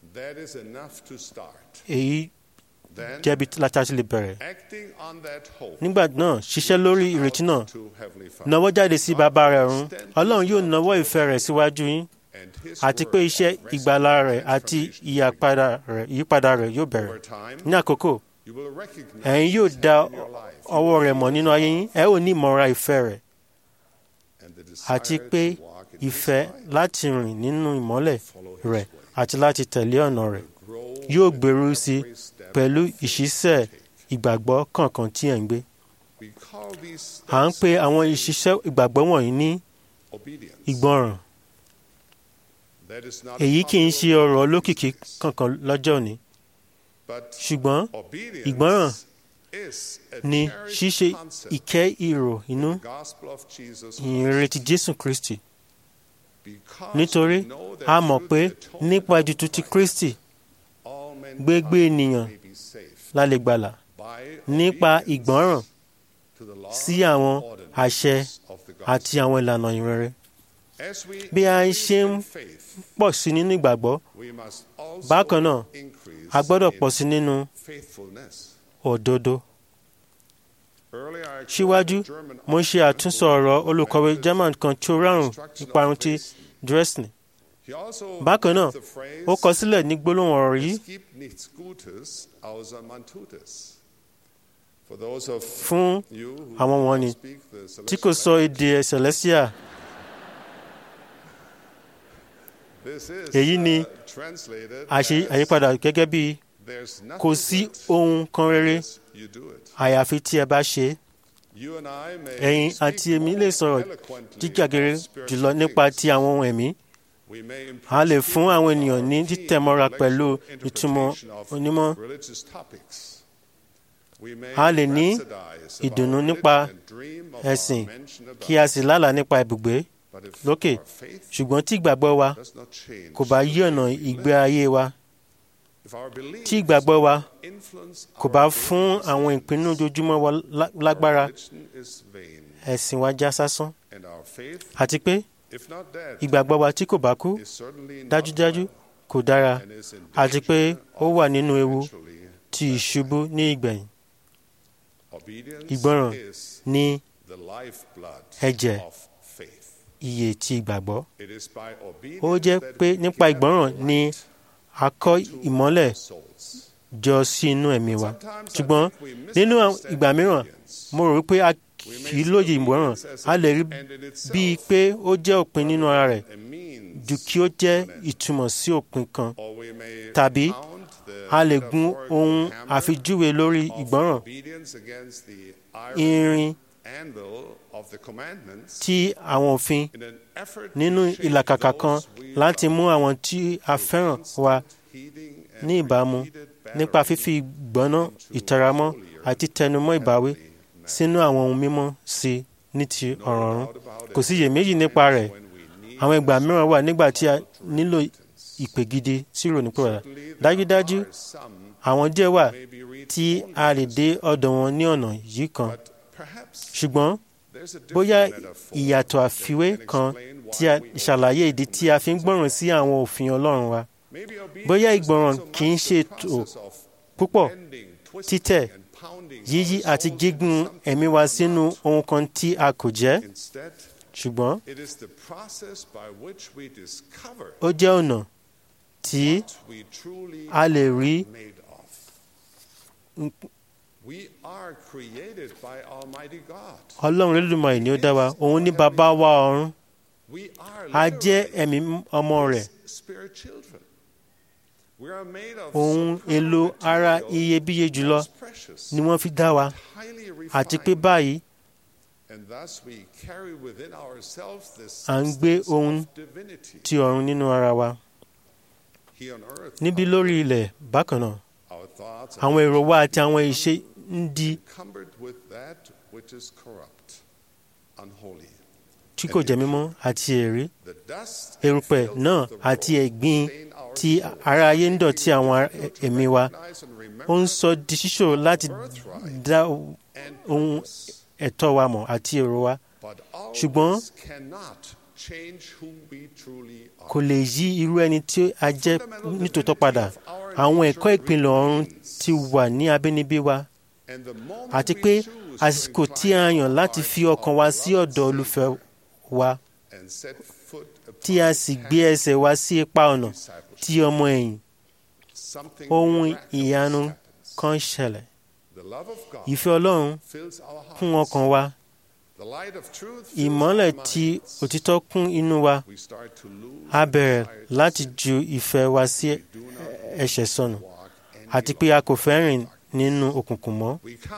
èyí jẹ́bi láti àti lè bẹ̀rẹ̀. nígbà náà ṣiṣẹ́ lórí ìrètí náà nawọ́ jáde sí bàbá rẹ̀ run ọlọ́run yóò nawọ́ ìfẹ́ rẹ̀ síwájú yín àti pé iṣẹ́ ìgbàlà rẹ̀ àti ìyípadà rẹ̀ yóò bẹ̀rẹ̀ ní àkókò ẹ̀yin yóò dá ọwọ́ rẹ̀ mọ̀ nínú ayé yín ẹ ò ní ìmọ̀ra ìfẹ́ rẹ̀ àti pé ìfẹ́ láti rìn nínú ìmọ́lẹ̀ rẹ̀ àti láti tẹ̀lé ọ̀nà rẹ̀ yóò gbèrú sí pẹ̀lú ìṣiṣẹ́ ìgbàgbọ́ kọ̀ọ̀kan tí ẹ̀ ń gbé. à ń pe àwọn ìṣiṣẹ́ ìgbàgbọ́ wọ̀nyí ní ìgbọràn. èyí kì í ṣe ọ̀rọ̀ olókìkí kankan lọ́jọ́ òní. ṣùgbọ́n ìgbọràn ni ṣíṣe ìkẹ́ ìrò inú ìrètí Jésù Kristi. nítorí a mọ̀ pé nípa ètùtù ti Kristi gbégbé ènìyàn la lè gbàlà nípa ìgbọ́ràn sí àwọn àṣẹ àti àwọn ìlànà ìrere. bí a ń ṣe ń pọ̀ sí nínú ìgbàgbọ́ bákan náà a gbọ́dọ̀ pọ̀ sí nínú òdodo. síwájú mo ṣe àtúnsọ ọ̀rọ̀ olùkọ́wé German kan tí ó rárùn ìparun ti Dresden bákan náà ó kọ sílẹ̀ ní gbólóhùn ọ̀rọ̀ yìí fún àwọn wọ̀nyí tí kò sọ èdè Celestia èyí ni àyípadà gẹ́gẹ́ bí kò sí ohun kan rere àyàfi tí ẹ bá ṣe ẹ̀yin àti èmi lè sọ̀rọ̀ jíjàgere jùlọ nípa ti àwọn ohun ẹ̀mí a lè fún àwọn ènìyàn ní títẹ̀mọ́ra pẹ̀lú ìtumọ̀ onímọ̀. a lè ní ìdùnnú nípa ẹ̀sìn kí a sì lálàá nípa ibùgbé lókè ṣùgbọ́n tí ìgbàgbọ́ wa kò bá yí ọ̀nà ìgbé ayé wa tí ìgbàgbọ́ wa kò bá fún àwọn ìpinnu ojoojúmọ́ wa lágbára ẹ̀sìn wa já sásán àti pé ìgbàgbọ́ wa tí kò bá kú dájúdájú kò dára àti pé ó wà nínú ewu ti ìṣubú ní ìgbẹ̀yìn. ìgbọràn ní ẹ̀jẹ̀ iye ti ìgbàgbọ́. ó jẹ́ pé nípa ìgbọràn ni a kọ́ ìmọ́lẹ̀ jọ sí inú ẹ̀mí wa ṣùgbọ́n nínú ìgbà mìíràn mo rò pé a kì í lóye ìmọ̀ràn a lè rí bíi pé ó jẹ́ òpin nínú ara rẹ̀ ju kí ó jẹ́ ìtumọ̀ sí òpin kan tàbí a lè gun ohun àfijúwe lórí ìgbọ́ràn irin tí àwọn òfin nínú ìlàkàkà kan láti mú àwọn tí a fẹ́ràn wa ní ìbámu nípa fífi ìgbọ́ná ìtaramọ́ àti tẹnumọ́ ìbáwí sínú àwọn ohun mímọ́ sí ní ti ọ̀rọ̀ ọ̀run kò sí iyèméjì nípa rẹ̀ àwọn ìgbà mìíràn wà nígbà tí a nílò ìpè gidi sí ìrònúpìwàdà dájúdájú àwọn díẹ̀ wà tí a lè dé ọ̀dọ̀ wọn ní ọ̀nà yìí kan ṣùgbọ́n bóyá ìyàtọ̀ àfiwé kan tí a ṣàlàyé ìdí tí a fi ń gbọ́ràn sí àwọn òfin ọlọ́run wa bóyá ìgbọràn kì í ṣe tó púpọ̀ títẹ̀ yíyí àti gígùn ẹ̀mí wa sínú ohun kan tí a kò jẹ́ ṣùgbọ́n ó jẹ́ ọ̀nà tí a lè rí ọlọ́run lódùmarè ni ó dá wa òun ní bàbá wa ọ̀run a jẹ́ ẹ̀mí ọmọ rẹ̀ ohun èlò ara iyebíye jùlọ ni wọ́n fi dá wa àti pé báyìí à ń gbé ohun ti ọ̀run nínú ara wa níbí lórí ilẹ̀ bákan náà àwọn èrò wa àti àwọn ìṣe ń di tí kò jẹ́ mímọ́ àti èrè erùpẹ̀ náà àti ẹ̀gbin tí ara ayé ń dọ̀tí àwọn ẹ̀mí wa ó ń sọ di ṣíṣòro láti dá ohun ẹ̀tọ́ wa mọ̀ àti èrò wa ṣùgbọ́n kò lè yí irú ẹni tí a jẹ́ nítòótọ́ padà àwọn ẹ̀kọ́ ìpìlẹ̀ ọ̀run ti wà ní abínibí wa àti pé àsìkò tí a yàn láti fi ọkàn wa sí ọ̀dọ̀ olùfẹ́ wa tí a sì gbé ẹsẹ̀ wa sí ipa ọ̀nà tí ọmọ ẹ̀yìn ohun ìyanu kan ṣẹlẹ̀ ìfẹ́ ọlọ́run kún ọkàn wa ìmọ́lẹ̀ tí òtítọ́ kún inú wa a bẹ̀rẹ̀ láti ju ìfẹ́ wa sí ẹ̀ṣẹ̀ sọnù àti pé a kò fẹ́ rìn nínú òkùnkùn mọ́.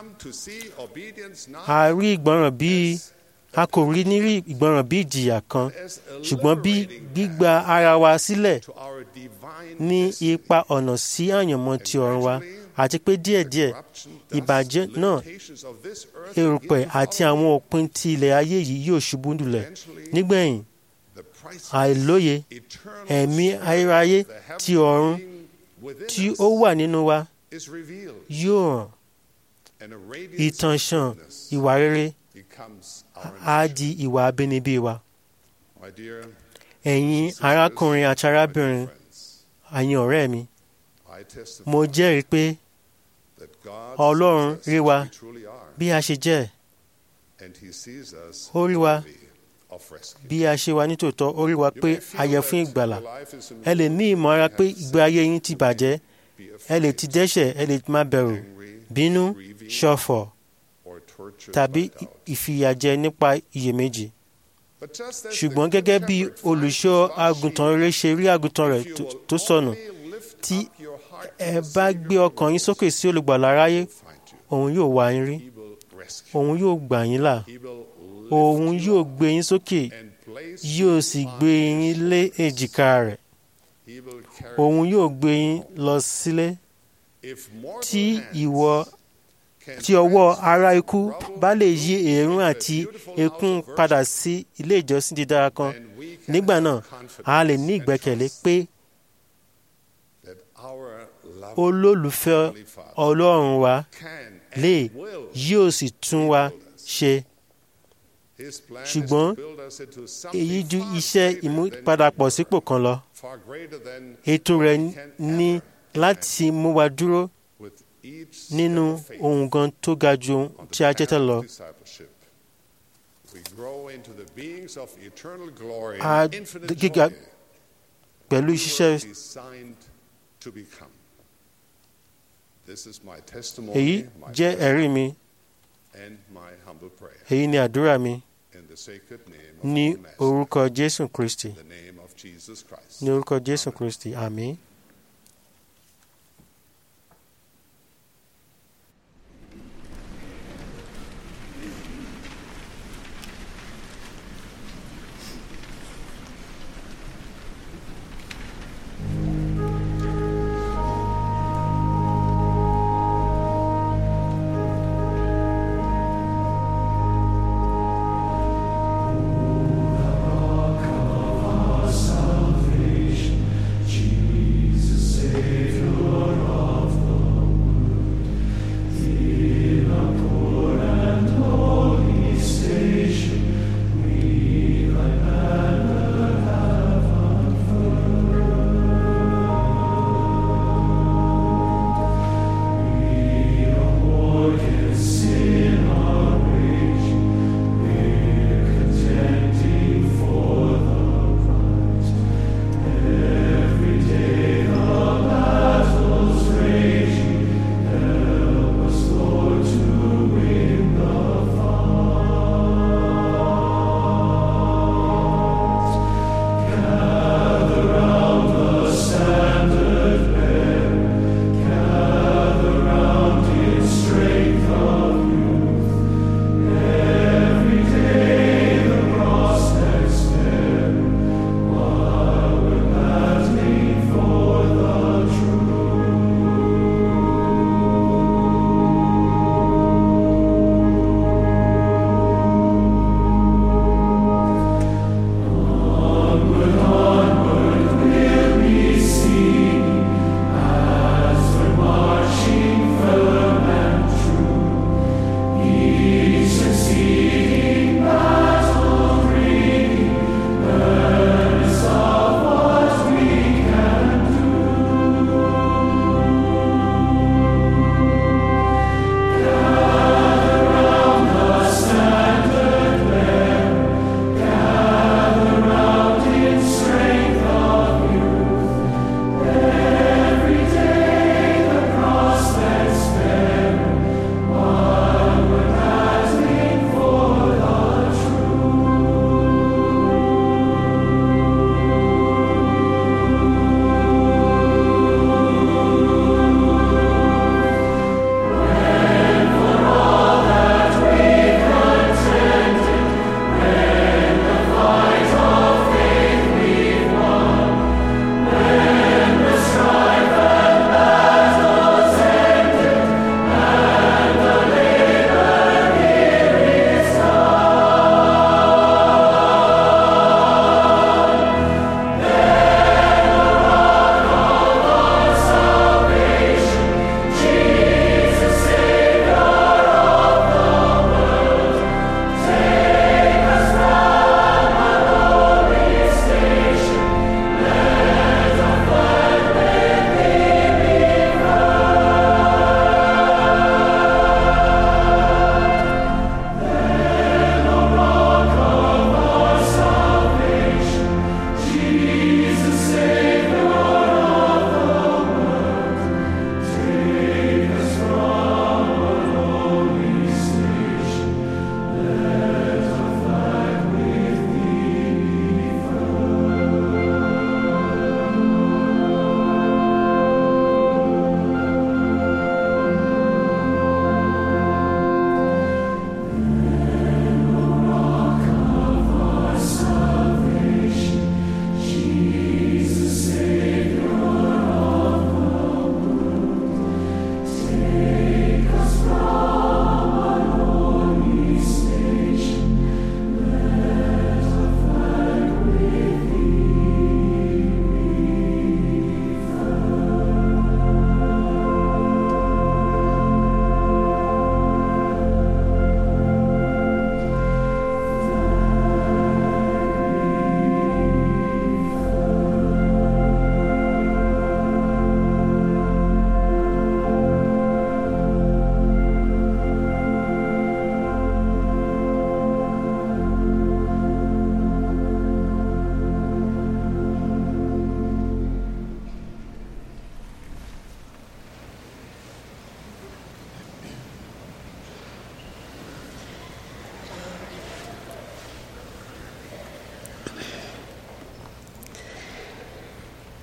a rí ìgbọràn bíi a kò rí nírí ìgbọràn bí ìjìyà kan ṣùgbọ́n bí gbígba ara wa sílẹ̀ ní ipa ọ̀nà sí àyànmọ́ ti ọ̀run wa àti pé díẹ̀díẹ̀ ìbàjẹ́ náà erùpẹ̀ àti àwọn òpin ti ilẹ̀ ayé yìí yóò ṣubú lulẹ̀ nígbẹ̀yìn àìlóye ẹ̀mí ayérayé ti ọ̀run tí ó wà nínú wa yóò hàn ìtànṣán ìwà rere á di ìwà abínibí wa. ẹ̀yin arákùnrin àti arábìnrin àyìn ọ̀rẹ́ mi mo jẹ́rìí pé ọlọ́run rí wa bí a ṣe jẹ́ ó rí wa bí a ṣe wà nítòótọ́ ó rí wa pé a yẹ fún ìgbàlà ẹ lè ní ìmọ̀ ara pé ìgbé ayé yín ti bàjẹ́ ẹ lè ti dẹ́ṣẹ̀ ẹ lè má bẹ̀rù bínú ṣọ̀fọ̀ tàbí ìfìyàjẹ nípa iyèméjì ṣùgbọ́n gẹ́gẹ́ bí olùṣọ́ àgùntàn rere ṣe rí àgùntàn rẹ̀ tó sọnù tí ẹ bá gbé ọkàn yín sókè sí olùgbàlà aráyé òun yóò wá yín rí òun yóò gbà yín là òun yóò gbé yín sókè yóò sì gbé yín lé èjìká rẹ̀ òun yóò gbé yín lọ sílé tí ìwọ tí ọwọ́ ara ikú bá lè yí èérún àti ekún padà sí ilé ìjọsìn dídára kan nígbà náà a lè ní ìgbẹ́kẹ̀lé pé olólùfẹ́ ọlọ́run wa lè yóò sì tún wa ṣe ṣùgbọ́n èyí ju iṣẹ́ ìmúpadàpọ̀ sípò kan lọ ètò rẹ̀ ní láti mú wa dúró nínú ohun gan tó ga ju tí a jẹ́ tẹ́ lọ. a gíga pẹ̀lú ṣíṣẹ́ èyí jẹ́ ẹ̀rí mi èyí ni àdúrà mi ní orúkọ Jésù Kristi ní orúkọ Jésù Kristi àmín. Jesus.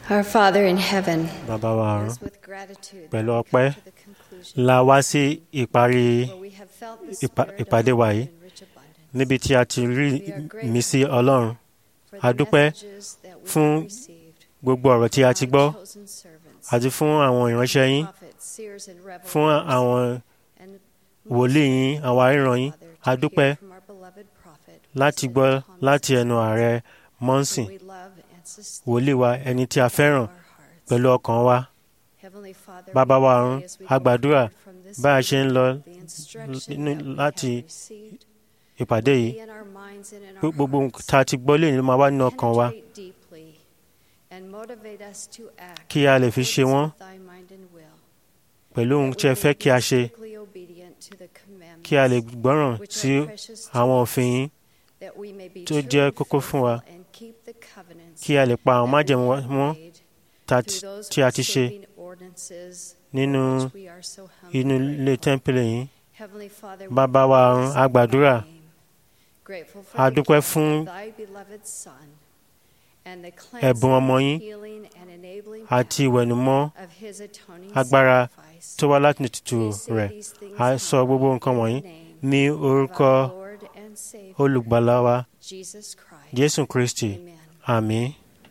Our Father in heaven, bàbá wa ọ̀run it's with gratitude pẹ̀lú that we ọpẹ́ come to the conclusion la wá sí ìparí where we have felt the ìpa- spirit of ìpàdé wa hope yìí in rich abundance. níbi tí a ti rí ìmísí ọlọ́run For a the dúpẹ́ messages that we fún have received gbogbo ọ̀rọ̀ tí a ti gbọ́ from chosen servants, àti fún àwọn ìránṣẹ́ yín prophets, seers, and fún revelators, àwọn and wòlíì yín àwọn aríran yín Father, a to dúpẹ́ hear from our beloved prophet, láti President gbọ́ Thomas láti S. ẹnu ààrẹ mọ́nsìn whom we love and sustain wòlíì wa ẹni tí a fẹ́ràn our hearts. pẹ̀lú ọkàn wa Heavenly Father, bàbá we wa pray ọ̀run as we a go gbàdúrà forward from this bá a ṣe ń lọ the instruction nínú- that we láti have received ìpàdé will yìí be in our minds and in pé our gbogbo hearts. tá a ti gbọ́ lè ní máa wá nínú ọkàn wa Penetrate deeply and motivate us to act kí a lè fi in ṣe accordance wọ́n with thy mind and will, pẹ̀lú ohun that tí ẹ we fẹ́ may kí a be ṣe strictly obedient to the commandments, kí a lè gbọ́ràn which sí are precious to àwọn us, òfin yín that we may be tó true jẹ́ and kókó fún wa faithful and keep the covenants kí a lè pa àwọn that we májẹ̀mú wa have mọ́ made tá- through those tí a ti ṣe saving ordinances nínú for which we are so humbly inú ilé grateful. tẹ́ḿpìlì yín Heavenly Father, we bàbá wa ọ̀run praise a gbàdúrà thy name. Grateful for a the dúpẹ́ gift fún of thy beloved Son and the ẹ̀bùn ọmọ cleansing, yín healing, and enabling àti power ìwẹ̀nùmọ́ of his atoning agbára sacrifice. tó wá láti tutù We say rẹ̀ these things a now sọ gbogbo nǹkan in the wọ̀nyí name ní of orúkọ our Lord and Savior, olùgbàlà wa Jesus Christ. jésù kristi Amen. àmín.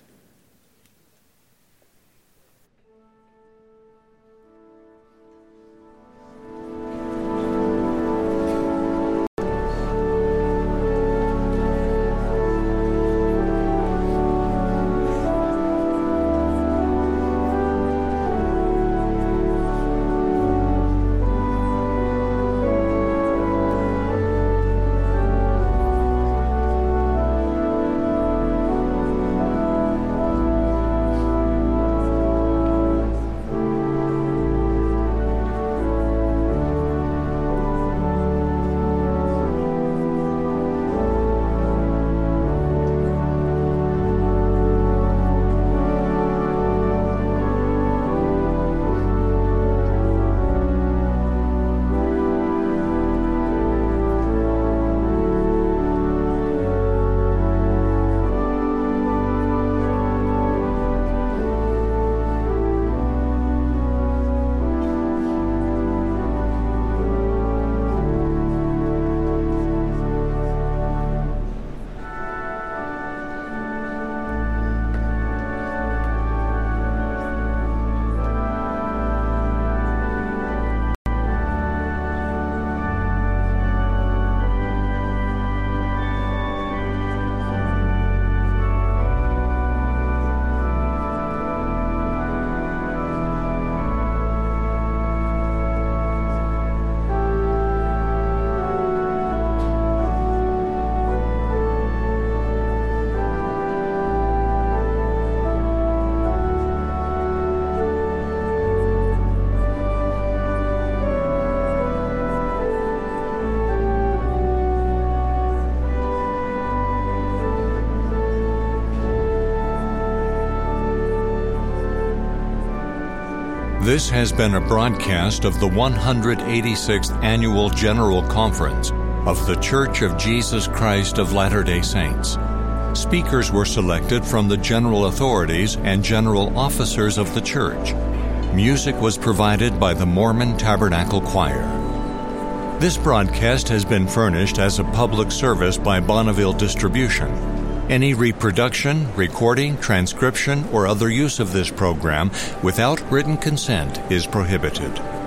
This has been a broadcast of the 186th Annual General Conference of The Church of Jesus Christ of Latter day Saints. Speakers were selected from the general authorities and general officers of the church. Music was provided by the Mormon Tabernacle Choir. This broadcast has been furnished as a public service by Bonneville Distribution. Any reproduction, recording, transcription, or other use of this program without written consent is prohibited.